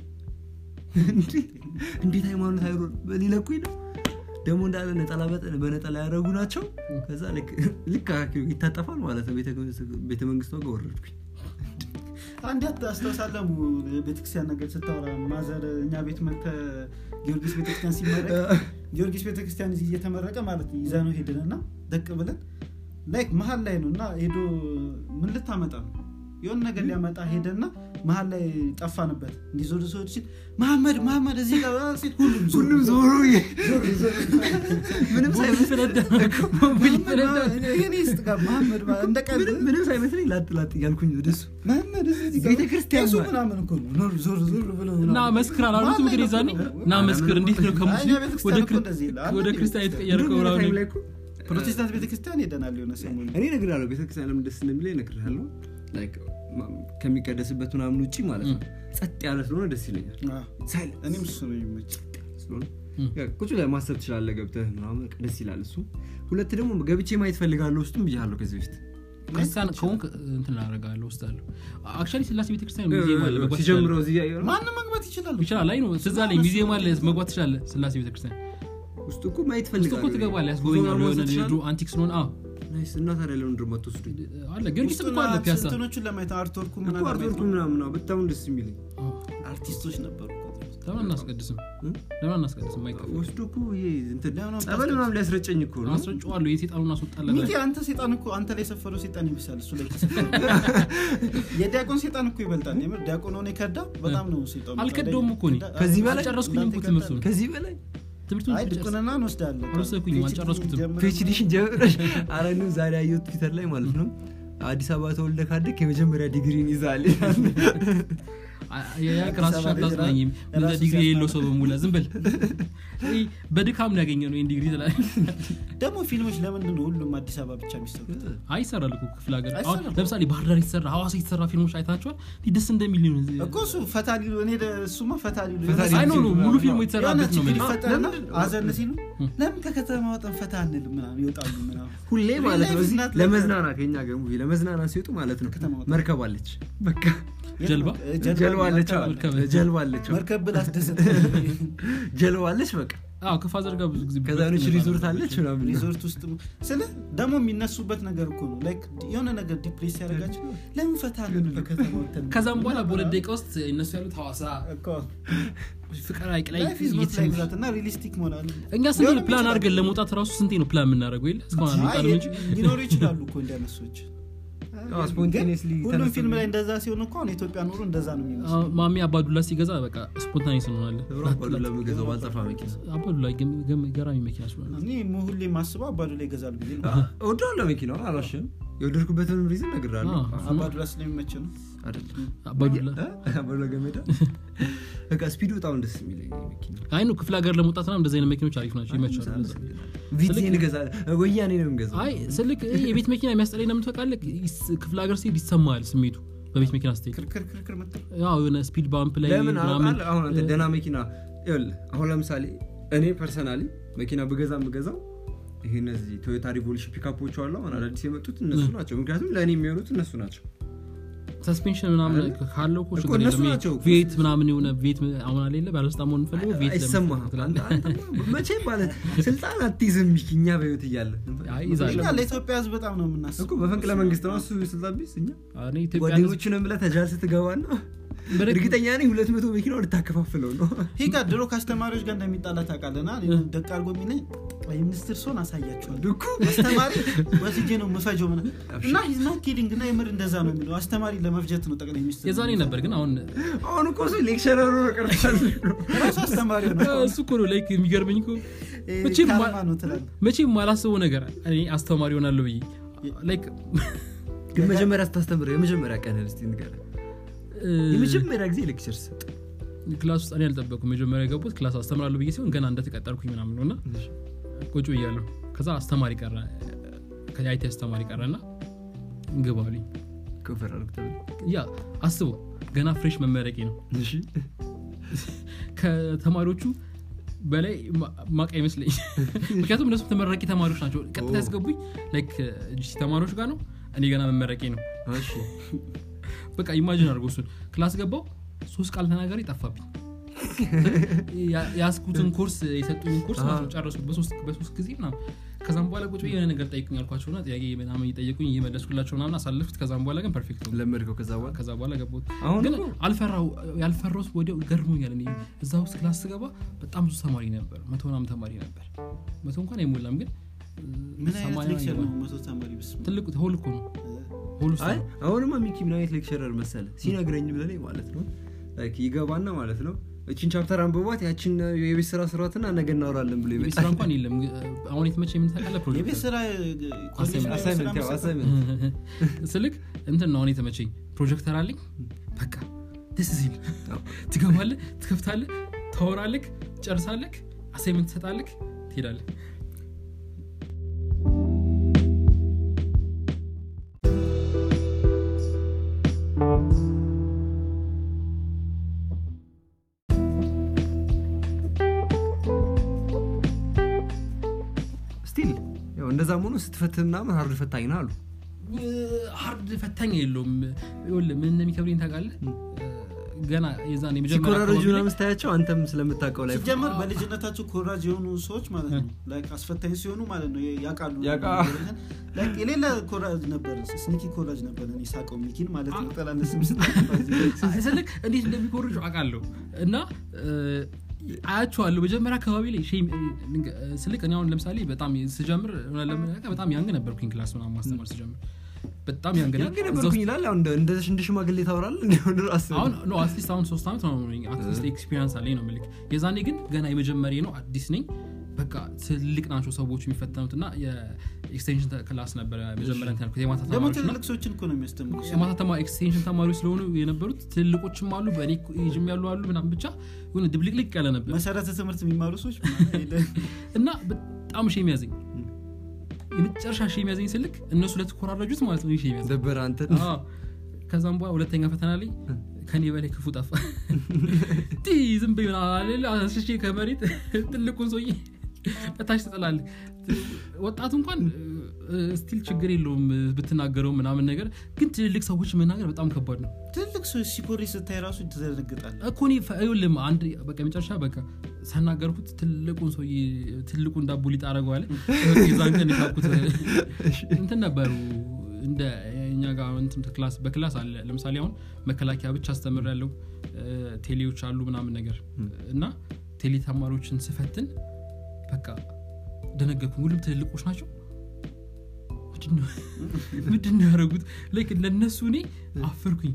እንዴት ሃይማኖት አይሮ ሊለኩኝ ነው ደግሞ እንዳለ ነጠላ በጠ- በነጠላ ያደረጉ ናቸው ከዛ ልክ- ልክ አካኪው ይታጠፋል ማለት ነው ቤተ መንግስቷ ጋር ወረድኩኝ አንድ አስታውሳለሁ ቤተክርስቲያን ነገር ስታወራ ማዘር እኛ ቤት መተ ጊዮርጊስ ቤተክርስቲያን ሲመረቅ ጊዮርጊስ ቤተክርስቲያን እዚህ እየተመረቀ ማለት ነው ይዛ ነው ሄድን እና ደቅ ብለን ላይክ መሀል ላይ ነው እና ሄዶ ምን ልታመጣ ነው የሆነ ነገር ሊያመጣ ሄደና መሀል ላይ ጠፋንበት እንዲዞር ዞር ሲል መሐመድ መሐመድ እዚህ ጋር ሲል ሁሉም ዞር ሁሉም ዞር ዞሩ ዞር ዞር ምንም ቦምብ ሳይመስል ይፈነዳ ቦምብ ይፈነዳ እኔ ስጥ ጋር መሐመድ ማለት እንደ ቀልድ ምንም- ምንም ሳይመስለኝ ላጥ ላጥ እያልኩኝ ወደሱ መሐመድ እዚህ ጋር ቤተክርስቲያን ቄሱ ማለት- ምናምን እኮ ነው ዞር ዞር ዞር ብለው እና ምናምን። መስክር አላሉትም መሀል ላይ እንግዲህ ነው ዛኔ እኮ። እና መስክር እንዴት ነው ከሙስሊም አይ፣ ቤተክርስቲያን ወደ እኮ ክር- እንደዚህ ይላል። ወደ አንድ ክርስቲያን ቤተክርስቲያን የተቀየርከው እንደውም የሆነ ምናምን ታይም ላይ እኮ ፕሮቴስታንት ቤተክርስቲያን ሄደናል የሆነ ሰሞን እኔ እነግርሃለሁ ቤተክርስቲያን ለምን ደስ እንደሚለኝ እነግርሃለሁ Like, ማ- ከሚቀደስበት ምናምን ውጭ ማለት ነው ጸጥ ያለ ስለሆነ ደስ ይለኛል Silence እኔም እሱ ነው የሚመች ስለሆነ ም። ያ ቁጭ ላይ ማሰብ ትችላለህ ገብተህ ምናምን በቃ ደስ ይላል እሱ ሁለት ደግሞ ገብቼ ማየት ፈልጋለሁ ውስጡም ብያለሁ ከዚህ በፊት ክርስቲያን ከሆንክ እንትን አደርጋለሁ ውስጣለሁ አክቹዋሊ ስላሴ ቤተክርስቲያን ሙዚየም አለ መግባት ሲጀምረው ትችላለህ። እዚህ ያየው ነው። ማንም መግባት ይችላል ይችላል አይ ነው ትዝ አለኝ ሙዚየም አለ መግባት ትችላለህ ስላሴ ቤተክርስቲያን ውስጡ እኮ ማየት ውስጥ ፈልጋለሁ እኮ ትገባለህ ጉዞ ያስጎበኛሉ ምናምን የሆነ መውሰድ የድሮ ትችላለህ? አንቲክ ስለሆነ አዎ ናይስ። እና ታዲያ ለምን ድሮ አትወስዱኝ? አለ ጊዮርጊስ እኮ አለ ፒያሳ ስንትኖቹን ለማየት አርትወርኩ እኮ ምናምን አርትወርኩ ለማየት ምናምን ነው በጣም ደስ የሚለኝ አርቲስቶች ነበሩ ለምን አናስቀድስም እ? ለምን አናስቀድስም አይቀርም ወስዶ እኮ ይሄ እንትን ለምን ጸበል ምናምን ሊያስረጨኝ እኮ ነው አስረጨዋለሁ የሴጣኑን አስወጣለን ሚኪ አንተ ሴጣን እኮ አንተ ላይ የሰፈረው ሴጣን ይብሳል እሱ ላይ ከሰፈረው የዲያቆን ሴጣን እኮ ይበልጣል የምር ዲያቆን ሆነ ከዳ በጣም ነው ሴጣኑ አልከዳውም እኮ እኔ። ከዚህ በላይ አልጨረስኩኝም እኮ ትምህርቱን ከዚህ በላይ ትምህርቱን አይ ጨርስ- ድቁንና እንወስዳለን አልወሰድኩኝም፣ አልጨረስኩትም። ፒኤችዲሽን ጀምረሽ አረንም ዛሬ ያየሁት ትዊተር ላይ ማለት ነው አዲስ አበባ ተወልደ ካደግ የመጀመሪያ ዲግሪን ይዛል ይላል። ራስሽ አታጽናኝም እንደ ራሱ ዲግሪ የሌለው ሰው በሙላ ዝም በል ይህ በድካም ነው ያገኘ ነው ይህን ዲግሪ ትላለህ ደግሞ ፊልሞች ለምንድን ነው ሁሉም አዲስ አበባ ብቻ የሚሰሩት አይ ይሰራል እኮ ክፍለ ሀገር አሁን አይሰራም። ለምሳሌ ባህር ዳር የተሰራ ሀዋሳ የተሰራ ፊልሞች አይታችኋል እንዲህ ደስ እንደሚል ነው እኮ እሱ ፈታ ሊሉ እኔ ደ- እሱማ ፈታ ሊሉ ፈታ የሆነ አይ ኖ ኖ ፊልም ሙሉ ምናምን ፊልሙ ነው። የሆነ የተሰራበት ነው ችግር የምልህ። ይፈጠርና ለምንድን- አዘን ሲሉ ለምን ከከተማ ወጠን ፈታ አንልም ምናምን ይወጣሉ ምናምን ሁሌ ማለት ነው Real life እዚህ is not like ለመዝናናት የኛ ገር ሙቪ ለመዝናናት ሲወጡ ማለት ነው ከተማ ወጣ። መርከብ አለች በቃ ጀልባ? ጀልባ አለች አዎ፣ መርከብ። ጀልባ አለች አዎ። መርከብ ብላ አስደሰት ጀልባ አለች በቃ አዎ ከፋዘር ጋር ብዙ ጊዜ ከዛ የሆነች ሪዞርት አለች ምናምን ሪዞርት ውስጥ ስለ ደግሞ የሚነሱበት ነገር እኮ ነው ላይክ የሆነ ነገር ዲፕሬስ ያደርጋቸው ለምን ፈታ አንልም ከከተማ ወጥተን ከዛም በኋላ በሁለት ደቂቃ ውስጥ እነሱ ያሉት ሀዋሳ እኮ ፍቅር ሀይቅ ላይ ላይፍ ኢዝ ኖት እየተሰሙ- ላይክ ዛት እና ሪሊስቲክ መሆን አለ እኛ ስንቴ ነው ሊሆንም ፕላን ይችላል። አድርገን ለመውጣት ራሱ ስንቴ ነው ፕላን የምናደርገው የለ እስካሁን አይ አልወጣንም እንጂ ሊኖሩ ይችላሉ እኮ እንዲያነሶች አዎ፣ spontaneously ሁሉም ተነስተው ፊልም ላይ እንደዛ ሲሆን እኮ አሁን የኢትዮጵያ ኑሮ እንደዛ ነው የሚመስለው አዎ፣ ማሚ አባዱላ ሲገዛ በቃ ስፖንታኔስ እንሆናለን ለምገዛው ባልጠፋ መኪና አባዱላ ገም- ገም- ገራሚ መኪና ስለሆነ እኔ ሁሌ የማስበው አባዱ ላይ ይገዛል ብዬ ነው እወደዋለሁ መኪናውን አላሽም የወደድኩበትንም ሪዝን እነግርሃለሁ አዎ። አባዱላ ስለሚመች ነው አይደለም አባዱላ እ? አባዱላ ገመዳ በቃ ስፒዱ በጣም ደስ የሚለኝ መኪና አይ ነው ክፍለ ሀገር ለመውጣት ና እንደዚህ አይነት መኪኖች አሪፍ ናቸው ይመቻሉ ለዛ። ቪቴን እገዛለሁ ወያኔ ነው የምገዛው አይ ስልክ ይሄ የቤት መኪና የሚያስጠላኝ ለምን ታውቃለህ? ይስ- ክፍለ ሀገር ሲሄድ ይሰማል ስሜቱ በቤት መኪና ስትሄድ ክርክር ክርክር ምትል ያው የሆነ ስፒድ ባምፕ ላይ ለምን ምናምን አሁን አሁን አንተ ደህና መኪና ይኸውልህ አሁን ለምሳሌ እኔ ፐርሰናሊ መኪና ብገዛ የምገዛው ይሄ እነዚህ ቶዮታ ሪቮሉሽን ፒካፖች አሉ አሁን አዳዲስ የመጡት እነሱ ናቸው ምክንያቱም ለእኔ የሚሆኑት እነሱ ናቸው ሰስፔንሽን ምናምን አይደል? ካለው እኮ እኮ ችግር እነሱ የለም ይሄ ናቸው። ቬት ምናምን የሆነ ቬት አሁን አሌለ ባለስልጣን መሆን ፈልገው ቬት አይሰማህም ትላለህ። አንተ- አንተማ መቼም ማለት ስልጣን አትይዝም ሚኪ እኛ በህይወት እያለ አይ ይዛል። እኛ ለኢትዮጵያ ህዝብ በጣም ነው እኮ የምናስበው በፈንቅለ መንግስት ነው እሱ ስልጣን ቢስ እኛ እኔ ኢትዮጵያ ህዝብ- ጓደኞቹንም ብለህ ተጃል ስትገባ ነው በደግ- እርግጠኛ ነኝ ሁለት መቶ መኪና ልታከፋፍለው ነው ሂጋ ድሮ ከአስተማሪዎች ጋር እንደሚጣላ ታውቃለና ደቅ አድርጎ የሚለኝ ጠቅላይ ሚኒስትር ሰሆን አሳያቸዋል ድኩ አስተማሪ ወስጄ ነው የምፈጀው ምና እና ሂዝና ኪዲንግ እና የምር እንደዛ ነው የሚለው አስተማሪ ለመፍጀት ነው ጠቅላይ ሚኒስትር የዛኔ ነበር ግን አሁን አሁን እኮ እሱ ሌክቸረሩ ነው ቀርቷል ራሱ አስተማሪ ነው እሱ እኮ ነው ላይክ የሚገርመኝ እኮ ይሄ መቼም ማ- ካርማ ነው ትላለህ መቼም ማላስበው ነገር እኔ አስተማሪ ሆናለሁ ብዬ ላይክ ግን መጀመሪያ ስታስተምር የመጀመሪያ ቀን እስቲ ንገረን የመጀመሪያ ጊዜ ሌክቸር ሰጥ ክላስ ውስጥ እኔ አልጠበኩም መጀመሪያ የገቡት ክላስ አስተምራለሁ ብዬ ሲሆን ገና እንደተቀጠርኩኝ ምናምን ነው እና ቁጭ ብያለሁ ከዛ አስተማሪ ቀረ ከአይቲ አስተማሪ ቀረ እና ግባልኝ ከፈር አድርግ ተብሎ ያ አስበው ገና ፍሬሽ መመረቄ ነው እሺ ከተማሪዎቹ በላይ ማ- ማቅ አይመስለኝ ምክንያቱም እነሱ ተመራቂ ተማሪዎች ናቸው ቀጥታ ያስገቡኝ ላይክ ጂሲ ተማሪዎች ጋር ነው እኔ ገና መመረቄ ነው እሺ በቃ ኢማጂን አድርጎ እሱን ክላስ ገባው ሶስት ቃል ተናጋሪ ጠፋብኝ ያ- ያስኩትን ኮርስ የሰጡኝ ኮርስ ማለት ነው ጨረስኩት በሶስት በሶስት ጊዜ ምናምን ከዛም በኋላ ቁጭ ብዬ የሆነ ነገር ጠይቁኝ አልኳቸውና ጥያቄ ምናምን እየጠየቁኝ እየመለስኩላቸው ምናምን አሳለፍኩት ከዛም በኋላ ግን ፐርፌክት ነው ለመድከው ከዛ በኋላ ከዛ በኋላ ገባሁት አሁን ግን እኮ አልፈራው ያልፈራውት ወዲያው ገርሞኛል እኔ እዛ ውስጥ ክላስ ስገባ በጣም ብዙ ተማሪ ነበር መቶ ምናምን ተማሪ ነበር መቶ እንኳን አይሞላም ግን ምን አይነት ሰማንያ ሌክቸር ምናምን ነው መቶ ተማሪ ብስ ትልቁ ሆል እኮ ነው ሆል ውስጥ አይ ነው። አሁንማ ሚኪ ምን አይነት ሌክቸረር መሰለ ሲነግረኝ ብለኔ ማለት ነው ላይክ ይገባና ማለት ነው እችን ቻፕተር አንብቧት ያችን የቤት ስራ ስሯትና ነገ እናወራለን ብሎ የቤት ይመጣል ስራ እንኳን የለም አሁን የተመቸ የምንታቃለ የቤት ፕሮጀክት ስራ ኮሌጅ ላይ አሳይመንት ያው ስራ አሳይመንት ስልክ እንትን ነው አሁን የተመቸኝ ፕሮጀክተር አለኝ በቃ ደስ ሲል ትገባለህ ትከፍታለህ ታወራለክ ጨርሳለክ አሳይመንት ትሰጣለክ ትሄዳለህ ስቲል ያው እንደዛም ሆኖ ስትፈትን ምናምን ሀርድ ፈታኝ ና አሉ ሀርድ ፈታኝ የለውም ይኸውልህ ምን እንደሚከብደኝ ታውቃለህ ገና የዛን የመጀመሪያ ሲኮራረጁ አካባቢ ላይ- ምናምን ስታያቸው አንተም ስለምታውቀው ላይ ሲጀመር በልጅነታቸው ኮራጅ የሆኑ ሰዎች ማለት ነው ላይክ አስፈታኝ ሲሆኑ ማለት ነው ያውቃሉ ያውቃ- ላይክ የሌለ ኮራጅ ነበር ስኒኪ ኮራጅ ነበር እኔ ሳቀው ሚኪን ማለት ነው ጠላለ ስም አይ፣ ስልክ እንዴት እንደሚኮርጁ አውቃለሁ እና እ፣ አያቸዋለሁ መጀመሪያ አካባቢ ላይ ሼም ልንገ- ስልክ እኔ አሁን ለምሳሌ በጣም ስጀምር እውነት ለመናገር በጣም ያንግ ነበርኩኝ ክላስ ምናምን ማስተማር ስጀምር በጣም ያንግ ነኝ። ያንግ እዛ ነበርኩኝ ውስጥ- ይላል አሁን እንደ- እንደ እንደ ሽማግሌ ታወራል እንዲሆን ራስ አሁን ኖ አትሊስት አሁን ሶስት ዓመት ነው አትሊስት ኤክስፒሪንስ አለኝ ነው ምልክ የዛኔ ግን ገና የመጀመሪያ ነው አዲስ ነኝ በቃ ትልቅ ናቸው ሰዎች የሚፈተኑት እና የኤክስቴንሽን ክላስ ነበረ መጀመሪያ እንትን ያልኩት የማታ ደግሞ ተማሪዎች እና ትልልቅ ሰዎችን እኮ ነው የሚያስተምሩ የማታ ተማ ኤክስቴንሽን ተማሪዎች ስለሆኑ የነበሩት ትልቆችም አሉ በእኔ ኤጅም ያሉ አሉ ምናምን ብቻ የሆነ ድብልቅልቅ ያለ ነበር መሰረተ ትምህርት የሚማሩ ሰዎች ምናምን የለ- እና በጣም ሼም ያዘኝ የመጨረሻ ሼም ያዘኝ ስልክ እነሱ ለተኮራረጁት ማለት ነው ሼም ያዘኝ ደበረ አንተ አዎ። ከዛም በኋላ ሁለተኛ ፈተና ላይ ከኔ በላይ ክፉ ጠፋ ቲ ዝም ብዬ ምናምን አለ አስሼ ከመሬት ትልቁን ሰውዬ በታች ትጥላለህ ወጣቱ እንኳን ስቲል ችግር የለውም ብትናገረው ምናምን ነገር ግን ትልልቅ ሰዎች መናገር በጣም ከባድ ነው ትልቅ ሰዎች ሲኮሪ ስታይ ራሱ ትዘነግጣል እኮ እኔ ፈ- ይኸውልህ አንድ በቃ መጨረሻ በቃ ሳናገርኩት ትልቁን ሰው ትልቁን ዳቦ ሊጥ አደረገዋለ የዛን ቀን የሳኩት እንትን ነበሩ እንደ እኛ ጋር እንትን ክላስ በክላስ አለ ለምሳሌ አሁን መከላከያ ብቻ አስተምር ያለው ቴሌዎች አሉ ምናምን ነገር እና ቴሌ ተማሪዎችን ስፈትን በቃ ደነገኩኝ ሁሉም ትልልቆች ናቸው ምንድነው- ምንድነው ያደረጉት ላይክ ለእነሱ እኔ አፈርኩኝ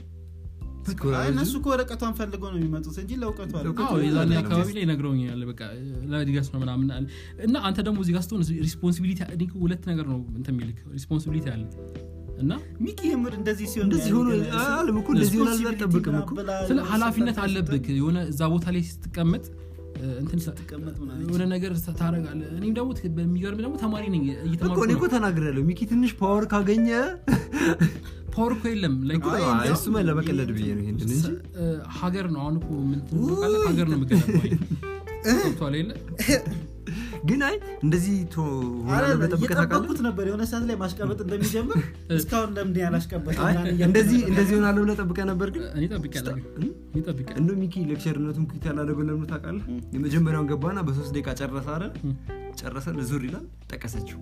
አይ እነሱ እኮ ወረቀቷን ፈልገው ነው የሚመጡት እንጂ ለእውቀቱ አለ ለእውቀቱ አዎ የዛኔ በጣም አካባቢ ላይ ነግረውኛል በቃ ለድገስ ነው ምናምን አለ እና አንተ ደግሞ እዚህ ጋር ስትሆን ሪስፖንሲቢሊቲ እኔ እኮ ሁለት ነገር ነው እንትን የሚልክ ሪስፖንሲቢሊቲ አለ እና ሚኪ የምር እንደዚህ ሲሆን እንደዚህ ሆኖ አለም እኮ እንደዚህ ሆናል አልጠብቅም እኮ ስለ ኃላፊነት አለብክ የሆነ እዛ ቦታ ላይ ስትቀመጥ እ፣ እንትን ሳ- ስትቀመጥ ምናምን የሆነ ነገር ታደረጋለ እኔም ደግሞ ት- በሚገርም ደግሞ ተማሪ ነኝ እኮ እየተማርኩ እኔ እኮ ነው ተናግሬያለሁ ሚኪ ትንሽ ፓወር ካገኘ ፓወር እኮ የለም like አይ፣ አይ፣ እንዲያውም እሱማ ለመቀለድ ብዬ ነው ይሄንን እንጂ እ፣ ሀገር ነው አሁን እኮ ምን ትባላለህ? ሀገር ነው የምገነባው ገብቶሃል የለ ግን አይ እንደዚህ ቶ- ሆናለሁ ብለህ ጠብቀህ ታውቃለህ? እየጠበኩት ነበር የሆነ ሰዓት ላይ ማሽቀበጥ እንደሚጀምር እስካሁን ለምንድን ያላሽቀበጥ አይ፣ እንደዚህ እንደዚህ ሆናለሁ ብለህ ጠብቀህ ነበር ግን እኔ ጠብቄያለሁ እኔ ጠብቄያለሁ እንደ ሚኪ ሌክቸርነቱን ኩት ያላደረገው ለምን ታውቃለህ? የመጀመሪያውን ገባና በሶስት ደቂቃ ጨረሰ አይደል? ጨረሰን ዙር ይላል ጠቀሰችው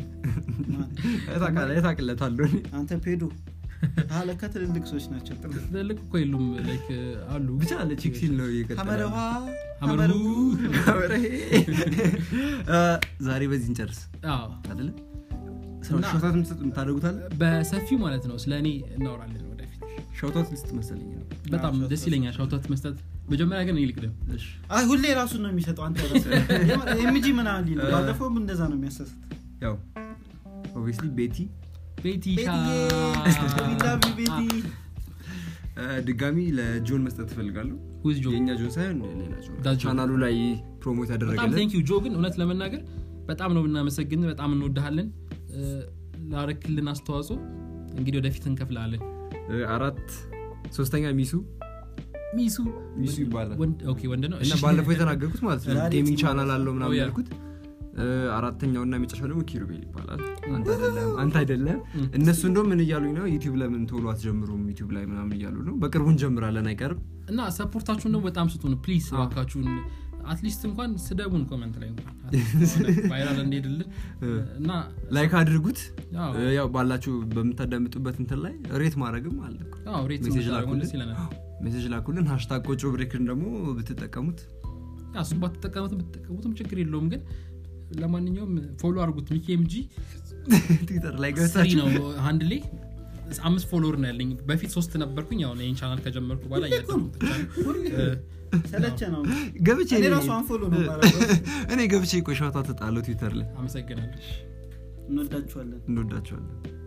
ታውቃለህ ታውቅለታለሁ እኔ። አንተ ፔዶ አለካ ትልልቅ ሰዎች ናቸው ትልልቅ እኮ የሉም like አሉ ብቻ አለ ቺክ ሲል ነው እየቀጠለ ሀመረዋ ሀመሩ እ፣ ዛሬ በዚህ እንጨርስ አዎ አይደለ እና- ሾታት ምሰጥ የምታደርጉታል በሰፊው ማለት ነው ስለ እኔ እናወራለን ወደፊት ሾታት ልስጥ መሰለኝ ነው በጣም ሾት ደስ ይለኛል ሻውታት መስጠት መጀመሪያ ግን እኔ ልቅደም እሺ አይ ሁሌ ራሱን ነው የሚሰጠው አንተ ኤምጂ ምናምን ሊል ባለፈውም እንደዛ ነው የሚያሰስት ያው ኦብቪስሊ ቤቲ ቤቲ ቤቲ እ፣ ድጋሚ ለጆን መስጠት ትፈልጋለሁ ዊዝ ጆ የእኛ ጆን ሳይሆን ሌላ ጆን That John. ቻናሉ ላይ ፕሮሞት በጣም ያደረገልን ቴንክ ዩ ጆ ግን እውነት ለመናገር በጣም ነው ብናመሰግን በጣም እንወድሃለን እ፣ ላረክልን አስተዋጽኦ እንግዲህ ወደፊት እንከፍላለን እ፣ አራት ሶስተኛ ሚሱ ሚሱ ሚሱ ይባላል ወንድ ኦኬ ወንድ ነው እና እሺ። ባለፈው የተናገርኩት ማለት ነው ዛሬ ጌሚንግ ቲም ቻናል አለው ምናምን Oh, yeah. ያልኩት እ፣ አራተኛው እና የመጨረሻው ደግሞ ኪሩቤል ይባላል አንተ አይደለም አንተ አይደለም እነሱ እንደውም ምን እያሉኝ ነው ዩቲዩብ ለምን ቶሎ አትጀምሩም ዩቲዩብ ላይ ምናምን እያሉ ነው በቅርቡ እንጀምራለን አይቀርም እና ሰፖርታችሁን ደግሞ በጣም ስጡን ፕሊዝ እባካችሁን አትሊስት እንኳን ስደቡን ኮመንት ላይ እንኳን ቫይራል እንሄድልን እና ላይክ አድርጉት ያው እ፣ ያው ባላችሁ በምታዳምጡበት እንትን ላይ ሬት ማድረግም አለ እኮ። ያው ሬት ሜሴጅ ብታደርጉን ላኩልን ደስ ይለናል ሜሴጅ ላኩልን ሃሽታግ ቆጮ ብሬክን ደግሞ ብትጠቀሙት ያ እሱም ባትጠቀሙትም ብትጠቀሙትም ችግር የለውም ግን ለማንኛውም ፎሎ አድርጉት ሚኪ ኤምጂ ትዊተር ላይ ስሪ ገብታችሁ ነው አንድ ላይ አምስት ፎሎወር ነው ያለኝ በፊት ሶስት ነበርኩኝ አሁን ይህን ቻናል ከጀመርኩ በኋላ እያደረጉት ሰለቸ ነው ገብቼ እኔ እኔ- ራሱ አንፎሎ ነው የማደርገው። እኔ ገብቼ ቆሻታ ተጣለው ትዊተር ላይ አመሰግናለሁ እንወዳችኋለን እንወዳቸዋለን